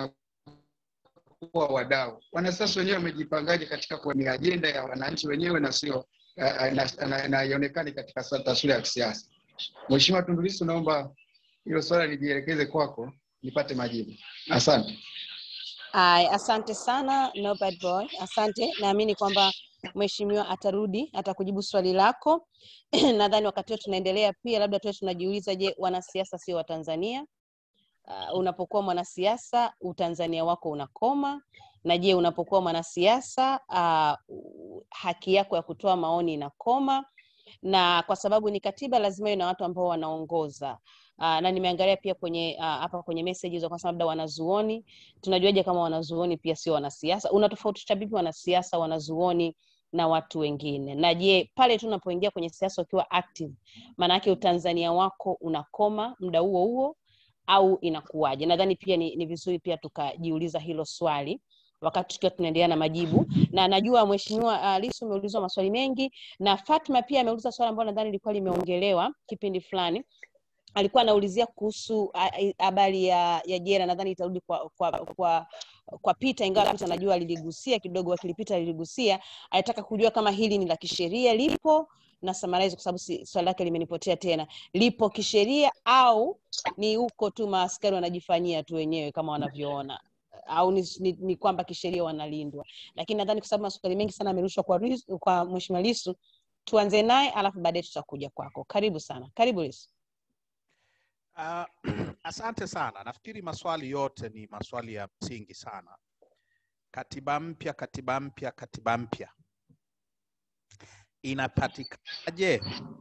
wanakuwa wadau. Wanasiasa wenyewe wamejipangaje katika kuwa ni ajenda ya wananchi wenyewe na sio eh, na- na- na haionekani katika sa- taswira ya kisiasa. Mheshimiwa Tundu Lissu, naomba hilo swala lijielekeze kwako nipate majibu. Asante. Ay, asante sana no bad boy. Asante, naamini kwamba mheshimiwa atarudi atakujibu swali lako. Nadhani wakati huo tunaendelea pia, labda tuwe tunajiuliza, je, wanasiasa sio Watanzania? Uh, unapokuwa mwanasiasa utanzania wako unakoma, na je, unapokuwa mwanasiasa uh, haki yako ya kutoa maoni inakoma? na kwa sababu ni katiba lazima iwe na watu ambao wanaongoza uh, na nimeangalia pia kwenye ah, hapa kwenye messages wakasema labda wanazuoni tunajuaje kama wanazuoni pia sio wanasiasa unatofautisha vipi wanasiasa wanazuoni na watu wengine na je pale tu unapoingia kwenye siasa ukiwa active maanake utanzania wako unakoma muda huo huo au inakuwaje nadhani pia ni, ni vizuri pia tukajiuliza hilo swali wakati tukiwa tunaendelea na majibu na najua mheshimiwa uh, lisu umeulizwa maswali mengi na fatma pia ameuliza swali ambalo nadhani lilikuwa limeongelewa kipindi fulani alikuwa anaulizia kuhusu a- a- habari ya, ya jera nadhani itarudi kwa kwa kwa kwa pita ingawa pita najua aliligusia kidogo akilipita aliligusia alitaka kujua kama hili ni la kisheria lipo na summarize kwa sababu si, swali lake limenipotea tena lipo kisheria au ni huko tu maaskari wanajifanyia tu wenyewe kama wanavyoona au ni, ni, ni kwamba kisheria wanalindwa lakini nadhani kwa sababu maswali mengi sana amerushwa kwa, Ris- kwa mheshimiwa lisu tuanze naye alafu baadaye tutakuja kwako karibu sana karibu lisu Uh, asante sana. Nafikiri maswali yote ni maswali ya msingi sana. Katiba mpya, katiba mpya, katiba mpya inapatikanaje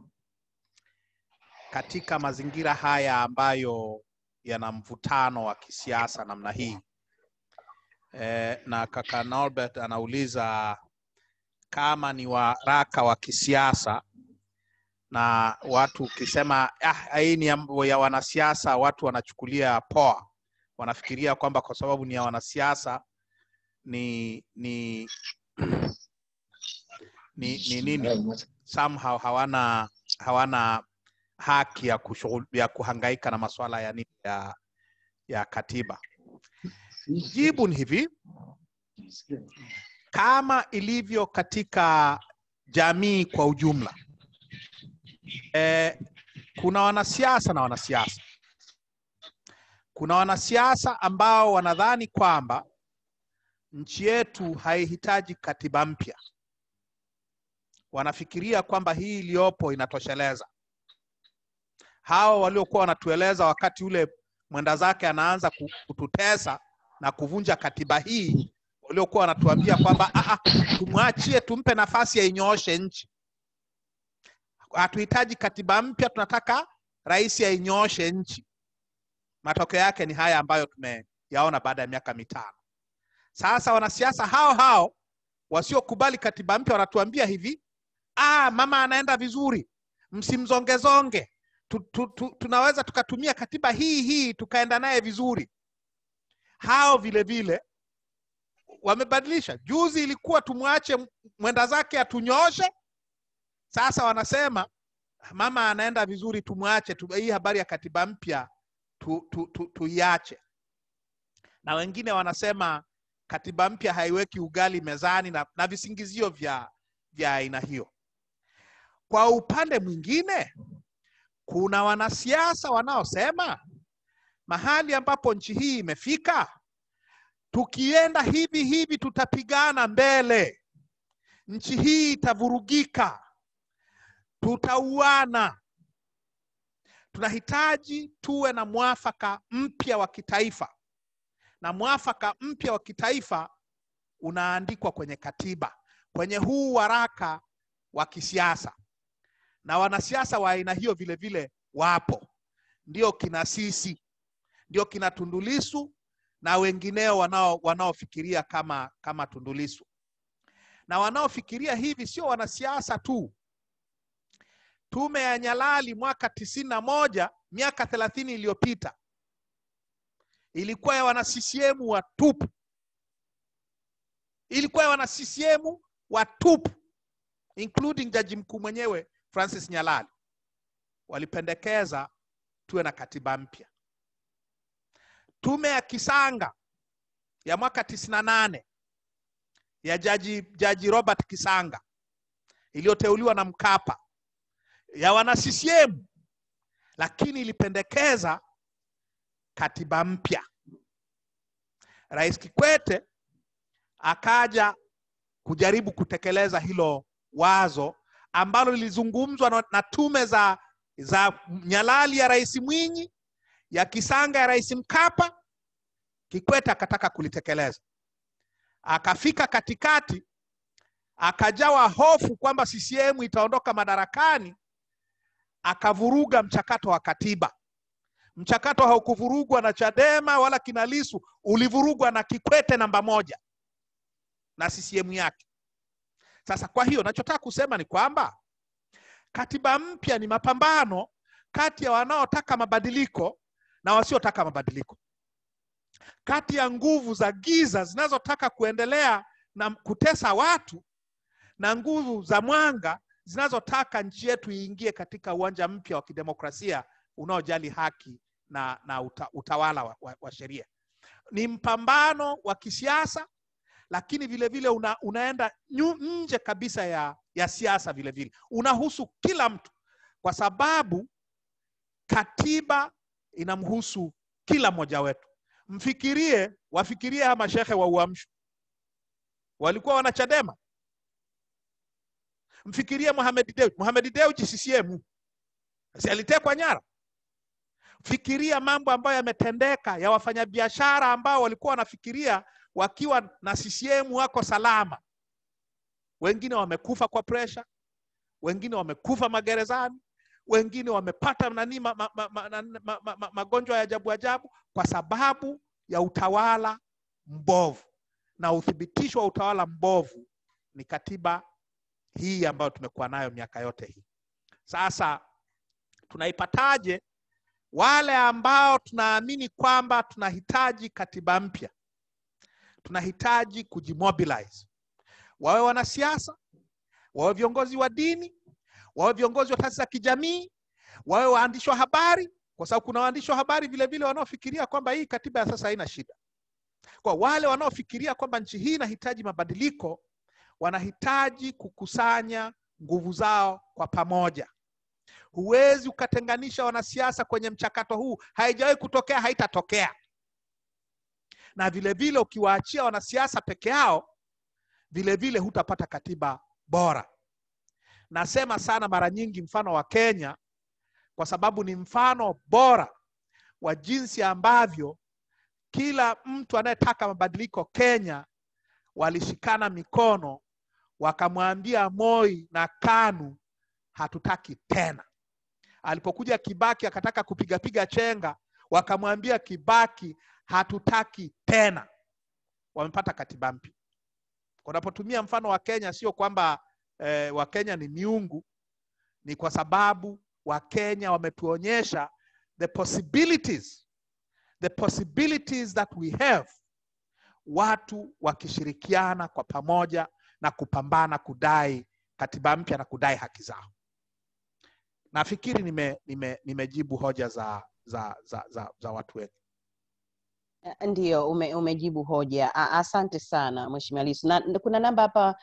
katika mazingira haya ambayo yana mvutano wa kisiasa namna hii? Eh, na kaka Norbert anauliza kama ni waraka wa kisiasa na watu ukisema ah, hii ni mambo ya wanasiasa, watu wanachukulia poa, wanafikiria kwamba kwa sababu ni ya wanasiasa ni ni ni, ni nini somehow hawana hawana haki ya, kushughul, ya kuhangaika na masuala ya nini ya, ya katiba. Jibu ni hivi, kama ilivyo katika jamii kwa ujumla eh, kuna wanasiasa na wanasiasa. Kuna wanasiasa ambao wanadhani kwamba nchi yetu haihitaji katiba mpya, wanafikiria kwamba hii iliyopo inatosheleza. Hao waliokuwa wanatueleza wakati ule mwenda zake anaanza ku- kututesa na kuvunja katiba hii, waliokuwa wanatuambia kwamba "Ah, ah, tumwachie, tumpe nafasi ainyooshe nchi hatuhitaji katiba mpya, tunataka rais ainyooshe nchi. Matokeo yake ni haya ambayo tumeyaona baada ya miaka mitano. Sasa wanasiasa hao hao wasiokubali katiba mpya wanatuambia hivi, ah, mama anaenda vizuri, msimzongezonge tu, tu, tu, tunaweza tukatumia katiba hii hii tukaenda naye vizuri. Hao vile vile wamebadilisha. Juzi ilikuwa tumwache mwenda zake atunyooshe, sasa wanasema mama anaenda vizuri, tumwache tu, hii habari ya katiba mpya tu, tu, tu, tuiache. Na wengine wanasema katiba mpya haiweki ugali mezani na, na visingizio vya vya aina hiyo. Kwa upande mwingine, kuna wanasiasa wanaosema mahali ambapo nchi hii imefika, tukienda hivi hivi tutapigana mbele, nchi hii itavurugika, tutauana. Tunahitaji tuwe na mwafaka mpya wa kitaifa, na mwafaka mpya wa kitaifa unaandikwa kwenye katiba, kwenye huu waraka wa kisiasa, na wanasiasa wa aina hiyo vile vile wapo, ndio kina sisi, ndio kina Tundu Lissu na wengineo wanao wanaofikiria kama kama Tundu Lissu, na wanaofikiria hivi sio wanasiasa tu. Tume ya Nyalali mwaka tisini na moja miaka thelathini iliyopita ilikuwa ya wana CCM watupu. ilikuwa ya wana CCM watupu, including jaji mkuu mwenyewe Francis Nyalali. Walipendekeza tuwe na katiba mpya. Tume ya Kisanga ya mwaka tisini na nane ya jaji, jaji Robert Kisanga iliyoteuliwa na Mkapa ya wana CCM, lakini ilipendekeza katiba mpya. Rais Kikwete akaja kujaribu kutekeleza hilo wazo ambalo lilizungumzwa na, na tume za, za Nyalali ya Rais Mwinyi, ya Kisanga ya Rais Mkapa. Kikwete akataka kulitekeleza, akafika katikati, akajawa hofu kwamba CCM itaondoka madarakani, akavuruga mchakato wa katiba. Mchakato haukuvurugwa na Chadema wala kina Lissu, ulivurugwa na Kikwete namba moja na CCM yake. Sasa kwa hiyo nachotaka kusema ni kwamba katiba mpya ni mapambano kati ya wanaotaka mabadiliko na wasiotaka mabadiliko, kati ya nguvu za giza zinazotaka kuendelea na kutesa watu na nguvu za mwanga zinazotaka nchi yetu iingie katika uwanja mpya wa kidemokrasia unaojali haki na, na uta, utawala wa, wa, wa sheria. Ni mpambano wa kisiasa lakini vile vile una, unaenda nyu, nje kabisa ya, ya siasa vile vile unahusu kila mtu, kwa sababu katiba inamhusu kila mmoja wetu. Mfikirie, wafikirie hawa mashehe wa Uamsho walikuwa wana Chadema. Mfikirie Mohamed Dewji. Mohamed Dewji CCM, si alitekwa nyara? Fikiria mambo ambayo yametendeka ya wafanyabiashara ambao walikuwa wanafikiria wakiwa na CCM wako salama. Wengine wamekufa kwa presha, wengine wamekufa magerezani, wengine wamepata nani ma, ma, ma, ma, ma, ma, ma, magonjwa ya ajabu ajabu kwa sababu ya utawala mbovu, na uthibitisho wa utawala mbovu ni katiba hii ambayo tumekuwa nayo miaka yote hii. Sasa tunaipataje? Wale ambao tunaamini kwamba tunahitaji katiba mpya tunahitaji kujimobilize, wawe wanasiasa, wawe viongozi wa dini, wawe viongozi wa taasisi za kijamii, wawe waandishi wa habari, kwa sababu kuna waandishi wa habari vile vile wanaofikiria kwamba hii katiba ya sasa haina shida. Kwa wale wanaofikiria kwamba nchi hii inahitaji mabadiliko, wanahitaji kukusanya nguvu zao kwa pamoja. Huwezi ukatenganisha wanasiasa kwenye mchakato huu, haijawahi kutokea, haitatokea na vile vile ukiwaachia wanasiasa peke yao, vile vile hutapata katiba bora. Nasema sana mara nyingi mfano wa Kenya kwa sababu ni mfano bora wa jinsi ambavyo kila mtu anayetaka mabadiliko Kenya walishikana mikono wakamwambia Moi na KANU hatutaki tena. Alipokuja Kibaki akataka kupigapiga chenga, wakamwambia Kibaki hatutaki tena. Wamepata katiba mpya. Unapotumia mfano wa Kenya, sio kwamba eh, Wakenya ni miungu, ni kwa sababu Wakenya wametuonyesha the possibilities, the possibilities that we have, watu wakishirikiana kwa pamoja na kupambana kudai katiba mpya na kudai haki zao. Nafikiri nime, nime, nimejibu hoja za, za, za, za, za watu wengi. Ndiyo, ume, umejibu hoja. A- Asante sana Mheshimiwa Lissu. Na na kuna namba hapa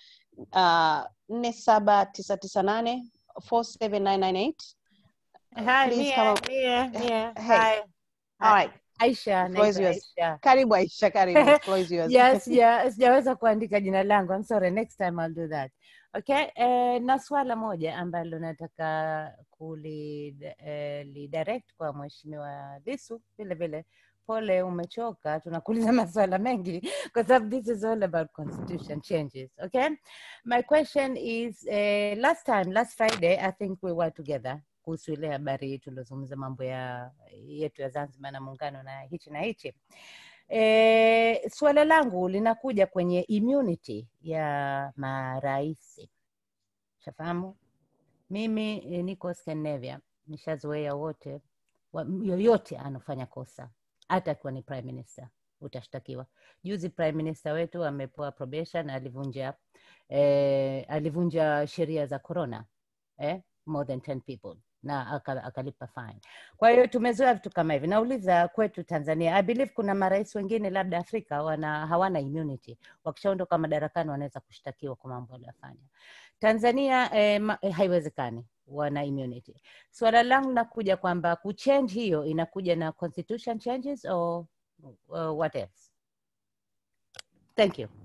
nne saba tisa tisa nane four seven nine nine eight. Hi, Please Mia, come up. Mia, Mia. Hey. Hi. All right. Aisha, The floor is naitwa yours. Aisha. Karibu Aisha, karibu. The floor is yours. Yeah, sija- sijaweza kuandika jina langu. I'm sorry, next time I'll do that. Okay, eh, na swala moja ambalo nataka kuli eh, lidirect kwa Mheshimiwa Lissu vile vile. Pole, umechoka, tunakuuliza maswala mengi kwa sababu this is all about constitution changes. Okay, my question is eh, last time, last Friday, I think we were together kuhusu ile habari tuliozungumza mambo ya yetu ya Zanzibar na muungano na hichi na hichi. E, suala langu linakuja kwenye immunity ya marais. Shafahamu mimi e, niko Scandinavia, nishazoea wote wa, yoyote anafanya kosa hata akiwa ni prime minister utashtakiwa. Juzi prime minister wetu amepewa probation, alivunja eh, alivunja sheria za corona eh, more than 10 people na aka- akalipa fine. Kwa hiyo tumezoea vitu kama hivi. Nauliza kwetu Tanzania, I believe kuna marais wengine labda Afrika wana hawana immunity, wakishaondoka madarakani wanaweza kushtakiwa kwa mambo waliyofanya. Tanzania eh, ma, eh, haiwezekani wana immunity. Swala langu nakuja kwamba kuchange hiyo inakuja na constitution changes or uh, what else? Thank you.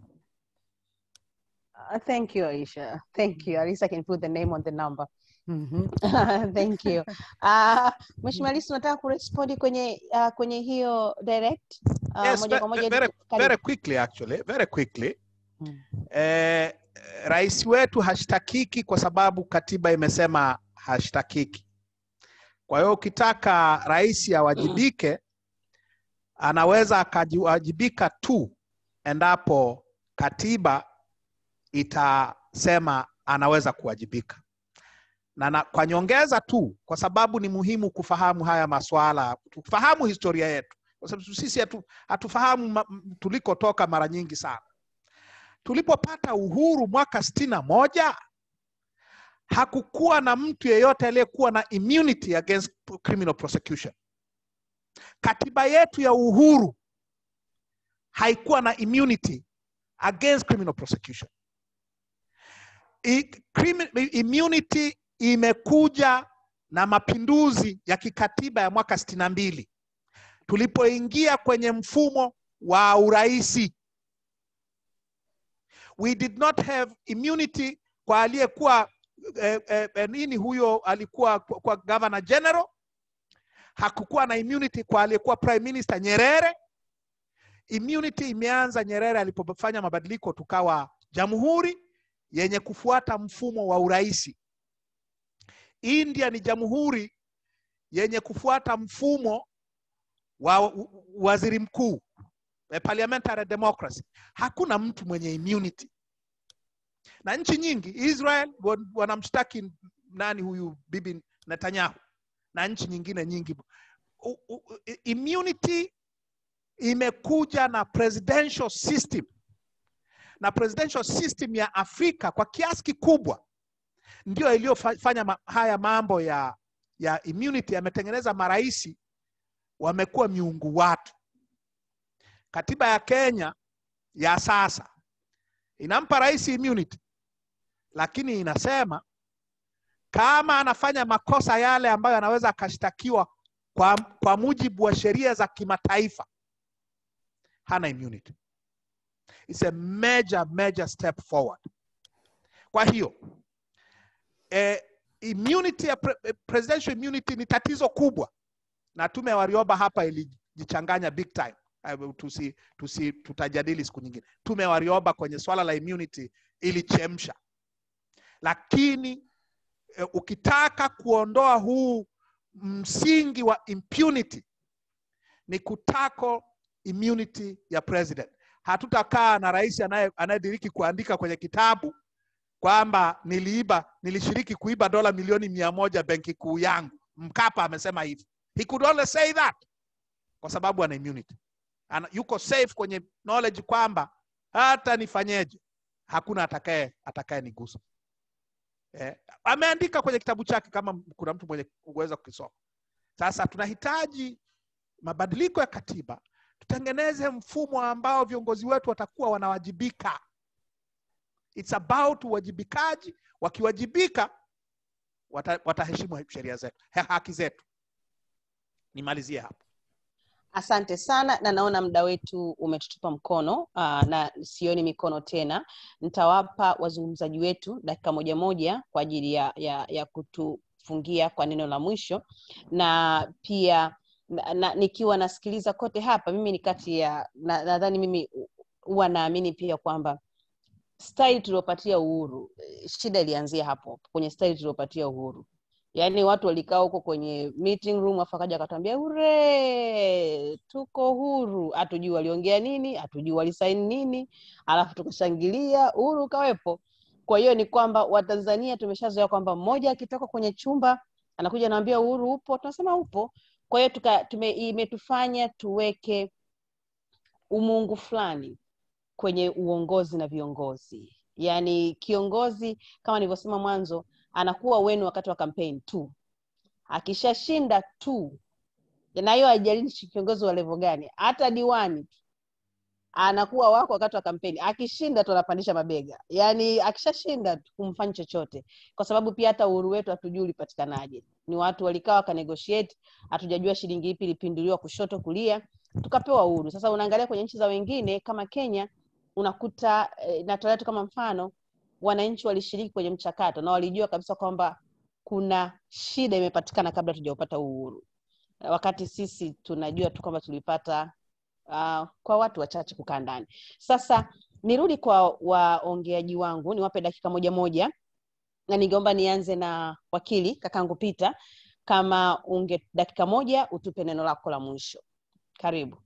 Uh, thank you, Aisha. Thank you. At least I can put the name on the number. Mhm. thank you. Uh, Mheshimiwa Lissu unataka kurespondi kwenye uh, kwenye hiyo direct uh, yes, moja ve- kwa ve- moja very, karibu. very quickly actually, very quickly. Mm. Eh, rais wetu hashtakiki kwa sababu katiba imesema hashtakiki. Kwa hiyo ukitaka rais awajibike, anaweza akawajibika tu endapo katiba itasema anaweza kuwajibika. Na, na kwa nyongeza tu, kwa sababu ni muhimu kufahamu haya maswala, tufahamu historia yetu, kwa sababu sisi hatu, hatufahamu ma- m- tulikotoka mara nyingi sana. Tulipopata uhuru mwaka sitini na moja hakukuwa na mtu yeyote aliyekuwa na immunity against criminal prosecution. Katiba yetu ya uhuru haikuwa na immunity against criminal prosecution. I, crimi, immunity imekuja na mapinduzi ya kikatiba ya mwaka sitini na mbili tulipoingia kwenye mfumo wa uraisi. We did not have immunity kwa aliyekuwa eh, eh, eh, nini huyo alikuwa kwa, kwa governor general. Hakukuwa na immunity kwa aliyekuwa prime minister Nyerere. Immunity imeanza Nyerere alipofanya mabadiliko, tukawa jamhuri yenye kufuata mfumo wa uraisi. India ni jamhuri yenye kufuata mfumo wa wa- waziri mkuu, eh, parliamentary democracy. Hakuna mtu mwenye immunity, na nchi nyingi Israel wa- wanamshtaki nani huyu bibi Netanyahu na nchi nyingine nyingi. U, u, i- immunity imekuja na presidential system na presidential system ya Afrika kwa kiasi kikubwa ndio iliyofanya ma, haya mambo ya ya immunity yametengeneza maraisi wamekuwa miungu watu. Katiba ya Kenya ya sasa inampa rais immunity, lakini inasema kama anafanya makosa yale ambayo anaweza akashtakiwa kwa, kwa mujibu wa sheria za kimataifa hana immunity. It's a major major step forward. Kwa hiyo eh, immunity ya pre, eh, presidential immunity ni tatizo kubwa, na tume ya Warioba hapa ilijichanganya big time. Eh, Tusi, tusi, tutajadili siku nyingine. Tume ya Warioba kwenye swala la immunity ilichemsha, lakini eh, ukitaka kuondoa huu msingi wa impunity ni kutako immunity ya president. Hatutakaa na rais anaye- anayediriki kuandika kwenye kitabu kwamba niliiba, nilishiriki kuiba dola milioni mia moja benki kuu yangu. Mkapa amesema hivi. He could only say that kwa sababu ana immunity. Ana, yuko safe kwenye knowledge kwamba hata nifanyeje hakuna atakaye atakaye nigusa. Eh, ameandika kwenye kitabu chake kama kuna mtu mwenye uweza kukisoma. Sasa tunahitaji mabadiliko ya katiba, tutengeneze mfumo ambao viongozi wetu watakuwa wanawajibika. It's about uwajibikaji. Wakiwajibika wata, wataheshimu sheria zetu, ha- haki zetu. Nimalizie hapo. Asante sana, na naona muda wetu umetutupa mkono uh, na sioni mikono tena. Nitawapa wazungumzaji wetu dakika moja moja kwa ajili ya, ya, ya kutufungia kwa neno la mwisho, na pia na, na, nikiwa nasikiliza kote hapa, mimi ni kati ya na- nadhani mimi huwa naamini pia kwamba style tuliopatia uhuru, eh, shida ilianzia hapo kwenye style tuliopatia uhuru yaani watu walikaa huko kwenye meeting room afu akaja akatuambia ure tuko huru hatujui waliongea nini hatujui walisaini nini alafu tukashangilia uhuru ukawepo kwa hiyo ni kwamba watanzania tumeshazoea kwamba mmoja akitoka kwenye chumba anakuja anaambia uhuru upo tunasema upo kwa hiyo tuka- tume- imetufanya tuweke umungu fulani kwenye uongozi na viongozi yaani kiongozi kama nilivyosema mwanzo anakuwa wenu wakati wa kampeni tu akishashinda tu na hiyo haijalishi kiongozi wa levo gani hata diwani tu anakuwa wako wakati wa kampeni akishinda tu anapandisha mabega yaani akishashinda tu kumfanyi chochote kwa sababu pia hata uhuru wetu hatujui ulipatikanaje ni watu walikaa wakanegotiate hatujajua shilingi ipi ilipinduliwa kushoto kulia tukapewa uhuru sasa unaangalia kwenye nchi za wengine kama kenya unakuta eh, natolea tu kama mfano wananchi walishiriki kwenye mchakato na walijua kabisa kwamba kuna shida imepatikana kabla tujaupata uhuru wakati sisi tunajua tu kwamba tulipata uh, kwa watu wachache kukaa ndani sasa nirudi kwa waongeaji wangu niwape dakika moja moja na ningeomba nianze na wakili kakangu pita kama unge dakika moja utupe neno lako la mwisho karibu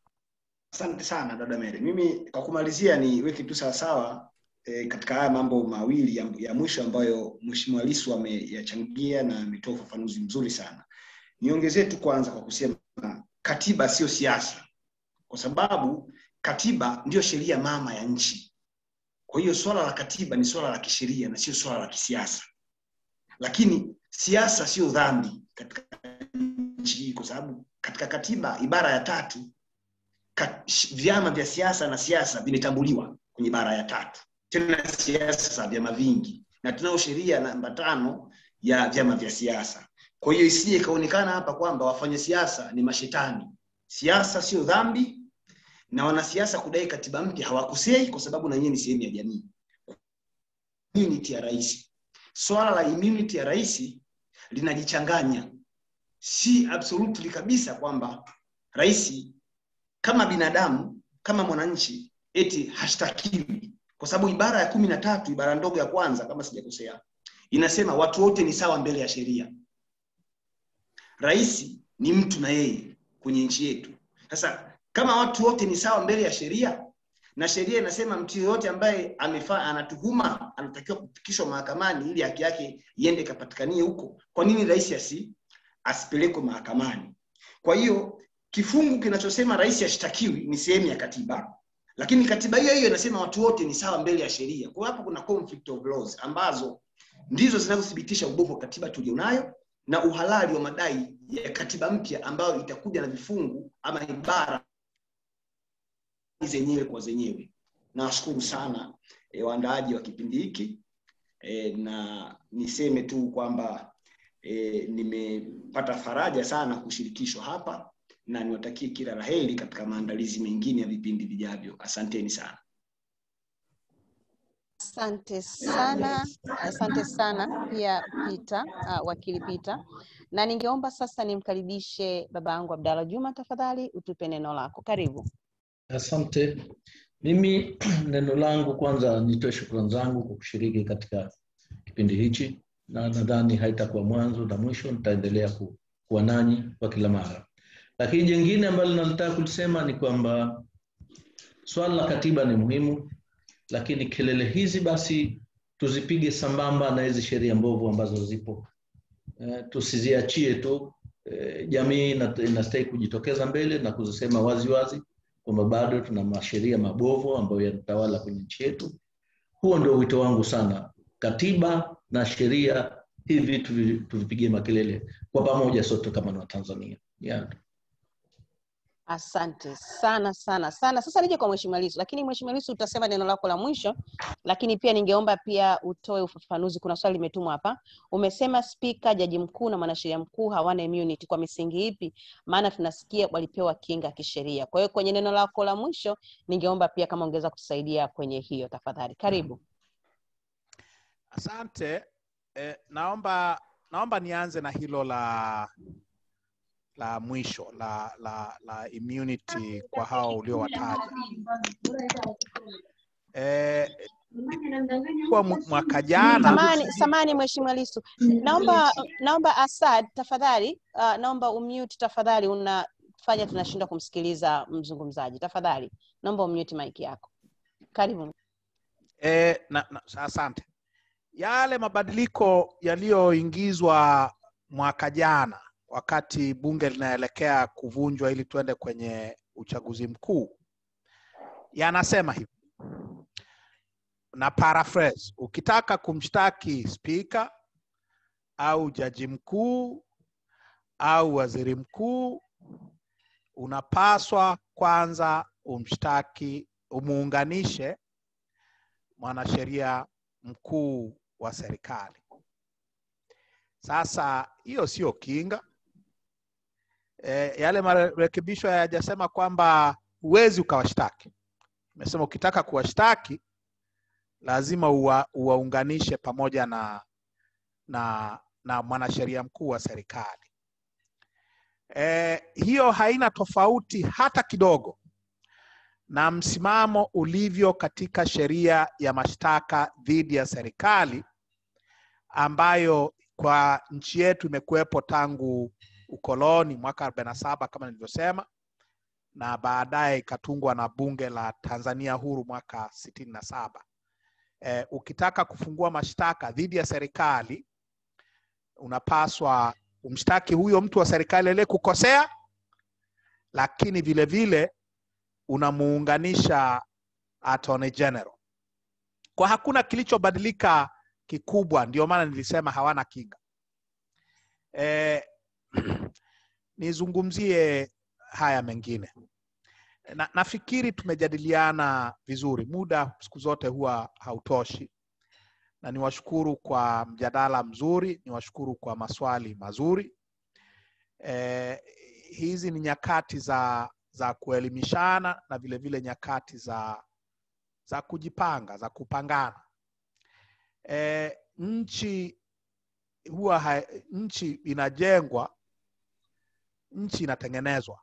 asante sana dada Mary. mimi kwa kumalizia niweke tu sawasawa e, katika haya mambo mawili ya, ya mwisho ambayo mheshimiwa lisu ameyachangia na ametoa ufafanuzi mzuri sana niongezee tu kwanza kwa kusema katiba sio siasa kwa sababu katiba ndiyo sheria mama ya nchi kwa hiyo swala la katiba ni swala la kisheria na sio swala la kisiasa lakini siasa sio dhambi katika nchi hii kwa sababu katika katiba ibara ya tatu kat, vyama vya siasa na siasa vimetambuliwa kwenye ibara ya tatu tena siasa za vyama vingi na tunao sheria namba tano ya vyama vya siasa kwa hiyo isije ikaonekana hapa kwamba wafanya siasa ni mashetani siasa sio dhambi na wanasiasa kudai katiba mpya hawakosei kwa sababu na nyie ni sehemu ya jamii immunity ya rais swala la immunity ya rais linajichanganya si absolutely kabisa kwamba rais kama binadamu kama mwananchi eti hashtakiwi kwa sababu ibara ya kumi na tatu ibara ndogo ya kwanza kama sijakosea inasema watu wote ni sawa mbele ya sheria rais ni mtu na yeye kwenye nchi yetu sasa kama watu wote ni sawa mbele ya sheria na sheria inasema mtu yoyote ambaye amefaa anatuhuma anatakiwa kufikishwa mahakamani ili haki yake iende ikapatikanie huko kwa nini rais asi asipelekwe mahakamani kwa hiyo kifungu kinachosema rais ashtakiwi ni sehemu ya katiba lakini katiba hiyo hiyo inasema watu wote ni sawa mbele ya sheria kwa hiyo hapo kuna conflict of laws ambazo ndizo zinazothibitisha ubovu wa katiba tulionayo na uhalali wa madai ya katiba mpya ambayo itakuja na vifungu ama ibara zenyewe kwa zenyewe nawashukuru sana e, waandaaji wa kipindi hiki e, na niseme tu kwamba e, nimepata faraja sana kushirikishwa hapa na niwatakie kila laheri katika maandalizi mengine ya vipindi vijavyo asanteni sana asante sana asante sana pia pita uh, wakili pita na ningeomba sasa nimkaribishe baba yangu abdalla juma tafadhali utupe neno lako karibu Asante. Mimi neno langu kwanza, nitoe shukrani zangu kwa kushiriki katika kipindi hichi, na nadhani haitakuwa mwanzo na mwisho, nitaendelea ku, kuwa nanyi kwa kila mara. Lakini jingine ambalo nalitaka kulisema ni kwamba swala la katiba ni muhimu, lakini kelele hizi basi tuzipige sambamba na hizi sheria mbovu ambazo zipo eh, tusiziachie tu eh, jamii inastahili kujitokeza mbele na kuzisema wazi wazi kwamba bado tuna masheria mabovu ambayo yanatawala kwenye nchi yetu. Huo ndio wito wangu sana, katiba na sheria hivi tuvi- tuvipigie makelele kwa pamoja sote kama ni Watanzania. Yeah. asante sana sana sana sasa nije kwa mheshimiwa lisu lakini mheshimiwa lisu utasema neno lako la mwisho lakini pia ningeomba pia utoe ufafanuzi kuna swali limetumwa hapa umesema spika jaji mkuu na mwanasheria mkuu hawana immunity kwa misingi ipi maana tunasikia walipewa kinga kisheria kwa hiyo kwenye neno lako la mwisho ningeomba pia kama ungeweza kutusaidia kwenye hiyo tafadhali karibu asante eh, naomba naomba nianze na hilo la la mwisho la la la immunity kwa hao uliowataja eh, kwa mu- mwaka jana samani samani mheshimiwa lisu naomba naomba asad tafadhali uh, naomba umute tafadhali unafanya tunashindwa kumsikiliza mzungumzaji tafadhali naomba umute mic yako karibu E, na, na, asante. Yale mabadiliko yaliyoingizwa mwaka jana wakati bunge linaelekea kuvunjwa ili tuende kwenye uchaguzi mkuu yanasema hivi na paraphrase ukitaka kumshtaki spika au jaji mkuu au waziri mkuu unapaswa kwanza umshtaki umuunganishe mwanasheria mkuu wa serikali sasa hiyo sio kinga e, yale marekebisho hayajasema kwamba huwezi ukawashtaki imesema ukitaka kuwashtaki lazima uwa, uwaunganishe pamoja na na na mwanasheria mkuu wa serikali e, hiyo haina tofauti hata kidogo na msimamo ulivyo katika sheria ya mashtaka dhidi ya serikali ambayo kwa nchi yetu imekuwepo tangu ukoloni mwaka 47 kama nilivyosema na baadaye ikatungwa na bunge la Tanzania huru mwaka sitini na saba. E, ukitaka kufungua mashtaka dhidi ya serikali unapaswa umshtaki huyo mtu wa serikali aliye kukosea, lakini vile vile unamuunganisha Attorney General. Kwa hakuna kilichobadilika kikubwa, ndio maana nilisema hawana kinga. E, nizungumzie haya mengine na, nafikiri tumejadiliana vizuri. Muda siku zote huwa hautoshi, na niwashukuru kwa mjadala mzuri, niwashukuru kwa maswali mazuri. E, hizi ni nyakati za za kuelimishana na vile vile nyakati za za kujipanga, za kupangana. E, nchi huwa ha, nchi inajengwa, nchi inatengenezwa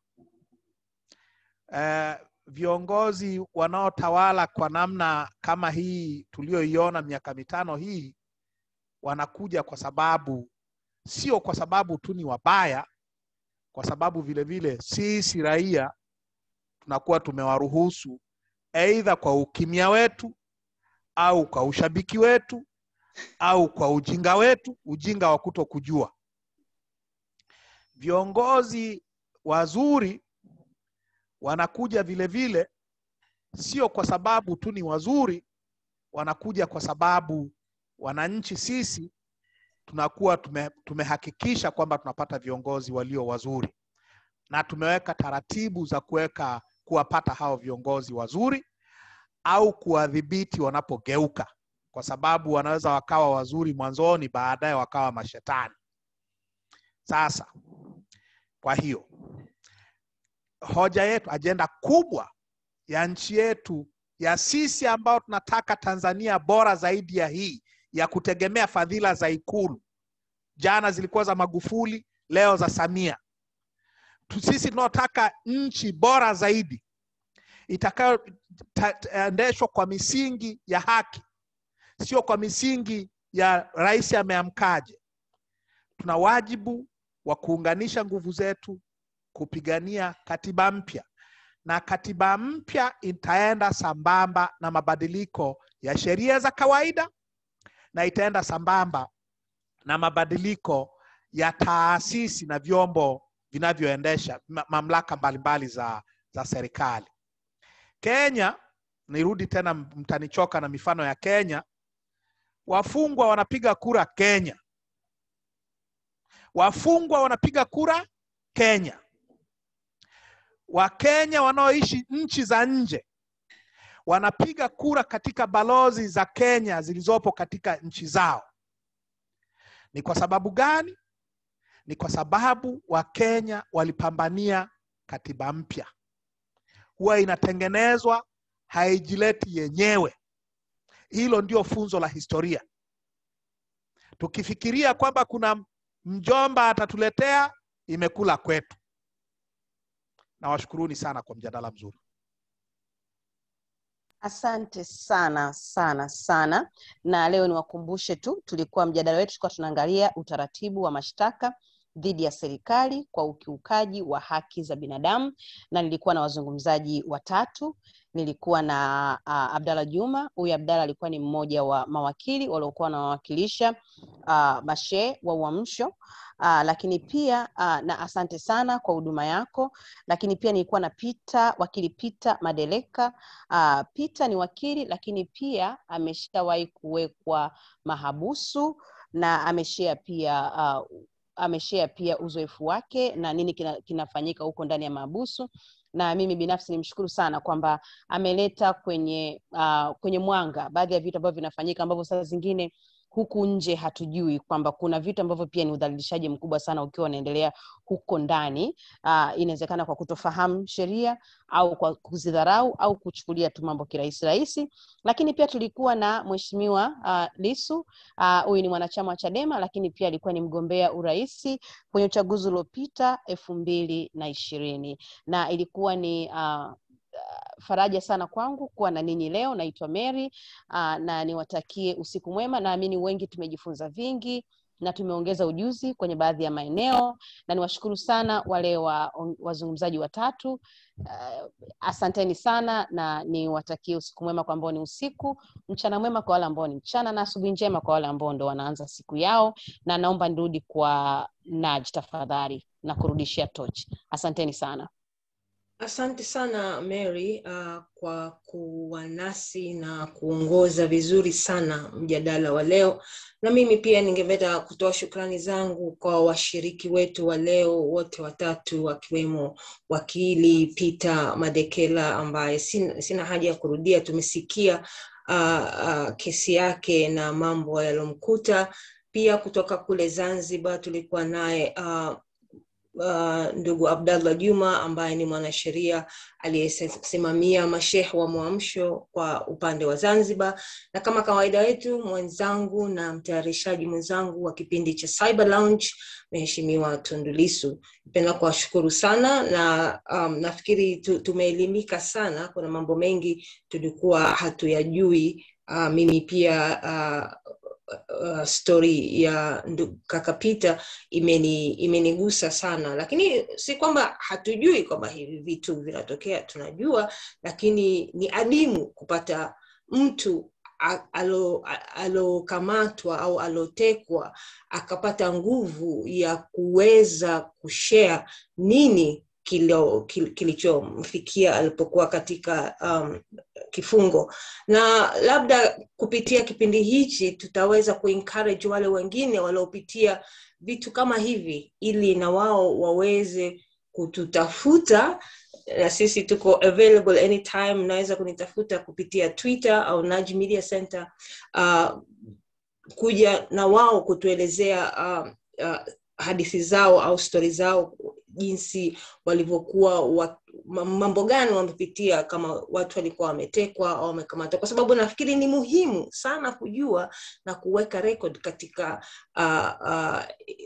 eh, viongozi wanaotawala kwa namna kama hii tuliyoiona miaka mitano hii wanakuja kwa sababu sio kwa sababu tu ni wabaya, kwa sababu vile vile sisi raia tunakuwa tumewaruhusu aidha kwa ukimya wetu au kwa ushabiki wetu au kwa ujinga wetu, ujinga wa kuto kujua. Viongozi wazuri wanakuja vile vile sio kwa sababu tu ni wazuri, wanakuja kwa sababu wananchi sisi tunakuwa tume, tumehakikisha kwamba tunapata viongozi walio wazuri na tumeweka taratibu za kuweka kuwapata hao viongozi wazuri au kuwadhibiti wanapogeuka, kwa sababu wanaweza wakawa wazuri mwanzoni, baadaye wakawa mashetani. Sasa kwa hiyo hoja yetu, ajenda kubwa ya nchi yetu ya sisi ambao tunataka Tanzania bora zaidi ya hii ya kutegemea fadhila za Ikulu, jana zilikuwa za Magufuli, leo za Samia. Sisi tunaotaka nchi bora zaidi itakayoendeshwa kwa misingi ya haki, sio kwa misingi ya rais ameamkaje. Tuna wajibu wa kuunganisha nguvu zetu kupigania katiba mpya, na katiba mpya itaenda sambamba na mabadiliko ya sheria za kawaida na itaenda sambamba na mabadiliko ya taasisi na vyombo vinavyoendesha mamlaka mbalimbali za, za serikali. Kenya, nirudi tena, mtanichoka na mifano ya Kenya. Wafungwa wanapiga kura Kenya, wafungwa wanapiga kura Kenya. Wakenya wanaoishi nchi za nje wanapiga kura katika balozi za Kenya zilizopo katika nchi zao. Ni kwa sababu gani? Ni kwa sababu Wakenya walipambania katiba mpya. Huwa inatengenezwa, haijileti yenyewe. Hilo ndio funzo la historia. Tukifikiria kwamba kuna mjomba atatuletea, imekula kwetu. Nawashukuruni sana kwa mjadala mzuri. Asante sana sana sana, na leo niwakumbushe tu, tulikuwa mjadala wetu tulikuwa tunaangalia utaratibu wa mashtaka dhidi ya serikali kwa ukiukaji wa haki za binadamu, na nilikuwa na wazungumzaji watatu. nilikuwa na uh, Abdalla Juma. Huyu Abdalla alikuwa ni mmoja wa mawakili waliokuwa wanawakilisha uh, mashehe wa Uamsho. Uh, lakini pia uh, na asante sana kwa huduma yako. Lakini pia nilikuwa na Peter, wakili Peter Madeleka. Uh, Peter ni wakili lakini pia ameshawahi kuwekwa mahabusu na ameshare pia uh, ameshare pia uzoefu wake na nini kina, kinafanyika huko ndani ya mahabusu na mimi binafsi nimshukuru sana kwamba ameleta kwenye uh, kwenye mwanga baadhi ya vitu ambavyo vinafanyika ambavyo saa zingine huku nje hatujui kwamba kuna vitu ambavyo pia ni udhalilishaji mkubwa sana ukiwa unaendelea huko ndani uh, inawezekana kwa kutofahamu sheria au kwa kuzidharau au kuchukulia tu mambo kirahisi rahisi lakini pia tulikuwa na mheshimiwa uh, lisu huyu uh, ni mwanachama wa chadema lakini pia alikuwa ni mgombea uraisi kwenye uchaguzi uliopita elfu mbili na ishirini na ilikuwa ni uh, faraja sana kwangu kuwa na ninyi leo. Naitwa Mary uh, na niwatakie usiku mwema. Naamini wengi tumejifunza vingi na tumeongeza ujuzi kwenye baadhi ya maeneo, na niwashukuru sana wale wa, wazungumzaji watatu. Uh, asanteni sana na niwatakie usiku mwema kwa ambao ni usiku, mchana mwema kwa wale ambao ni mchana, na asubuhi njema kwa wale ambao ndo wanaanza siku yao, na naomba nirudi kwa Naj tafadhali na kurudishia tochi. Asanteni sana. Asante sana Mary uh, kwa kuwa nasi na kuongoza vizuri sana mjadala wa leo, na mimi pia ningependa kutoa shukrani zangu kwa washiriki wetu wa leo wote watatu, wakiwemo wakili Peter Madekela ambaye sina, sina haja ya kurudia, tumesikia uh, uh, kesi yake na mambo yaliyomkuta. Pia kutoka kule Zanzibar tulikuwa naye uh, uh, ndugu Abdallah Juma ambaye ni mwanasheria aliyesimamia mashehe wa Mwamsho kwa upande wa Zanzibar, na kama kawaida yetu mwenzangu na mtayarishaji mwenzangu wa kipindi cha Cyber Lounge Mheshimiwa Tundu Lissu. Napenda kuwashukuru sana na um, nafikiri tu, tumeelimika sana. Kuna mambo mengi tulikuwa hatuyajui. Uh, mimi pia uh, uh, story ya kaka Peter imeni imenigusa sana, lakini si kwamba hatujui kwamba hivi vitu vinatokea, tunajua, lakini ni adimu kupata mtu alokamatwa au alotekwa akapata nguvu ya kuweza kushare nini kilichomfikia alipokuwa katika um, kifungo na labda kupitia kipindi hichi tutaweza kuencourage wale wengine waliopitia vitu kama hivi ili na wao waweze kututafuta na sisi tuko available anytime naweza kunitafuta kupitia twitter au Naj Media Center uh, kuja na wao kutuelezea uh, uh, hadithi zao au stori zao jinsi walivyokuwa wa, mambo gani wamepitia kama watu walikuwa wametekwa au wamekamatwa kwa sababu nafikiri ni muhimu sana kujua na kuweka record katika uh, uh,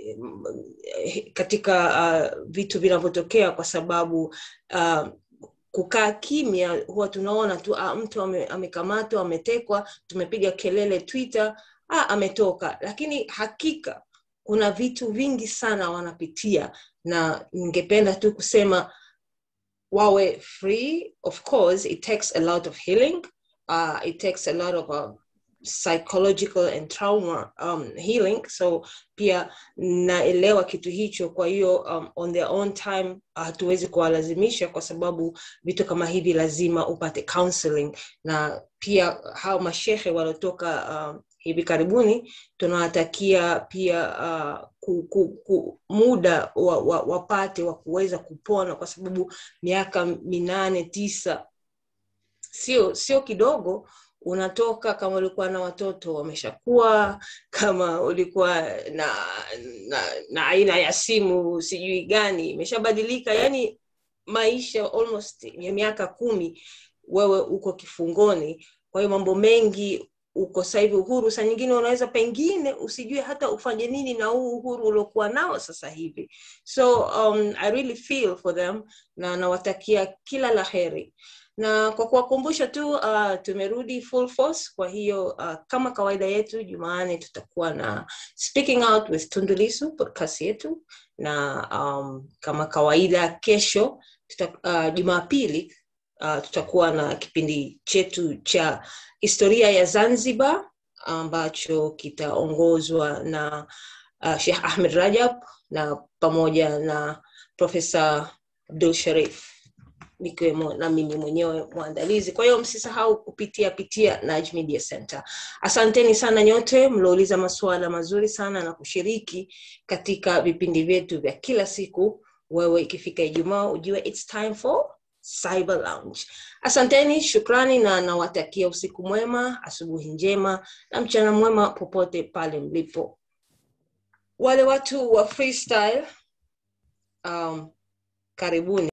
katika uh, vitu vinavyotokea kwa sababu uh, kukaa kimya huwa tunaona tu ah, mtu ame, amekamatwa ametekwa tumepiga kelele twitter ah, ametoka lakini hakika kuna vitu vingi sana wanapitia na ningependa tu kusema wawe free of course it takes a lot of healing uh, it takes a lot of uh, psychological and trauma um, healing so pia naelewa kitu hicho kwa hiyo um, on their own time hatuwezi uh, kuwalazimisha kwa sababu vitu kama hivi lazima upate counseling na pia hao mashehe waliotoka uh, hivi karibuni tunawatakia pia uh, ku, ku, ku, muda wa, wa, wapate wa kuweza kupona kwa sababu miaka minane tisa sio sio kidogo unatoka kama ulikuwa na watoto wameshakuwa kama ulikuwa na, na na aina ya simu sijui gani imeshabadilika yani maisha almost ya miaka kumi wewe uko kifungoni kwa hiyo mambo mengi uko sasa hivi uhuru saa nyingine unaweza pengine usijue hata ufanye nini na huu uhuru uliokuwa nao sasa hivi so um, i really feel for them na nawatakia kila la heri na kwa kuwakumbusha tu uh, tumerudi full force kwa hiyo uh, kama kawaida yetu jumaane tutakuwa na speaking out with tundulisu podcast yetu na um, kama kawaida kesho tuta, uh, jumapili uh, tutakuwa na kipindi chetu cha historia ya zanzibar ambacho kitaongozwa na uh, Sheikh Ahmed Rajab na pamoja na Profesa Abdul Sharif nikiwemo na mimi mwenyewe mwandalizi. Kwa hiyo msisahau kupitia pitia Naj Media Center. Asanteni sana nyote mliouliza masuala mazuri sana na kushiriki katika vipindi vyetu vya kila siku. Wewe ikifika Ijumaa ujue it's time for Cyber Lounge. Asanteni, shukrani na nawatakia usiku mwema, asubuhi njema na mchana mwema popote pale mlipo. Wale watu wa freestyle um, karibuni.